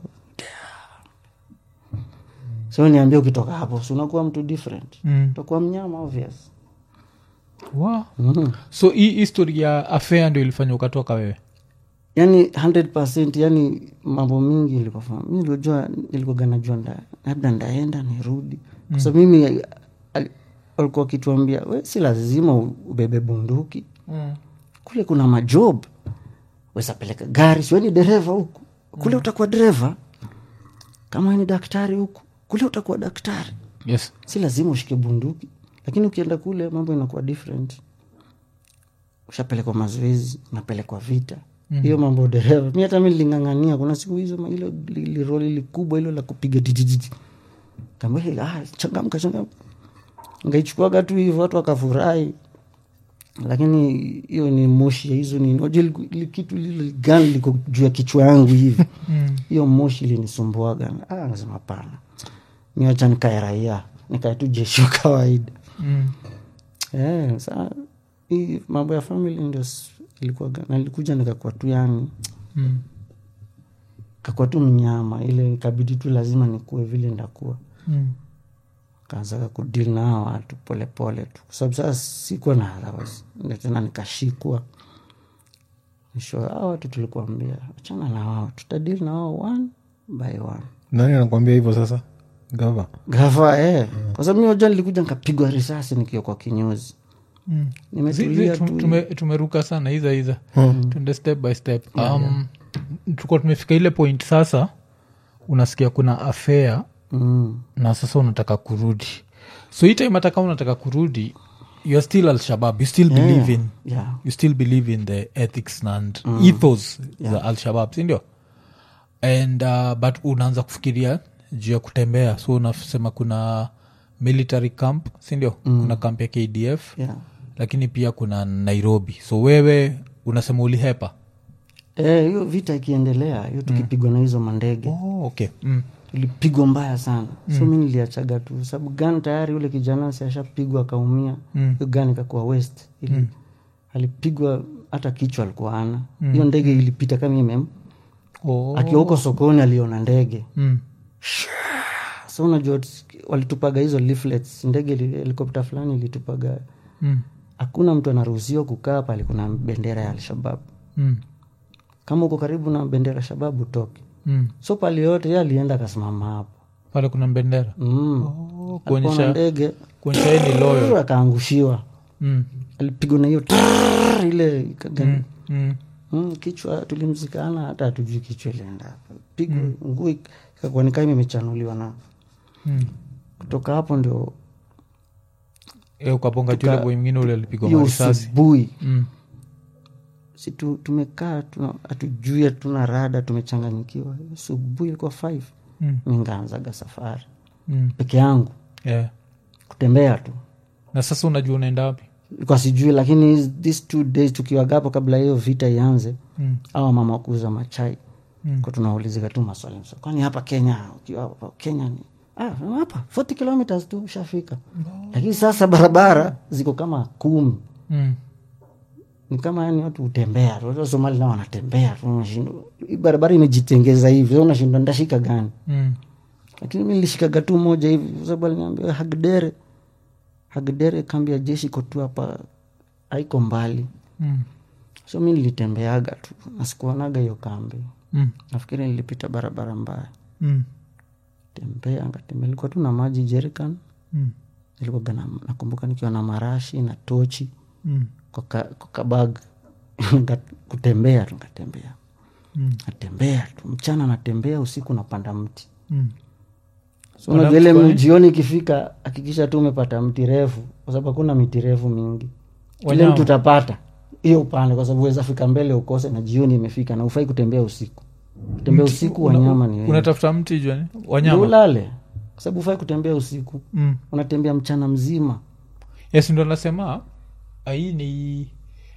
so niambia ukitoka hapo si unakuwa mtu different Mm. utakuwa mnyama obvious Wow. mm. so hii histori ya afea ndio ilifanya ukatoka wewe yani 100 yani mambo mingi ilikuwa mi niliojua nilikuwaga najua nda, labda ndaenda nirudi kwa sababu mimi al- walikuwa wakituambia we si lazima u- ubebe bunduki mm. kule kuna majob wezapeleka gari siweni dereva huku kule utakuwa dereva kama we ni daktari huku kule utakuwa daktari yes si lazima ushike bunduki lakini ukienda kule mambo inakuwa different ushapelekwa mazoezi unapelekwa vita hiyo mambo ya dereva mi hata mi lingangania kuna siku hizo ma- hilo li- li- roli likubwa hilo la kupiga titititi kambia ah, changamka changamka ngaichukuaga tu hivyo watu wakafurahi lakini hiyo ni moshi ya hizo ni unajua iliku- ili kitu lile gani liko juu ya kichwa yangu hivi hiyo moshi ilinisumbuaga ah, nasema hapana miacha nikae raia nikae tu jeshi wa kawaida mm. Eh, sa hii mambo ya family ndio s- ilikuwa nalikuja nikakuwa tu yani Mm. kakuwa tu mnyama ile ikabidi tu lazima nikuwe vile ndakuwa Mm. kaanzaga kudili na hawa watu polepole tu kwa sababu sasa sikuwa na otherwise Ndio tena nikashikwa mwisho hawa watu tulikuambia achana na wao tutadili na wao one by one nani anakwambia hivyo sasa gava gava eh. kwa sababu mi wajua nilikuja nikapigwa risasi nikiwa kwa kinyozi Mm. nimetulia Zi- zi- tu tume- tumeruka sana iza iza tuende step by step um, tukuwa tumefika ile point sasa unasikia kuna afea mm. na sasa unataka kurudi so hii time hata kama unataka kurudi you're still al-shabab you still believe in yeah. you still believe in the ethics and ethos za al-shabab sindio and uh, but unaanza kufikiria juu ya kutembea so unasema kuna military camp sindio kuna camp ya kdf Yeah. lakini pia kuna nairobi so wewe unasema ulihepa Eh, hiyo vita ikiendelea hiyo tukipigwa na hizo mandege oh, okay mm. ilipigwa mbaya sana so mi niliachaga tu sababu gani tayari yule kijana si ashapigwa akaumia hiyo gani ikakuwa west ili alipigwa hata kichwa alikuwa ana hiyo ndege ilipita kama imem oh. akiwa huko sokoni aliona ndege mm. so unajua walitupaga hizo leaflets ndege ili- helikopta fulani ilitupaga Mm. hakuna mtu anaruhusiwa kukaa pale kuna bendera ya alshabab Mm. kama uko karibu na bendera ya shababu utoke Mm. so pale yote ye alienda akasimama hapo pale kuna bendera mm. oh, Alikuwa na kuonyesha ndege kuonyesha yeye ni loyal akaangushiwa mm. alipigwa na hiyo trrrr ile ikaga- Mm. mm, kichwa tulimzikana hata hatujui kichwa ilienda pigwa nguu ikakuwa ni kama imechanuliwa na Mm. kutoka hapo ndio Eh, ukaponga Tuka- chule boy mwingine ule alipigwa hiyo marisasi asubuhi mm. si tu, tumekaa tuna- hatujui hatuna rada tumechanganyikiwa Hiyo asubuhi ilikuwa five Mm. mingaanzaga safari Mm. peke yangu Yeah. kutembea tu na sasa unajua unaenda wapi kwa sijui lakini these two days tukiwagapo kabla hiyo vita ianze Mm. awa mama wakuuza machai Mm. kwa tunaulizika tu maswali maswali. kwani hapa kenya ukiwa hapa kenya ni ah, hapa 40 kilometers tu ushafika lakini sasa barabara ziko kama kumi Mm. ni kama yani watu hutembea tu. Watu wa somali nao wanatembea tu unashindwa hii barabara imejitengeza hivi so unashindwa ndashika gani Mm. lakini mi nilishikaga tu moja hivi kwa sababu aliniambia hagdere hagdere kambi ya jeshi iko tu hapa haiko mbali Mm. so mi nilitembeaga tu nasikuonaga hiyo kambi Mm. nafikiri nilipita barabara mbaya Mm. tembea ngatembea ilikuwa tu na maji jerican Mm. ilikuwaga na, nakumbuka nikiwa na marashi na tochi Mm. kwa ka- kwa kabag Nga- kutembea tu ngatembea Mm. natembea tu mchana natembea usiku napanda mti Mm. so Panda unajua mti ile kwa nini? jioni ikifika hakikisha tu umepata mti refu kwa sababu hakuna miti refu mingi ile Wanyama. mtu utapata hiyo upande kwa sababu weza fika mbele ukose na jioni imefika na ufai kutembea usiku kutembea usiku Una- wanyama ni wengi. unatafuta mti jwani Ndio wanyama ulale kwa sababu ufai kutembea usiku mm. unatembea mchana mzima yes ndo nasema ah, hii ni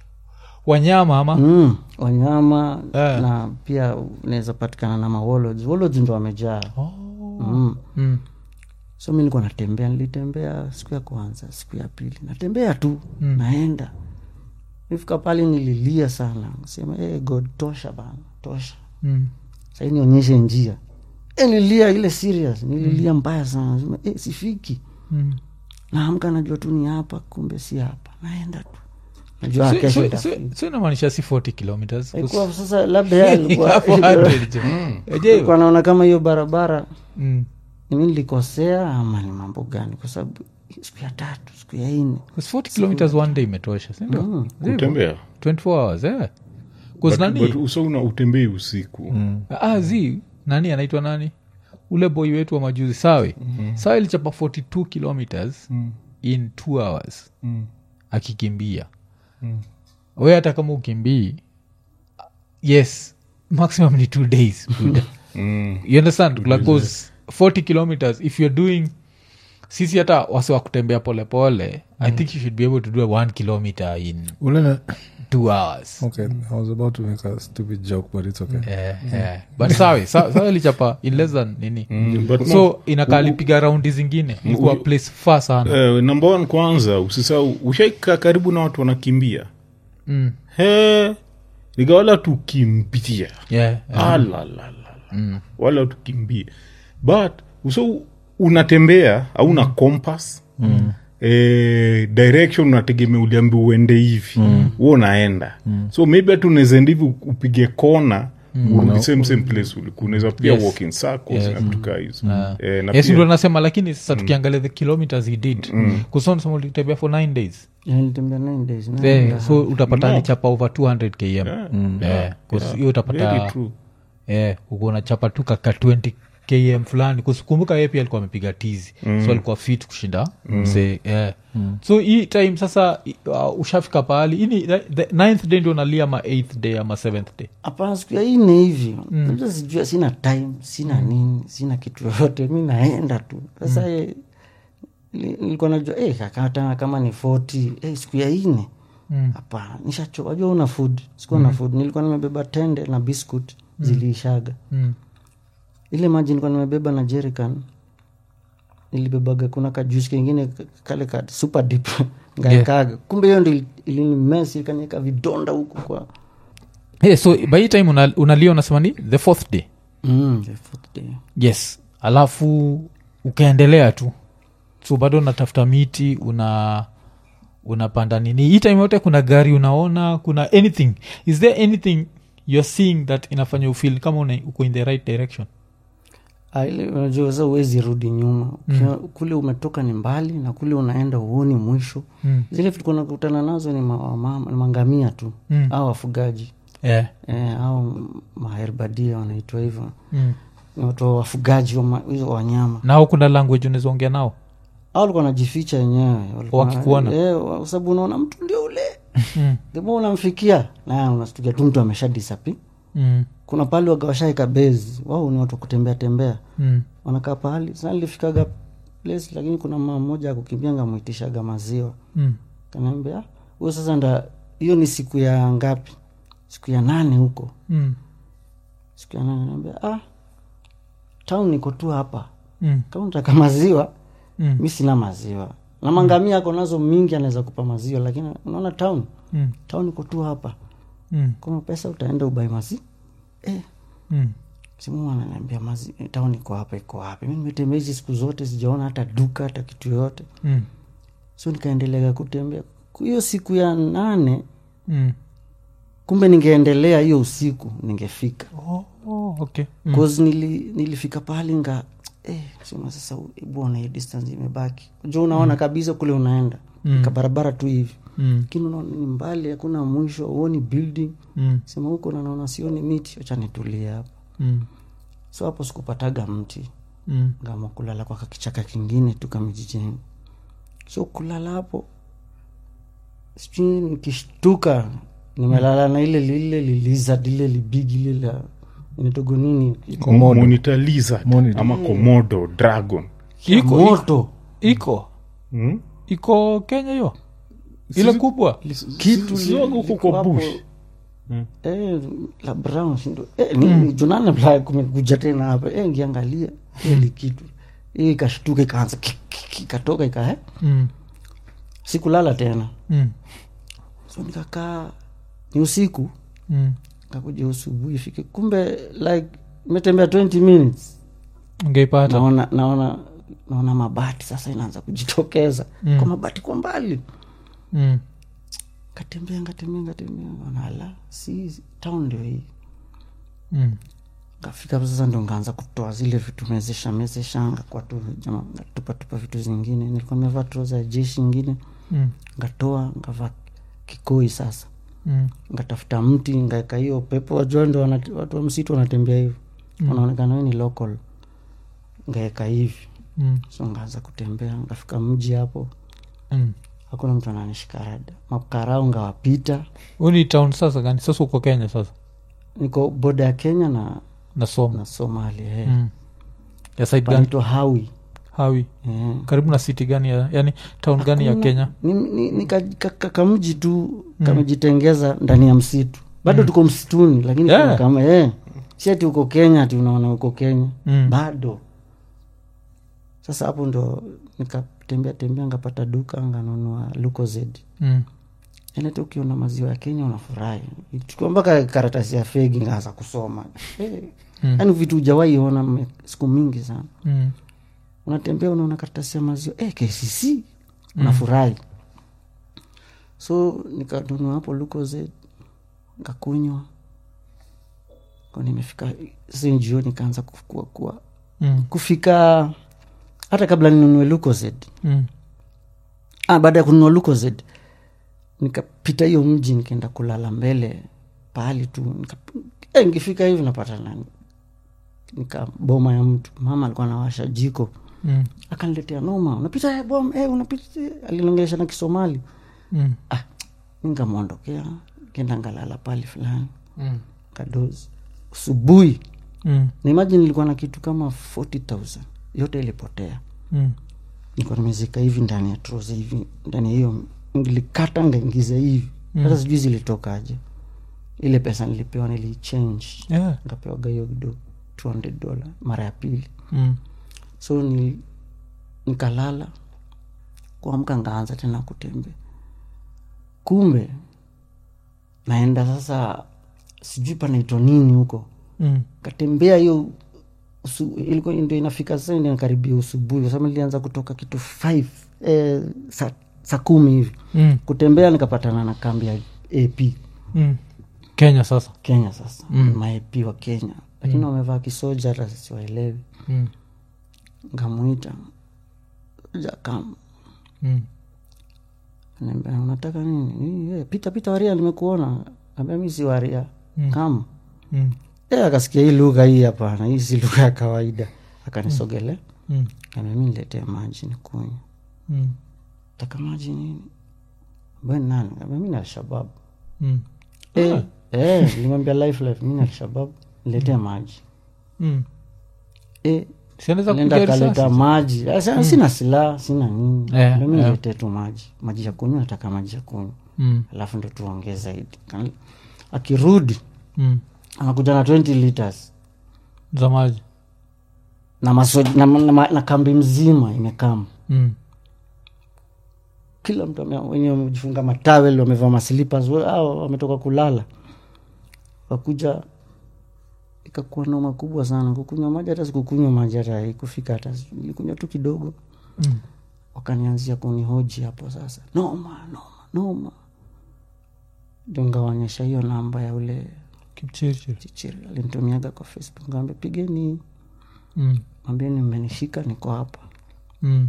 wanyama ama mm, wanyama Eh. na pia unaweza patikana na mawolods wolods ndo wamejaa oh. mm. mm. so mi nilikuwa natembea nilitembea siku ya kwanza siku ya pili natembea tu mm. naenda nifika pale nililia sana sema hey, god tosha bana tosha Mm. sahii nionyeshe njia e, nililia ile serious nililia mbaya sana sema hey, sifiki Mm. naamka najua tu ni hapa kumbe si hapa naenda tu najua So- kesho so- itafika. so- so inamaanisha si 40 kilometers Haikuwa sasa labda yeye alikuwa Hapo 100 jo. Eje, alikuwa anaona kama hiyo barabara mm. mi nilikosea ama ni mambo gani kwa sababu siku ya tatu siku ya nne 'Cause 40 kilometers one day imetosha sindio Mm. Zivyo? kutembea 24 hours eh. 'Cause But- nani but uso una utembei usiku ah, zi nani anaitwa nani ule boy wetu wa majuzi sawe mm-hmm. sawe ilichapa 42 kilometers mm. in two hours Mm. akikimbia mm. we hata kama ukimbii yes maximum ni two days buda. Mm. you understand like those 40 kilometers if you're doing sisi hata wasi wa kutembea polepole i think you should be able to do a one kilometer in ule na- two hours okay i was about to make a stupid joke but it's okay Eh, eh. but sawe sa- sawe lichapa in less than nini Mm, but no, so inakaa lipiga raundi zingine ilikuwa place far sana eh, number one kwanza usisau ushaika karibu na watu wanakimbia mm. he nikawala tukimbia yeah, yeah. alalala wala tukimbie but so unatembea auna kompas mm. eh, direction unategemea uliambi uende hivi mm. huo unaenda mm. so maybe hata unaezaenda hivi upige kona mm. same same place ulikuwa unaweza pia Yes. walk in circles Yes. na vitu kaa hizo Ah. eh, na yes pia- ndo nasema lakini sasa tukiangalia the kilometers he did mm. kusonasema ulitembea for nine days nilitembea nine days nine Eh, and a so utapata No. alichapa over 200 km Yeah. Eh, 'cause hiyo Very utapata true. eh, uko unachapa tu kaka 20 km fulani kusikumbuka yeye pia alikuwa amepiga tizi mm. so alikuwa fit kushinda mm. msee yeah. mm. so hii time sasa uh, ushafika pahali ini the ninth day ndio nalia ama eighth day ama seventh day hapana siku ya ine hivi mm. sijua sina time sina nini sina kitu yoyote mi naenda tu sasa mm. nilikuwa najua eh, kakata kama ni 40 eh, siku ya ine hapana mm. nishachoka wajua una food sikuwa na food nilikuwa nimebeba tende na biscuit ziliishaga mm. ile maji nilikuwa nimebeba na jerican nilibebaga kuna kajusi kengine kale ka super dip ngaekaga kumbe hiyo ndi ilinimesi ikanieka vidonda huku kwa hey, so by hii time una- unalia unasema ni the fourth day mm, the fourth day. yes alafu ukaendelea tu so bado unatafuta miti una unapanda nini hii time yote kuna gari unaona kuna anything is there anything you're seeing that inafanya ufil kama una, uko in the right direction Ah, ile unajua sasa uwezi rudi nyuma mm. kule umetoka ni mbali na kule unaenda uoni mwisho Mm. zile vitu kunakutana nazo ni, ma, wamama- ni mangamia tu Mm. au wafugaji yeah. e, au maherbadia wanaitwa hivyo mm. ni watu wa wafugaji wa ma- hizo wanyama nao kuna language unawezaongea nao au walikuwa wanajificha wenyewe walikuwa- Wakikuona? eh, kwa sababu unaona mtu ndio ule mm. themo unamfikia na unastukia tu mtu amesha disapi Mm. kuna pahali wagawashaika bezi wao ni watu wa kutembea tembea Mm. wanakaa pahali sana nilifikaga place lakini kuna mama mmoja akukimbia ngamwitishaga maziwa Mm. kanaambia huyo sasa nda hiyo ni siku ya ngapi siku ya nane huko Mm. siku ya nane naambia ah town niko tu hapa Mm. kama nataka maziwa Mm. mi sina maziwa na mangamia ako nazo mingi anaweza kupa maziwa lakini unaona town Mm. town iko tu hapa Mm. kama pesa utaenda ubai mazi eh, Mm. simu ananiambia mazi town iko hapa iko wapi mi nimetembea hizi siku zote sijaona hata duka hata kitu yoyote Mm. so nikaendelea kutembea hiyo siku ya nane Mm. kumbe ningeendelea hiyo usiku ningefika Oh, oh, okay mm. cause nili, nilifika pahali nga eh, sema sasa bwana hii distance imebaki jo unaona kabisa kule unaenda Mm. kabarabara tu hivi Mm. lakini unaona ni mbali hakuna mwisho uoni building Mm. sema huko na naona sioni miti wacha nitulie hapa Mm. so hapo sikupataga mti Mm. ngama kulala kwa kakichaka kingine tu kamijijini so kulala hapo sijui nikishtuka nimelala na ile lile lilizard lile libigi lile la inatogo nini Komodo. monitor lizard Monitor. ama komodo dragon iko moto iko hmm? iko kenya hiyo ile kubwa kitu si wako huko liko kwa hapo, bush. eh, la brown sindo eh, ni junane bla kumekuja tena hapa eh, ngiangalia ili kitu hii ikashtuka ikaanza ki- ki- ki- ikatoka ika eh? mm. sikulala tena Mm. so nikakaa ni usiku Mm. kakuja usubuhi ifike kumbe like imetembea 20 minutes ungeipata naona naona naona mabati sasa inaanza kujitokeza Mm. kwa mabati kwa mbali mm. katembea ngatembea ngatembea nala si town ndio hii Mm. kafika hapo sasa ndo ngaanza kutoa zile vitu mezesha mezeshanga kwa tu jama ngatupatupa vitu zingine nilikuwa nimevaa troza ya jeshi ingine Mm. ngatoa ngavaa kikoi sasa Mm. ngatafuta mti ngaeka hiyo pepo wajua ndo wana- watu wa msitu wanatembea hivi Mm. wanaonekana we ni local ngaeka hivi Mm. so ngaanza kutembea ngafika mji hapo Mm. hakuna mtu ananishika rada makarau ngawapita Huu ni town sasa gani sasa uko kenya sasa niko boda ya kenya na, nasoma na somali eh. mm. ya side gani panaitwa hawi hawi eh. karibu na city gani ya, yani town gani ya Hakuna- kenya ni, ni, ni ka, ka, ka, kamji tu kamejitengeza ndani ya msitu bado tuko msituni lakini Yeah. kuna kama eh, si ati uko kenya ati unaona uko kenya Mm. bado sasa hapo ndo nikatembea tembea ngapata duka nganunua lukozed mm. enete ukiona maziwa ya kenya unafurahi chukua mpaka karatasi ya fegi ngaanza kusoma eh, Mm. yaani vitu ujawai ona me- siku mingi sana Mm. unatembea unaona karatasi ya maziwa eh, kcc unafurahi so nikanunua hapo lukozed nkakunywa Kwa nimefika si jioni kaanza kukua kuwa Mm. kufika hata kabla ninunue lukozed Mm. ah, baada ya kununua lukozed nikapita hiyo mji nikaenda kulala mbele pahali tu nika, eh, nikifika hivi napata nani nika boma ya mtu mama alikuwa anawasha jiko Mm. akaniletea noma unapita eh, bom eh, unapita eh." alinongesha na kisomali Mm. ah, ngamwondokea kenda ngalala pali fulani Mm. kadozi usubuhi Mm. na imagine nilikuwa na kitu kama 40000 yote ilipotea Mm. nilikuwa nimezika hivi ndani ya troza hivi ndani ya hiyo nilikata ngaingiza hivi hata sijui zilitokaje ile pesa nilipewa nilichange Yeah. nikapewaga hiyo kidogo 200 dola mara ya pili Mm. so ni, nikalala kuamka ngaanza tena kutembea kumbe naenda sasa sijui panaitwa nini huko Mm. katembea hiyo usu- ilikuwa ndio inafika sasa ndio karibia usubuhi kwa sababu nilianza kutoka kitu 5 eh, saa sa kumi hivi Mm. kutembea nikapatana na kambi ya ap Mm. kenya sasa kenya sasa mm. maap wa kenya lakini wamevaa kisoja hata siwaelewi mm. nkamwita jakam Mm. Niambia, unataka nini "Ni, eh, pita pita waria nimekuona ambia mi si waria kam Mm. e, akasikia hii lugha hii hapana hii si lugha ya kawaida akanisogele Mm. ambia mi niletee maji nikunywa Mm. taka maji nini ambia "Ni nani ambia mi ni alshabab Mm. Eh, eh, nilimwambia life life mi ni alshabab niletee maji Mm. Eh, sianaweza nenda kupiga kaleta risasi maji Sasa sina silaha sina nini Eh, Ambia mi eh. niletee tu maji maji ya kunywa nataka maji ya kunywa Mm. alafu ndo tuongee zaidi Kan- akirudi Mm. anakuja na 20 liters za maji na, maso, na, na, na, na kambi mzima imekama Mm. kila mtu ame- wenye wamejifunga matawel wamevaa maslippers we- hao wametoka kulala wakuja ikakuwa noma kubwa sana kukunywa maji hata sikukunywa maji hata ikufika hata nilikunywa tu kidogo Mm. wakanianzia kunihoji hapo sasa noma noma noma ndio ngawaonyesha hiyo namba ya ule Kipchirchir. chichiri alinitumiaga kwa facebook ngawambia pigeni Mm. mwambieni mmenishika niko hapa Mm.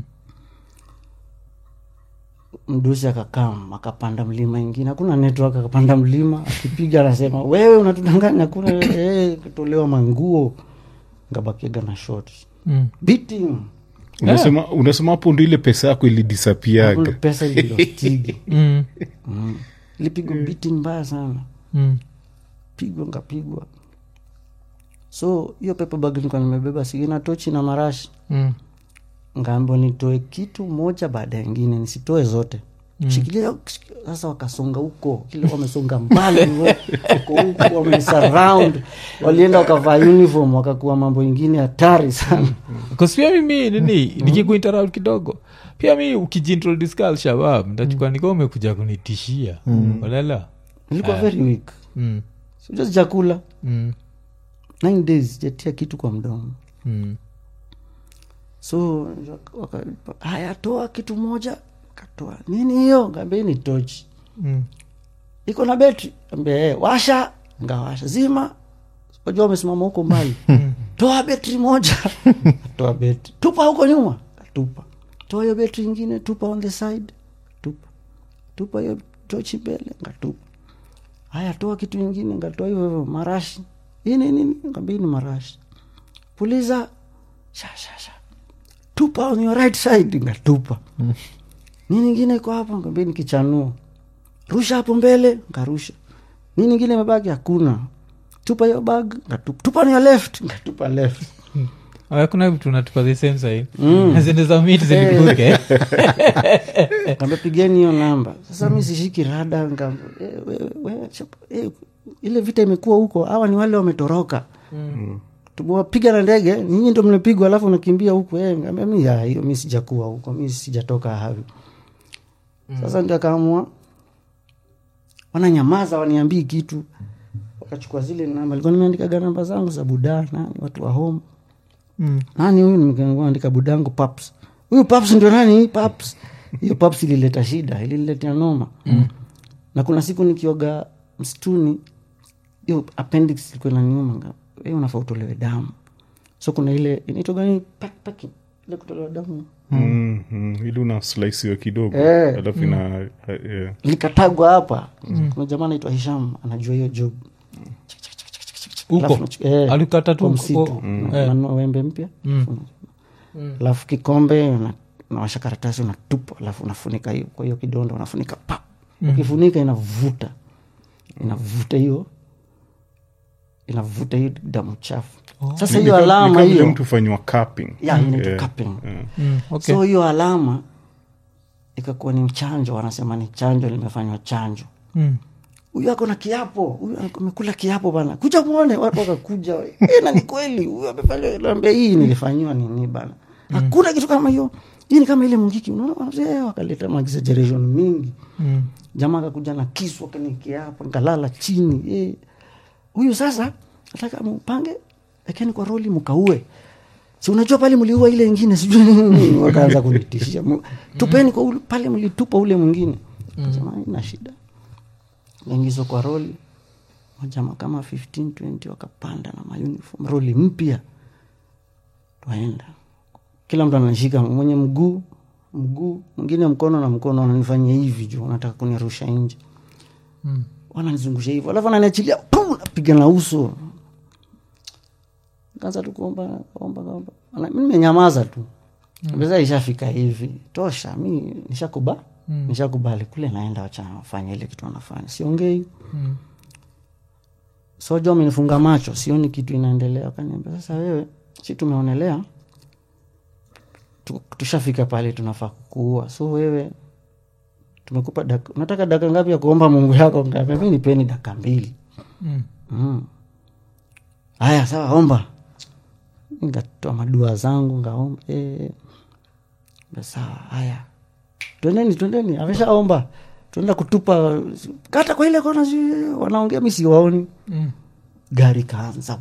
mdusi akakam akapanda mlima ingine hakuna network akapanda mlima akipiga anasema wewe unatudanganya kuna eh, kutolewa manguo ngabakiaga na short Mm. beating unasema unasema hapo ndo ile pesa yako Hakuna ilidisapiaga pesa ililostigi Mm. mm. ilipigwa beating mbaya sana Mm. pigwa ngapigwa so hiyo pepa bag nilikuwa nimebeba sigina tochi na marashi Mm. ngaambo nitoe kitu moja baada ya ingine nisitoe zote shikilia sasa wakasonga huko kile wamesonga mbali wako huko wamesurround walienda wakavaa uniform wakakuwa mambo ingine hatari sana Because pia mimi nini nikikuinterrupt kidogo pia mi ukijiintroduce ka alshabab ntachukua nika umekuja kunitishia unaelewa nilikuwa very weak mm. sijua chakula mm. nine days jatia kitu kwa mdomo mm. so waka- haya toa kitu moja katoa nini hiyo ngambia ni tochi mm. iko na betri ambia eh, washa ngawasha zima wajua wamesimama huko mbali toa betri moja toa betri tupa huko nyuma tupa toa hiyo betri ingine tupa on the side tupa tupa hiyo tochi mbele ngatupa haya toa kitu ingine ngatoa hivyo hivyo marashi hii ni nini ngambia hii ni marashi puliza sha sha sha tupa on your right side ngatupa nini ingine iko hapo ngambia ni kichanuo rusha hapo mbele nkarusha nini ingine imebaki hakuna tupa hiyo bag ngatupa tupa on your left ngatupa left Aya, kuna vitu natupa the same side zende za miti zilibuke kamba pigeni hiyo namba sasa mi sishiki rada ngamba, eh, wewe, wewe, chap- eh, ile vita imekuwa huko hawa ni wale wametoroka tumewapiga na ndege nyinyi ndo mnapigwa alafu unakimbia huku eh, ngambia mi ya, hiyo mi sijakuwa huko mi sijatoka havi sasa ndio akaamua wananyamaza waniambii kitu wakachukua zile namba likuwa nimeandikaga namba zangu za budaa nani watu wa home Mm. nani huyu nimeandika budangu paps huyu paps ndio nani paps hiyo paps ilileta shida iliniletea noma mm. na kuna siku nikioga msituni hiyo appendix ilikuwa inaniuma hiyo unafaa utolewe damu so kuna ile inaitwa gani pack, packing ile kutolewa damu mm, mm, ili una slicewa kidogo Eh. alafu ina eh, likatagwa hapa kuna jamaa anaitwa hisham anajua hiyo job Huko? Alafu nachu- eh, Alikata tu kwa mko- msitu Mm. Na- Eh. nanunua wembe mpya alafu kikombe una- unawasha karatasi unatupa alafu unafunika hiyo kwa hiyo kidonda unafunika pa ukifunika inavuta inavuta hiyo inavuta hiyo damu chafu sasa Ni hiyo kama- ni alama kama vile hiyo mtu fanywa cupping. ya inaitwa Eh, cupping. Mm, okay. so hiyo alama ikakuwa ni chanjo wanasema ni chanjo limefanywa chanjo Mm. huyu ako na kiapo huyu amekula kiapo bana kuja muone watu wakakuja "Eh, na ni kweli huyu amefanya naambia hii nilifanyiwa nini bana hakuna kitu kama hiyo hii ni kama ile mungiki unaona eh, wakaleta ma exaggeration mingi Mm. jamaa akakuja na kisu akanikia hapo nikalala chini eh. huyu sasa nataka mpange lakini kwa roli mkaue si unajua pale mliua ile ingine sijui nini wakaanza kunitishia Mu- tupeni kwa ule, pale mlitupa ule mwingine kasema ina shida ingizwa kwa roli majama kama 15 20 wakapanda na mauniform roli mpya twaenda kila mtu anashika mwenye mguu mguu mwingine mkono na mkono wananifanyia hivi juu wanataka kunirusha nje Mm. wananizungusha hivyo alafu ananiachilia pum, napiga na uso kaanza tu kuomba omba omba Ana- mi nimenyamaza tu pesa ishafika hivi tosha mi nishakuba nishakubali kule naenda wacha wafanye ile kitu wanafanya siongei Mm. soja amenifunga macho sioni kitu inaendelea akaniambia sasa wewe si tumeonelea tu- tushafika pale tunafaa kukuua so wewe tumekupa daka, unataka daka ngapi ya kuomba mungu yako Nikamwambia, mi nipeni daka mbili Mm. mm. haya sawa omba nikatoa madua zangu ngaomba e, sawa haya twendeni twendeni ameshaomba tuenda kutupa kata kwa ile kona si- wanaongea mi siwaoni Mm. gari kaanza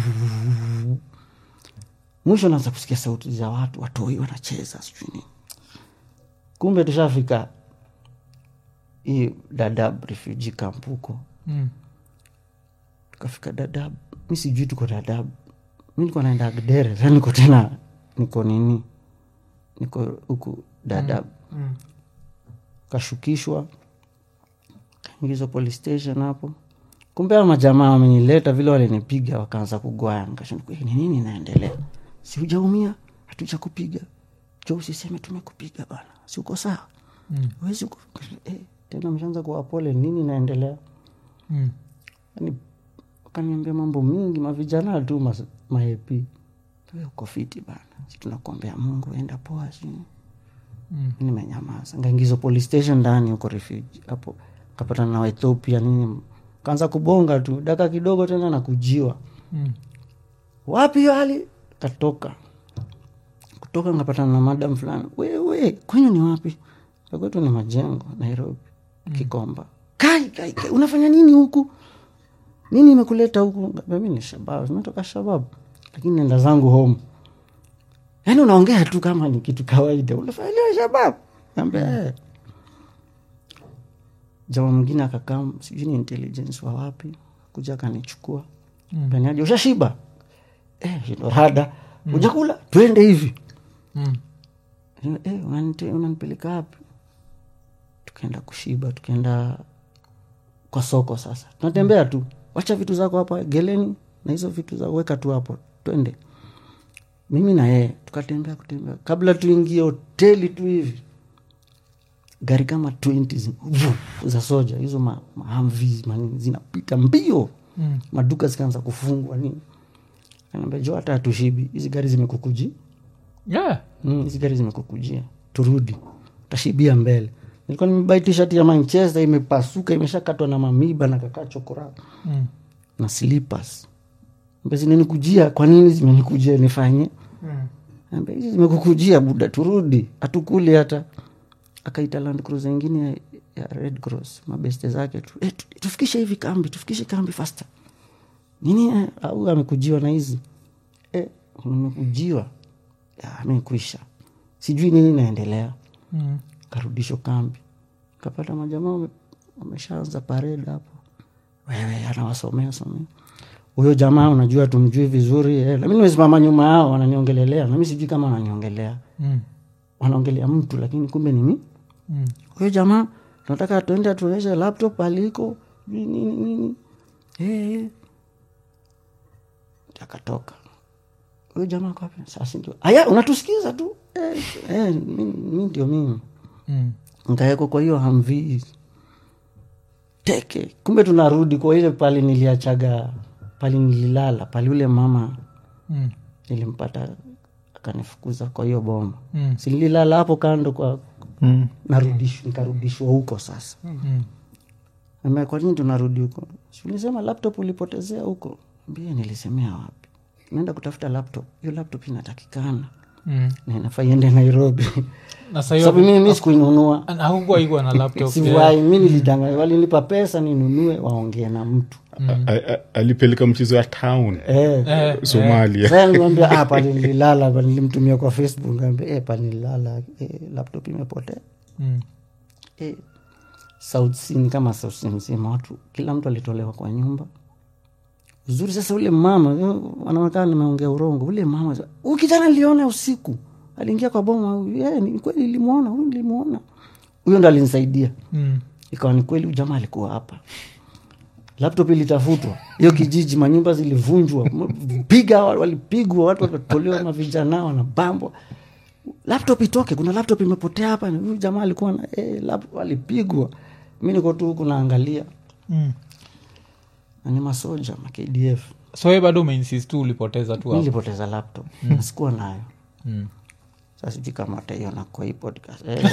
mwisho naanza kusikia sauti za watu watoi wanacheza sijui nini kumbe tushafika hii dadab refugee camp huko Mm. tukafika dadab mi sijui tuko dadab mi niko naenda agdere sa niko tena niko nini niko huku dadab Mm. kashukishwa kaingizwa police station hapo kumbe hao majamaa wamenileta vile walinipiga wakaanza kugwaya nikashinda "Eh, ni nini inaendelea si hujaumia hatuja kupiga jo usiseme tumekupiga bana si uko sawa Mm. wezi eh, tena mshaanza kuwa pole nini inaendelea Mm. yani wakaniambia mambo mingi mavijana tu mas- maepi "Wewe uko fiti bana si tunakuombea mungu enda poa sini Mm. nimenyamaza ngaingizwa police station ndani huko refugee hapo kapatana na waethiopia nini kaanza kubonga tu daka kidogo tena na kujiwa Mm. wapi hiyo hali katoka kutoka nkapatana na madam fulani wewe kwenyu ni wapi "Ya kwetu ni majengo nairobi kikomba kai, kai, kai unafanya nini huku nini imekuleta huku mi ni shabab zimetoka shabab lakini nenda zangu home yaani unaongea tu kama ni kitu kawaida unafanya leo shabab ambia eh. jamaa mwingine akakaa sijui ni intelligence wa wapi kuja akanichukua Mm. peniaje ushashiba eh, shindo rada ujakula twende hivi Mm. eh, unanite- unanipeleka wapi tukaenda kushiba tukaenda kwa soko sasa tunatembea tu wacha vitu zako hapa geleni na hizo vitu za weka tu hapo twende mimi na yeye tukatembea kutembea kabla tuingie hoteli tu hivi gari kama 20 zi- vuf, za soja hizo ma, mahamvi manini zinapita mbio Mm. maduka zikaanza kufungwa nini anaambia jo hata hatushibi hizi gari zimekukuji Yeah. Mm, hizi gari zimekukujia turudi utashibia mbele nilikuwa nimebai tishati ya manchester imepasuka imeshakatwa na mamiba na kakaa chokora Mm. na slippers Ambia zinanikujia kwa nini zimenikujia nifanye Mm. Ambia, hizi zimekukujia buda turudi hatukuli hata akaita land cruiser ingine ya, ya red cross mabeste zake tu e, tu, tufikishe hivi kambi tufikishe kambi faster nini eh, au amekujiwa na hizi e, nimekujiwa Ya, amekuisha sijui nini inaendelea Mm. karudisho kambi kapata majamaa wame- wameshaanza parade hapo wewe anawasomea somea huyo jamaa unajua tumjui vizuri eh. nami nimesimama nyuma yao wananiongelelea nami sijui kama wananiongelea Mm. wanaongelea mtu lakini kumbe ni mi Mm. huyo jamaa tunataka tuende atuonyeshe laptop aliko sijui nini nini Eh, eh. akatoka huyu jamaa kwa wapi? sasa ndio aya unatusikiza tu eh, eh, mi, mi ndio mimi Mm. nkaekwa kwa hiyo hamvii teke kumbe tunarudi kwa ile pali niliachaga pali nililala pali ule mama Mm. nilimpata akanifukuza kwa hiyo boma Mm. sililala hapo kando kwa Mm. narudishwa nikarudishwa huko sasa Mm. Ambia, kwa nini tunarudi huko Si ulisema laptop ulipotezea huko mbie nilisemea wapi naenda kutafuta laptop hiyo laptop inatakikana Mm. na inafaa iende nairobi na sahiyo sababu mimi mi sikuinunua hakukuwa ikuwa na laptop siwai mi nilidanganya walinipa pesa ninunue waongee na mtu A- a- a- alipeleka mchezo ya town eh. Eh, somalia Sasa nilimwambia ah, pale nililala pale nilimtumia kwa facebook kaambia eh, pale nililala eh, laptop imepotea Mm. eh, South Sea ni kama South Sea mzima watu kila mtu alitolewa kwa nyumba uzuri sasa ule mama eh, anaonekana nimeongea urongo ule mama huyu kijana niliona usiku aliingia kwa boma eh, ni kweli nilimwona huyu nilimwona huyo ndo alinisaidia Mm. ikawa ni kweli huyu jamaa alikuwa hapa laptop ilitafutwa hiyo kijiji manyumba zilivunjwa m- piga wa- walipigwa watu wakatolewa mavijana wanabambwa laptop itoke kuna laptop imepotea hapa na huyu jamaa alikuwa na eh, laptop alipigwa mi niko tu huku naangalia Mm. na ni masoja ma kdf so we bado umeinsist tu ulipoteza tu mi hapo nilipoteza laptop na sikuwa nayo Mm. sasa sijui kama wataiona kwa hii podcast eh,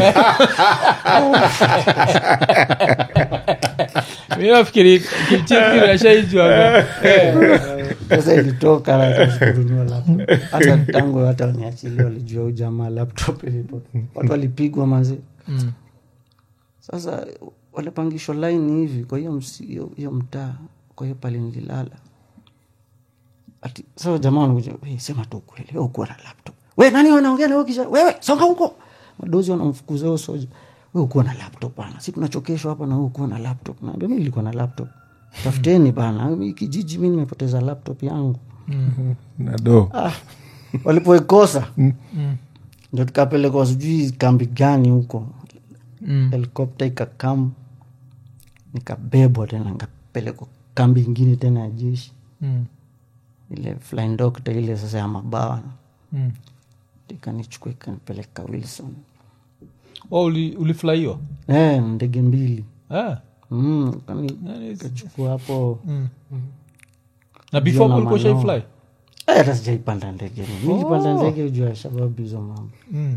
mi nafikiri kimchikiri ashaijuaga sasa ilitoka kununua laptop hata tangu hata waniachilia walijua huyu jamaa laptop ilipo watu walipigwa manzi Mm. sasa walipangishwa line hivi kwa hiyo msi- hiyo hiyo mtaa kwa hiyo pale nililala ati sasa jamaa wanakuja "Wewe, sema tu kweli wewe ukuwa na laptop we nani wanaongea na wewe kisha wewe songa huko madozi wanamfukuza huyo soja wewe ukuwa na laptop bana si tunachokeshwa hapa na wewe ukuwa na laptop naambia mimi nilikuwa na laptop tafuteni bana hii kijiji mimi nimepoteza laptop yangu nado ah, walipoikosa ndo tukapelekwa sijui kambi gani huko Mm. helikopta ikakam nikabebwa tena nikapelekwa kambi ingine tena ya jeshi Mm. ile flying doctor ile sasa ya mabawa Mm. ikanichukua ikanipeleka wilson Oh, uli- ulifurahiwa eh, ndege mbili Eh. mm, kani- Yani, kachukua hapo Mm. na before na ulikuwa manyoa. shaifly Eh, hata sijaipanda ndege mi nilipanda ndege ujua shababu hizo mambo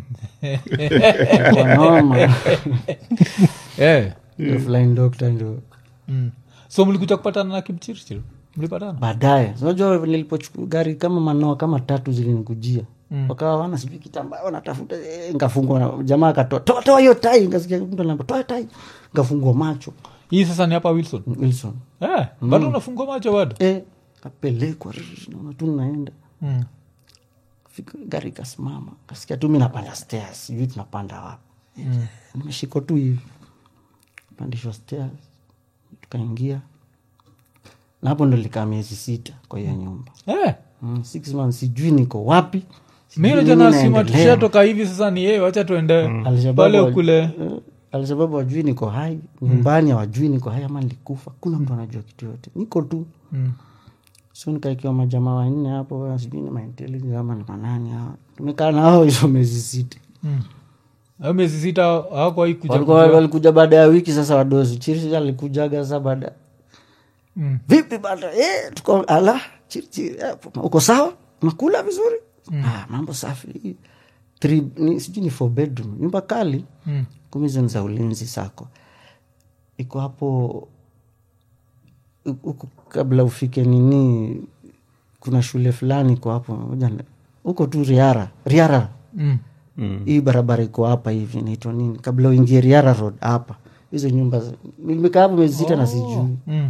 Kwa noma Eh. Hiyo flying doctor ndio Mm. so mlikuja kupatana na kimchirchir mlipatana baadaye unajua nilipochukua gari kama manoa kama tatu zilinikujia mm. wakawa wana sijui kitambaa wanatafuta eh, nkafungwa na- jamaa akatoa toa toa hiyo tai nkasikia mtu anaambia toa tai nkafungwa macho hii sasa ni hapa wilson wilson eh, bado unafungua macho bado eh, kapelekwa rrr, naona tu naenda mm. Fika- gari ikasimama kasikia tu mi napanda stairs sijui tunapanda wapi mm. nimeshikwa tu hivi pandishwa stairs tukaingia na hapo ndo likaa miezi sita kwa hiyo nyumba eh. mm, six months sijui niko wapi sijui mi nini najanasima naendelea. tushatoka hivi sasa ni yeye wacha tuende Alshababu pale wa- kule eh, alshababu wajui niko hai nyumbani hawajui niko hai ama nilikufa kuna mtu anajua kitu yote niko tu Mm. so nikaikiwa majamaa wanne hapo sijui ni maintelligence ama ni manani hawa tumekaa nao hizo miezi sita Hayo miezi sita hawakuwahi kuja walikuwa kujua. walikuja baada ya wiki sasa wadozi chirchi alikujaga sa baada Mm. vipi bada eh, tuko ala chirchi eh, uko sawa nakula vizuri ah, mambo safi Three, ni, sijui ni four bedroom nyumba kali Mm. kumi hizo ni za ulinzi sako iko hapo huku kabla ufike nini kuna shule fulani iko hapo ngoja ni- huko tu riara riara Mm. hii barabara iko hapa hivi inaitwa nini kabla uingie riara road hapa hizo nyumba za- nimekaa hapo miezi sita na sijui Mm.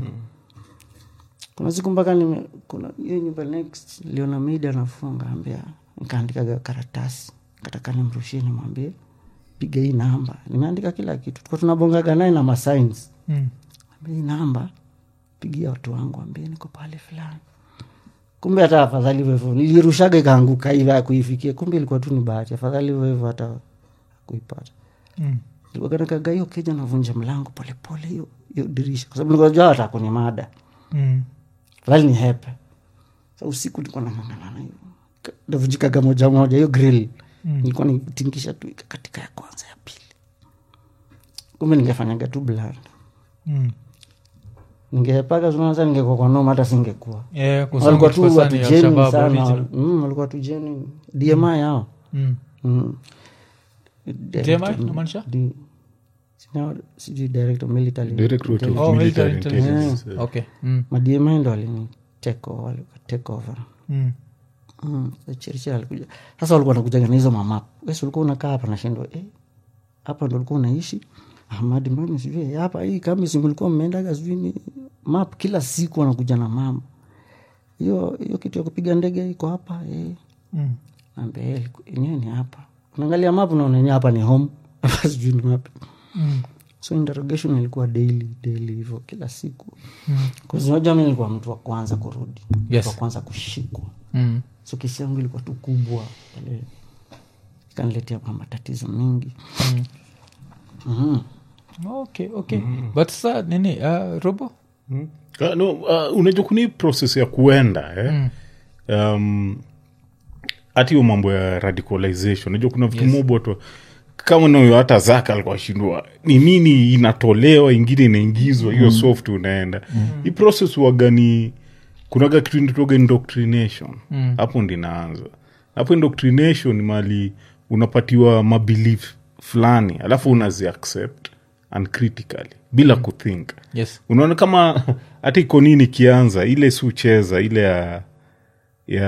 kuna siku mpaka nime kuna hiyo nyumba next liona mida anafunga ambia nikaandikaga karatasi kataka nimrushie nimwambie piga hii namba nimeandika kila kitu tuko tunabongaga naye na masigns Mm. ambia hii namba pigia watu wangu ambie niko pale fulani kumbe hata afadhali hivyo hivyo nilirushaga ikaanguka hivi akuifikia kumbe ilikuwa tu ni bahati afadhali hivyo hivyo hata kuipata Mm. kanakaga hiyo keja navunja mlango polepole hiyo hiyo dirisha kwa sababu nikajua hata kwenye mada Mm. afadhali ni hepe Sa usiku nilikuwa nang'ang'ana hivo navunjikaga moja moja hiyo grill nilikuwa nitingisha tu katika ya kwanza ya pili kumbe ningefanyaga tu bland Mm. ningepaka sunasa ningekuwa kwa noma hata singekuwa Yeah, kwa walikuwa sababu tu kwa sana ya watujeni Al-Shabaab sana original. Mm, walikuwa tujeni dmi yao Mm. Mm. Director- inamaanisha? di- sina- sijui director military Directorate of Oh, Military military Intelligence. Yeah. eh. Okay. Mm. madmi ndo walini take over, walikuwa take over Mm. Mm, so Churchill alikuja sasa walikuwa nakujaga na hizo mamap wesi ulikuwa unakaa hapa nashindwa eh, hapa ndo ulikuwa unaishi ahmadi mami sijui eh, hapa hii kama si mlikuwa mmeendaga sijui ni map kila siku wanakuja na mama hiyo hiyo kitu ya kupiga ndege iko hapa eh. Mm. Naambia, eh, yenyewe ni hapa unaangalia map unaona yenyewe hapa ni home hapa sijui ni wapi Mm. so interrogation ilikuwa daily daily hivyo kila siku kuzinajua mi nilikuwa mtu wa kwanza kurudi Yes. mtu wa kwanza kushikwa Mm. so kesi yangu ilikuwa tu kubwa pale ikaniletea ma- matatizo mengi Mhm. okay okay but sa nini uh, robo Mm. Ah, no, uh, unajua kuni process ya kuenda eh? um, hati hiyo mambo ya radicalization unajua kuna vitu yes. mobo tu kama nayo hata zaka alikuwa shindwa ni nini inatolewa ingine inaingizwa hiyo soft unaenda hii process wagani kunaga kitu inatoga indoctrination hapo ndinaanza hapo indoctrination ni mali unapatiwa mabelief fulani alafu unazi accept uncritically bila kuthink yes unaona kama hata iko nini ikianza ile si ucheza ile ya ya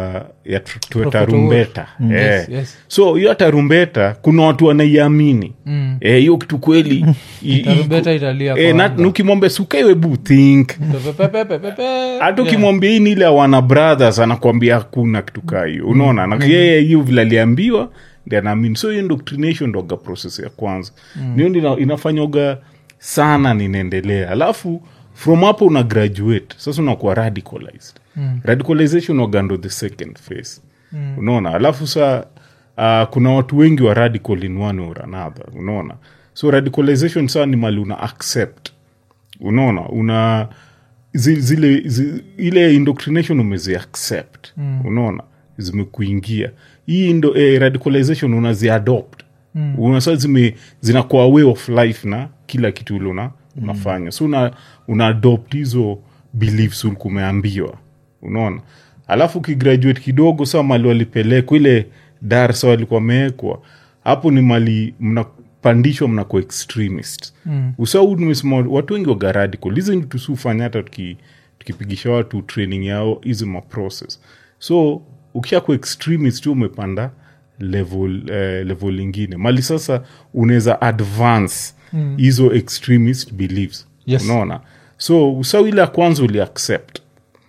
ya tr- tr- Prophet tarumbeta Award. Eh. Yes, yes. so hiyo tarumbeta kuna watu wanaiamini Mm. Eh, hiyo kitu kweli i- i- Tarumbeta italia eh, kwa na- anga. nukimwambia sukaiwebu think Pepepepepepe. hata Yeah. ukimwambia hii ni ile ya wana brothers anakwambia hakuna kitu kaa hiyo unaona na yeye hiyo vile aliambiwa ndi anaamini so hiyo indoctrination ndoga process ya kwanza niyo mm. inafanyoga sana ninaendelea alafu from hapo una graduate sasa unakuwa radicalized mm. radicalization waga ndo the second phase mm. unaona alafu sa uh, kuna watu wengi wa radical in one or another unaona so radicalization saa ni mali una accept unaona una zi- zile zi, ile indoctrination umezi accept mm. unaona zimekuingia hii ndo, eh, radicalization unaziadopt mm. unasa zime zinakuwa way of life na kila kitu ule una, unafanya so una, una adopt hizo beliefs ulikuwa umeambiwa unaona alafu ukigraduate kidogo saa mali walipelekwa ile darsa walikuwa wamewekwa hapo ni mali mnapandishwa mnakuwa extremist mm. usau nimesema watu wengi waga radical hizi ni tusufanya hata tuki, tukipigisha watu training yao hizi maprocess so ukishakuwa extremist tu umepanda level eh, level ingine mali sasa unaweza advance hizo mm. extremist beliefs Yes. unaona so usau ile ya kwanza uli accept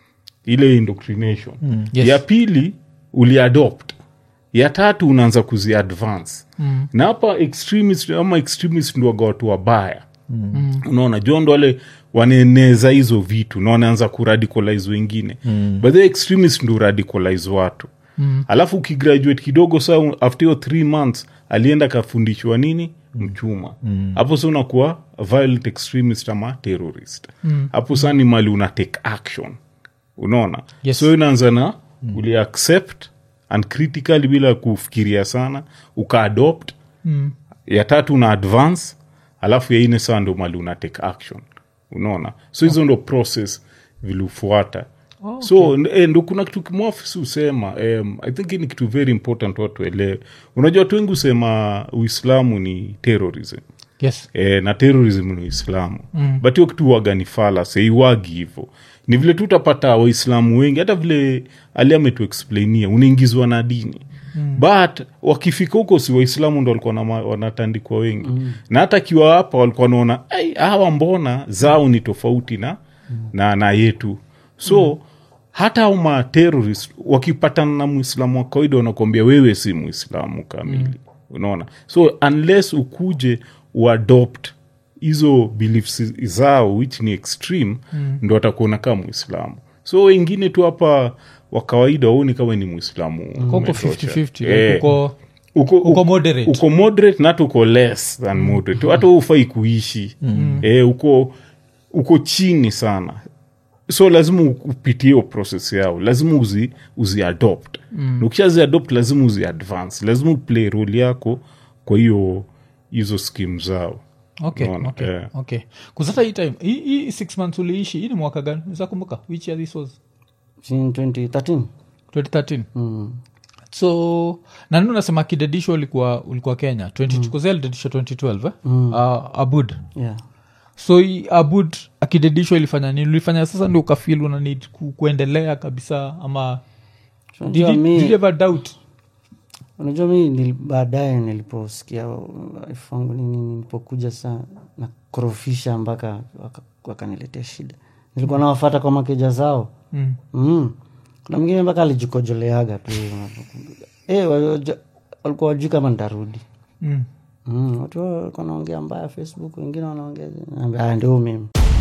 ile indoctrination mm. Yes. ya pili uliadopt ya tatu unaanza kuziadvance mm. na hapa extremist ama extremist ndo waga watu wabaya mm. unaona jo ndo wale wanaeneza hizo vitu na wanaanza kuradicalize wengine mm. but the extremist ndo radicalize watu mm. alafu ukigraduate kidogo saa after hiyo three months alienda kafundishwa nini mchuma hapo sa unakuwa violent extremist ama terrorist hapo saa ni mali una take action unaona Yes. so inaanza na mm. uli accept uncritically bila kufikiria sana ukaadopt mm. ya tatu una advance alafu ya ine saa ndo mali una take action unaona so hizo ndo process viliufuata oh, so n- eh, ndo kuna kitu kimwafisi husema um, i think hii ni kitu very important watu elewe unajua watu wengi husema uislamu ni terrorism yes e, na terrorism ni uislamu mm. but hiyo kitu waga ni falas iwagi hivo ni vile tu utapata waislamu wengi hata vile ali ametuexplainia unaingizwa na dini mm. but wakifika huko si waislamu ndo walikuwa na- wanatandikwa wengi mm. na hata akiwa hapa walikuwa wanaona "Ai, hawa mbona zao ni tofauti na, mm. na, na yetu so mm hata au materorist wakipatana na mwislamu wa kawaida wanakuambia wewe si mwislamu kamili mm. unaona so unless ukuje uadopt hizo beliefs zao which ni extreme mm. ndo atakuona kama mwislamu so wengine tu hapa wa kawaida waoni kama ni mwislamu koko umetosha. 50-50 like Eh, uko uko, uko moderate. uko moderate na hata uko less than moderate hata ufai kuishi mm. e, uko uko chini sana so lazima u- upitie hiyo process yao lazima uzi, uzi adopt mm. ukishazi adopt lazima uzi advance lazima uplay role yako kwa hiyo hizo skim zao okay, Unaona? okay, Yeah. okay. kuzata hii time hii hii six months uliishi hii ni mwaka gani zakumbuka which year this was in 2013 2013 so nani unasema kidedisho ulikuwa ulikuwa kenya 20 mm. dedisho 2012 eh? uh, abud yeah so hii abud akidedishwa ilifanya nini ulifanya sasa ndio ukafil una need ku, kuendelea kabisa ama did unajua you, did you mi ever doubt unajua mi nili- baadaye niliposikia wife wangu nini nilipokuja saa na korofisha mpaka waka- wakaniletea shida nilikuwa nawafata kwa makeja zao mm. mm. kuna mwingine mpaka alijikojoleaga tu Eh, waja- walikuwa wajui kama ntarudi Mm. mm. watu walikuwa wanaongea mbaya facebook wengine wanaongea naambia, "Ah, ndio mimi